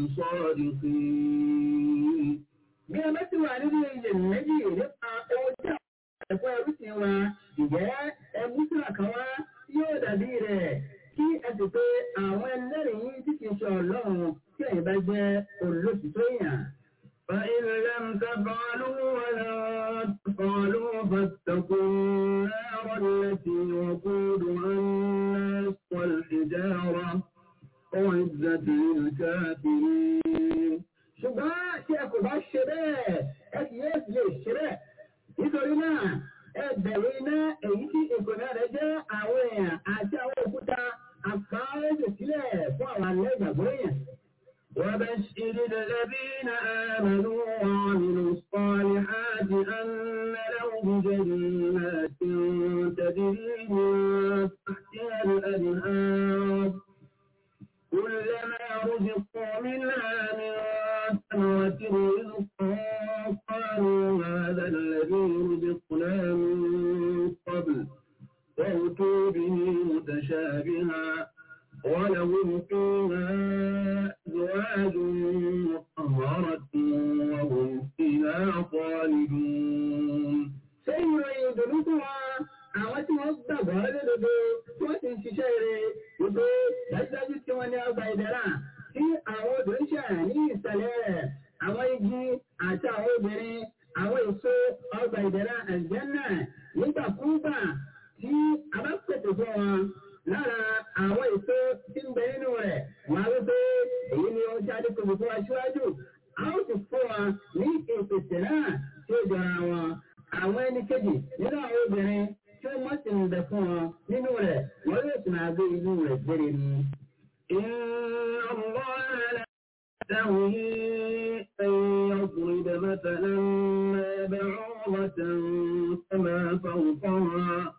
S2: صادقين
S7: Bí ẹ bá ti wà nínú ilẹ̀ méjì nípa ohun tí àwọn ẹ̀kọ́ ẹrú ti wa, ìjẹ́ ẹbú sí àkàwá yóò dàbí rẹ̀ kí ẹ sì pé àwọn ẹlẹ́rìí tí kìí ṣe ọlọ́run tí ẹ̀yin bá jẹ́ olóṣìṣẹ́ èèyàn.
S2: فإن لم تفعلوا ولا تفعلوا فاتقوا النار التي وقودها الناس والحجارة أعدت للكافرين
S7: ṣùgbọ́n tí ẹ kò bá ṣe bẹ́ẹ̀ ẹ kì yóò sì lè ṣe bẹ́ẹ̀. nítorí náà ẹ bẹ̀rù iná èyí tí ìkòná rẹ̀ jẹ́ àwọn èèyàn àti àwọn òkúta àpáwọ́sẹ̀ sílẹ̀ fún àwọn alẹ́ ìgbàgbọ́ èèyàn.
S2: وبشر الذين آمنوا وعملوا الصالحات أن لهم جنات تجري من تحتها الأنهار كلما رزقوا منها من ثمرة رزقا قالوا هذا الذي رزقنا من قبل وأتوا به متشابها ولهم فيها أزواج مطهرة وهم فيها خالدون
S7: ṣé ìròyìn ìdùnnú fún wa àwọn tí wọ́n gbàgbọ́ lódodo tí wọ́n sì ń ṣiṣẹ́ rere wípé dájúdájú tí wọ́n ní ọgbà ìdẹ́rà tí àwọn obìnrin ṣe ní ìsàlẹ̀ rẹ̀ àwọn igi àti àwọn obìnrin àwọn èso ọgbà ìdẹ́rà àjẹ́nà nígbàkúgbà tí a bá pèsè fún wọn lára àwọn èso tí ń bẹ nínú rẹ̀ wọ́n á wí pé èyí ni ohun tí a ti pèsè fún wa síwájú a ó sì fún wa ní ìpèsè náà tí ó jọra wọn àwọn ẹni kejì nínú àwọn obìnrin tí ó mọ̀ sí ń bẹ fún wọn nínú rẹ̀ wọ́n yóò sì máa gbé inú rẹ̀ gbére ni.
S8: إن الله لا يستوي أن يضرب مثلا ما بعوضة فما فوقها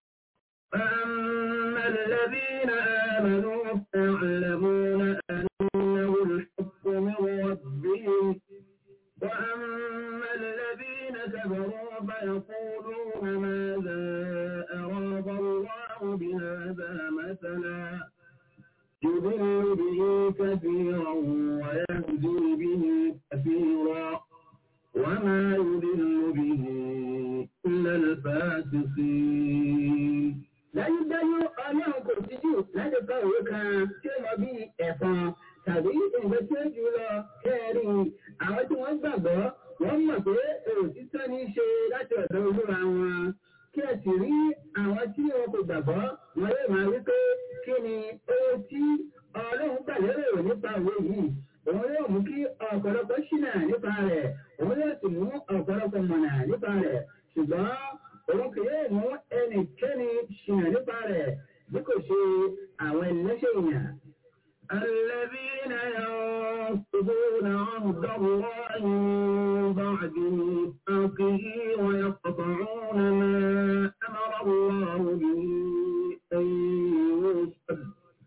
S8: فأما الذين آمنوا فيعلمون أنه الحق من ربهم وأما الذين كفروا فيقولون ماذا أراد الله بهذا مثلا يضل به كثيرا ويهدي به كثيرا وما يضل به إلا الفاسقين
S7: dájúdájú ọlọ́run kò síjú láti kọ òwe kan tí ó mọ bí ẹ̀fọn tàbí nǹkan tí ó jù lọ kẹrin àwọn tí wọ́n gbàgbọ́ wọ́n mọ̀ pé òtítọ́ ní í ṣe láti ọ̀dọ̀ olúwa wọn kí ẹ sì rí àwọn tí wọn kò gbàgbọ́ wọn yóò máa wí pé kí ni owó tí ọlọ́run gbàlérò nípa òwe yìí òun yóò mú kí ọ̀pọ̀lọpọ̀ ṣìnà nípa rẹ̀ òun yóò sì mú ọ̀pọ̀lọpọ̀ mọ̀nà nípa rẹ̀ ṣùgbọ́n òun kì yóò mú ẹnikẹ́ni ṣìnà nípa rẹ̀ bí kò ṣe àwọn ẹlẹ́ṣẹ̀ èèyàn.
S8: الذين ينقضون عهد الله من بعد ميثاقه ويقطعون ما أمر الله به أن يوصل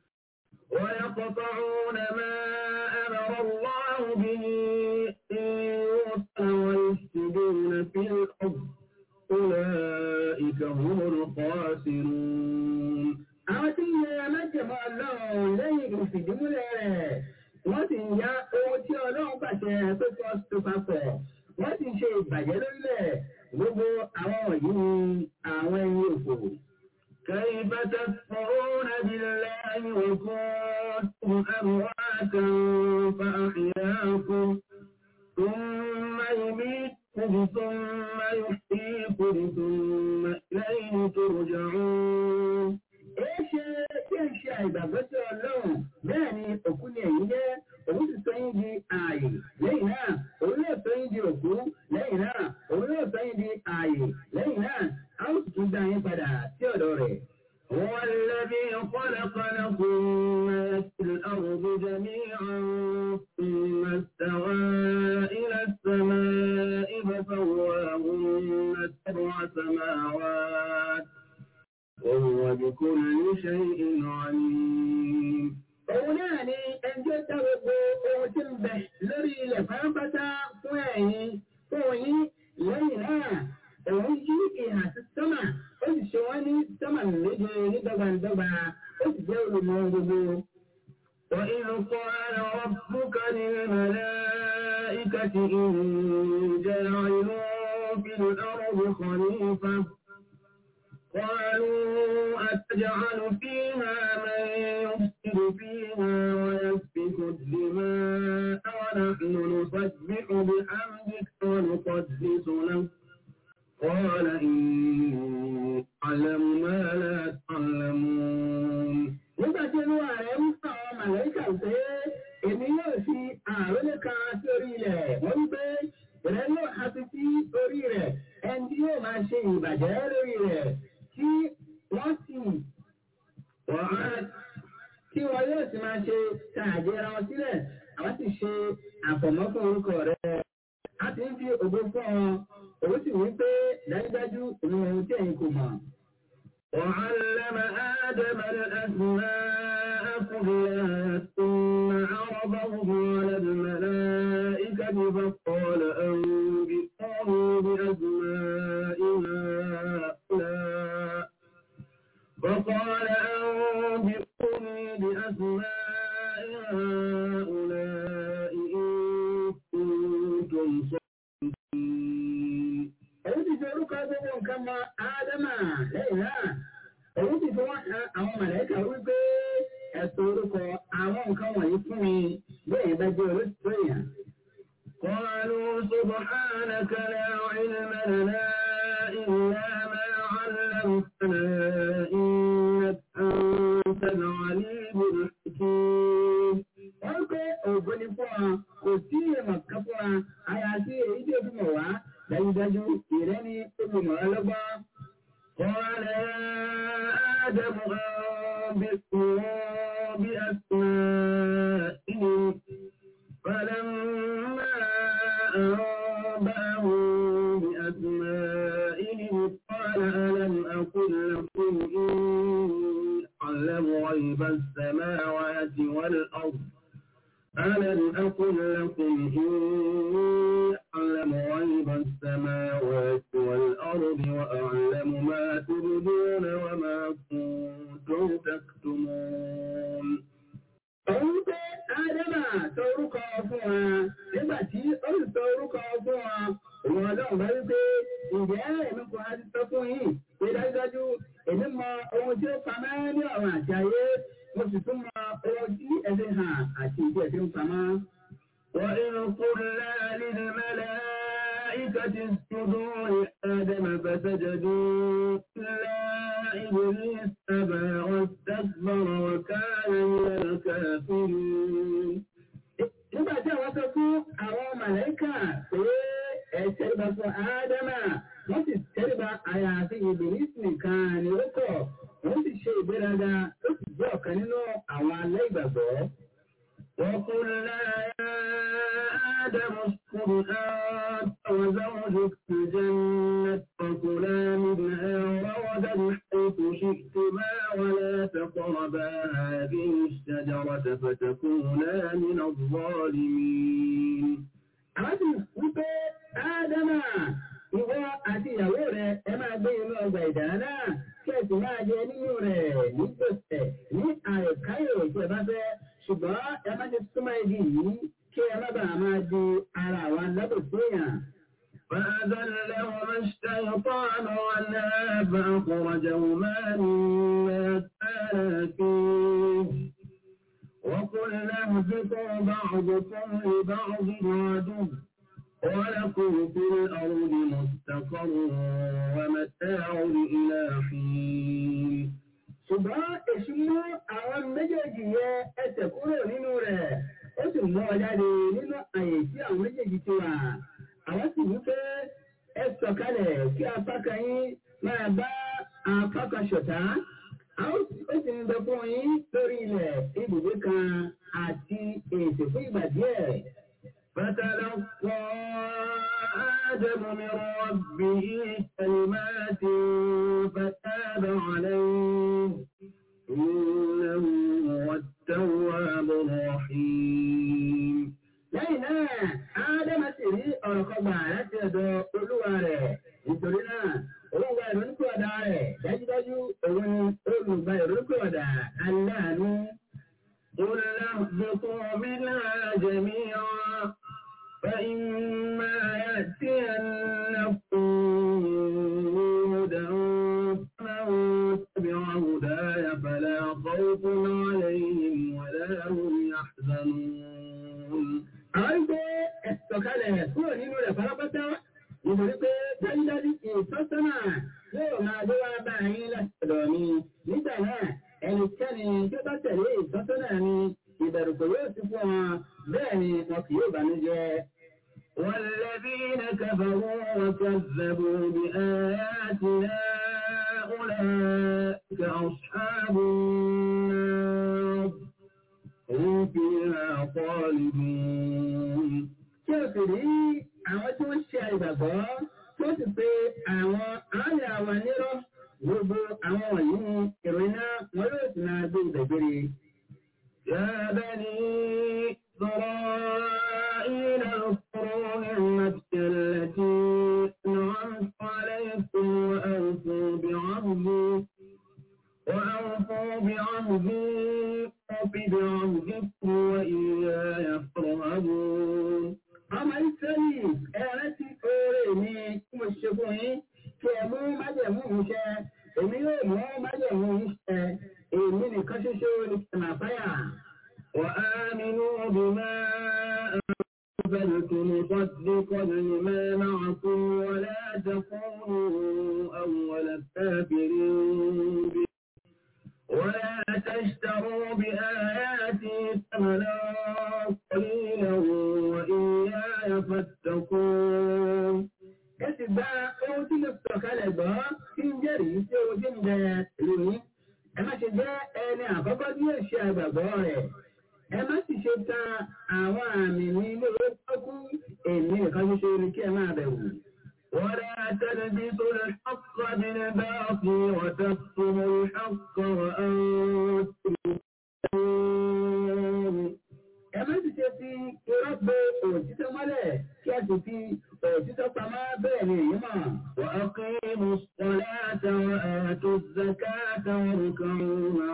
S8: ويقطعون ما أمر الله به أن يوصل ويفسدون في الأرض أولئك هم الخاسرون
S7: àwọn tí ń yẹ alájẹmọ́ ọlọ́run lẹ́yìn ìfìdímúlẹ̀ rẹ̀ wọ́n sì ń ya ohun tí ọlọ́run pàṣẹ pé kí wọ́n tó papọ̀ wọ́n sì ń ṣe ìbàjẹ́ lórílẹ̀ gbogbo àwọn wọ̀nyí ni àwọn ẹni òfò.
S8: كيف تكفرون بالله وكنتم أمواتا فأحياكم ثم يميتكم ثم يحييكم ثم إليه ترجعون
S7: Èé ṣe kí ẹ ṣe àìgbàgbọ́ sí ọlọ́run bẹ́ẹ̀ ni òkú ni ẹ̀yin jẹ́ òun sì sọ yín di ààyè lẹ́yìn náà òun yóò sọ yín di òkú lẹ́yìn náà òun yóò sọ yín di ààyè lẹ́yìn náà a ó sì tún dá yín padà sí ọ̀dọ̀ rẹ̀.
S8: هو الذي خلق لكم ما في الأرض جميعا ثم استوى إلى السماء فسواهن سبع سماوات وهو بكل شيء عليم
S7: Òun náà ni ẹjọ́ dá gbogbo ohun tí ń bẹ lórí ilẹ̀ pátápátá fún ẹ̀yin fún yín lẹ́yìn náà. Òun yí ìhà sí sọ́mà, ó sì ṣe wọ́n ní sọ́mà méje ní dọ́gbandọ́gba, ó sì jẹ́ olùmọ̀ gbogbo.
S8: وإذ قال ربك للملائكة إني جاعل في الأرض خليفة قالوا أتجعل فيها من يفسد فيها ويسفك الدماء ونحن نسبح بحمدك ونقدس لك قال إني أعلم ما لا تعلمون
S7: Nígbà tí olúwa rẹ̀ ń sọ àwọn màlẹ́kà pé èmi yóò fi àrólé kan sí orí ilẹ̀, wọ́n wí pé ìrẹ́ yóò ha fi sí orí rẹ̀, ẹni tí yóò máa ṣe ìbàjẹ́ lórí rẹ̀, tí wọ́n sì wọ́n tí wọn yóò sì máa ṣe tààjẹra wọn sílẹ̀, àwọn sì ṣe àfọ̀mọ́ fún orúkọ rẹ̀. A ti ń fi ògo fún ọ, òun sì wí pé dájúdájú òun ohun tí ẹ̀yin kò mọ̀.
S8: وعلم آدم الأسماء كلها ثم عرضهم على الملائكة فقال أنبئوني بأسماء هؤلاء فقال أنبئوني بأسماء هؤلاء إن كنتم صادقين
S7: Òun ti fi orúkọ gbogbo nǹkan mọ Ádámà lẹ́yìn náà. Òun ti fi wọ́n han àwọn màlẹ́kà wípé ẹ̀sùn orúkọ àwọn nǹkan wọ̀nyí fún mi bẹ́ẹ̀ bá jẹ́ olóṣèlú èèyàn.
S8: قالوا سبحانك لا علم لنا إلا ما آدم أنبئهم بأسمائهم فلما أنبأهم بأسمائهم قال ألم أقل لكم إني أعلم غيب السماوات والأرض ألم أقل لكم إني أعلم غيب السماوات والأرض وأعلم ما تبدون وما كنتم تكتمون
S7: Òun pé Ádámà sọ orúkọ fún wa nígbà tí ó sì sọ orúkọ fún wa. Òun ọlọ́run bá wí pé ǹjẹ́ èmi kò á ti sọ fún yín pé dájúdájú èmi mọ ohun tí ó pamọ́ ní ọ̀run àti ayé. Mo sì tún mọ ohun tí ẹ̀sìn hàn àti ìdí ẹ̀sìn pamọ́.
S8: وإذ قلنا للملائكة اسجدوا لآدم فسجدوا إلا إبليس أبى واستكبر وكان من الكافرين
S7: Nígbà tí àwọn sọ fún àwọn màlẹ́kà pé ẹ tẹ́lẹ̀bà fún Ádámà, wọ́n sì tẹ́lẹ̀bà àyàfi ìbìlísì nìkan ni ó kọ̀. Wọ́n sì ṣe ìgbéraga ó sì jẹ́ ọ̀kan nínú àwọn alẹ́ ìgbàgbọ́.
S8: وقلنا يا آدم اسكن أنت وزوجك الجنة وكلا منها رغدا حيث شئتما ولا تقربا هذه الشجرة فتكونا من الظالمين
S7: Àwọn sì wípé Ádámà ìwọ àti ìyàwó rẹ̀ ẹ máa gbé inú ọgbà ìdáná náà kí ẹ sì máa jẹ nínú rẹ̀ ní gbèsè ní àìkáyò tí ẹ bá fẹ́ ṣùgbọ́n ẹ má ti súnmọ́ igi yìí kí ẹ má bàa máa di ara àwọn alábòsí èèyàn.
S8: فأذلهما الشيطان عنها فأخرجهما مما كانا فيه وقلنا اهبطوا بعضكم لبعض عدو ولكم في الأرض مستقر ومتاع إلى حين
S7: ṣùgbọ́n èṣù mú àwọn méjèèjì yẹ ẹsẹ̀ kúrò nínú rẹ̀ ó sì mú ọ jáde nínú àyè tí àwọn méjèèjì ti wà. àwọn sì wí pé ẹ sọ̀kalẹ̀ kí apá kan yín máa bá apá kan ṣọ̀tá. a ó sì ń bẹ fún yín lórí ilẹ̀ ibùgbé kan àti ètò fún ìgbà díẹ̀.
S8: فتلقى آدم من ربه كلمات فتاب عليه إنه هو التواب الرحيم
S7: lẹ́yìn náà ádámà sì rí ọ̀rọ̀ kan gbà láti ọ̀dọ̀ olúwa rẹ̀ nítorí náà òun gba ìrònúpìwàdà rẹ̀ dájúdájú òun ni olùgbà ìrònúpìwàdà aláàánú.
S8: قل اهبطوا منها جميعا فإما يأتينكم هدى فمن تبع هداي فلا خوف عليهم ولا هم يحزنون
S7: àwọn gbé ẹ̀sọ̀kalẹ̀ kúrò nínú rẹ̀ pátápátá nítorí pé dájúdájú ìtọ́sọ́nà yóò máa dé wá bá yín láti ọ̀dọ̀ mi nígbà náà ẹnikẹ́ni tí ó bá tẹ̀lé ìtọ́sọ́nà mi ìbẹ̀rù kò yóò sí fún wọn bẹ́ẹ̀ ni wọn kì yóò bànújẹ́.
S8: والذين كفروا وكذبوا بآياتنا أولئك أصحاب النار هم فيها خالدون
S7: Tí o sì rí àwọn tí wọ́n ṣe àìgbàgbọ́ tí ó sì pé àwọn àárẹ̀ àwọn nírọ̀ gbogbo àwọn wọ̀nyí ni ìròyìn náà wọn yóò sì máa gbé ìbẹ̀gbẹ̀rẹ̀.
S8: يا بني إسرائيل اذكروا نعمتي التي أنعمت عليكم وأوفوا بعهدي وأوفوا بعهدي أوف بعهدكم وإياي فارهبون
S7: ọmọ ìsẹ́lì ẹ̀rẹ́ ti oore mi tí mo ṣe fún yín kí ẹ mú májẹ̀mú mi ṣẹ èmi yóò mú májẹ̀mú yín ṣẹ èmi nìkan ṣoṣo ní kìnnà fáyà.
S8: وآمنوا بما أنزلت مصدقا لما معكم ولا تكونوا أول كافر به ولا تشتروا بآياتي ثمنا قليلا وإياي فاتقون
S7: ẹ sì gba ohun tí mo sọ̀ kalẹ̀ gbọ́ tí ń jẹ́rìí sí ohun tí ń bẹ lónìí ẹ má ṣe jẹ́ ẹni àkọ́kọ́ tí yóò ṣe àgbàgbọ́ rẹ̀ ẹ má sì ṣe ta àwọn àmì ní ilé ìwé èmi nìkan ṣoṣo ni kí ẹ máa bẹ̀wò.
S8: ولا تلبسوا الحق بالباطل وتكتموا الحق وأنتم تعلمون
S7: ẹ má sì ṣe fi irọ́ gbé òtítọ́ mọ́lẹ̀ kí ẹ sì fi òtítọ́ pamọ́ bẹ́ẹ̀ ni èyí mọ̀.
S8: وأقيموا الصلاة وآتوا الزكاة واركعوا مع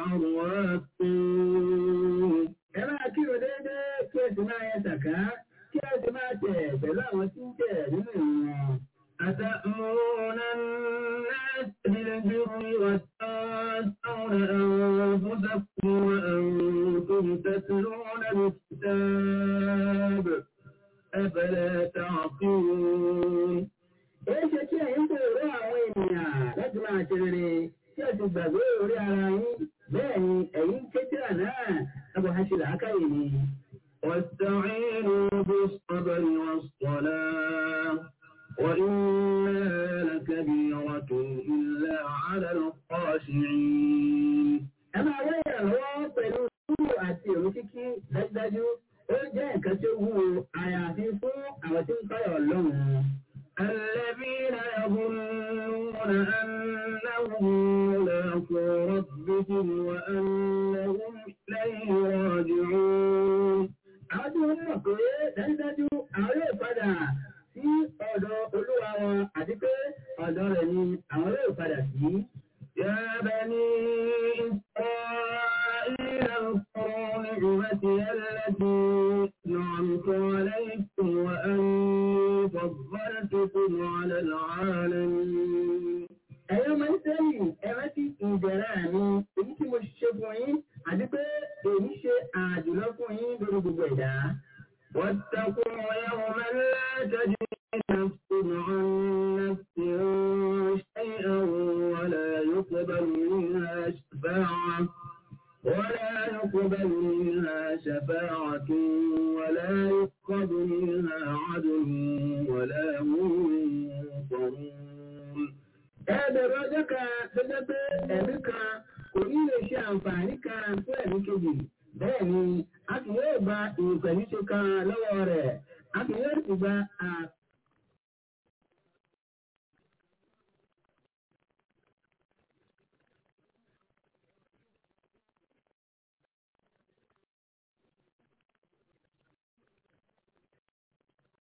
S8: الراكعين
S7: ẹ máa kírun déédéé kí ẹ sì máa yẹ sàká kí ẹ sì máa tẹ̀ pẹ̀lú àwọn tí ń tẹ̀ nínú ìwọ̀n.
S8: أتأمرون الناس بالبر وتنسون أنفسكم وأنتم تتلون الكتاب أفلا تعقلون
S7: Èyí ṣe kí ẹ̀yin tó rọ àwọn ènìyàn láti máa ṣe rere tí ẹ ti gbàgbé orí ara yín bẹ́ẹ̀ ni ẹ̀yin kéjìlá náà ẹ̀bùn àṣẹ làákàyè ni.
S8: واستعينوا بالصبر والصلاة وإنها لكبيرة إلا على الخاشعين
S7: Ẹ máa wá ìrànlọ́wọ́ pẹ̀lú sùúrù àti èrò kíkí dájúdájú ó jẹ́ nǹkan tí ó wúwo àyàfi fún àwọn tí ń fáyọ̀ ọlọ́run.
S8: الذين يظنون أنهم ملاقو ربهم وأنهم إليه راجعون
S7: Àwọn tí wọ́n mọ̀ pé dájúdájú àwọn yóò padà sí ọ̀dọ̀ olúwa wọn àti pé ọ̀dọ̀ rẹ̀ ni àwọn yóò padà sí.
S8: يا بني إسرائيل اذكروا نعمتي التي أنعمت عليكم وأني فضلتكم على العالمين
S7: Ẹ̀yin ọmọ Ísírẹ́lì ẹ rántí ìbẹ̀rẹ̀ mi èyí tí mo ṣe fún yín àti pé èyí ṣe àjùlọ fún yín lórí gbogbo ẹ̀dá.
S8: واتقوا يوما لا تجزي نفس عن نفس شيئا ولا يقبل منها شفاعة ولا يقبل منها شفاعة ولا يؤخذ منها عدل ولا هم ينصرون
S7: Ẹ bẹ̀rù ọjọ́ kan tó jẹ́ pé ẹ̀mí kan kò ní lè ṣe àǹfààní kan fún ẹ̀mí kejì. Bẹ́ẹ̀ ni a kì yóò gba ìpẹ̀lúṣe kan lọ́wọ́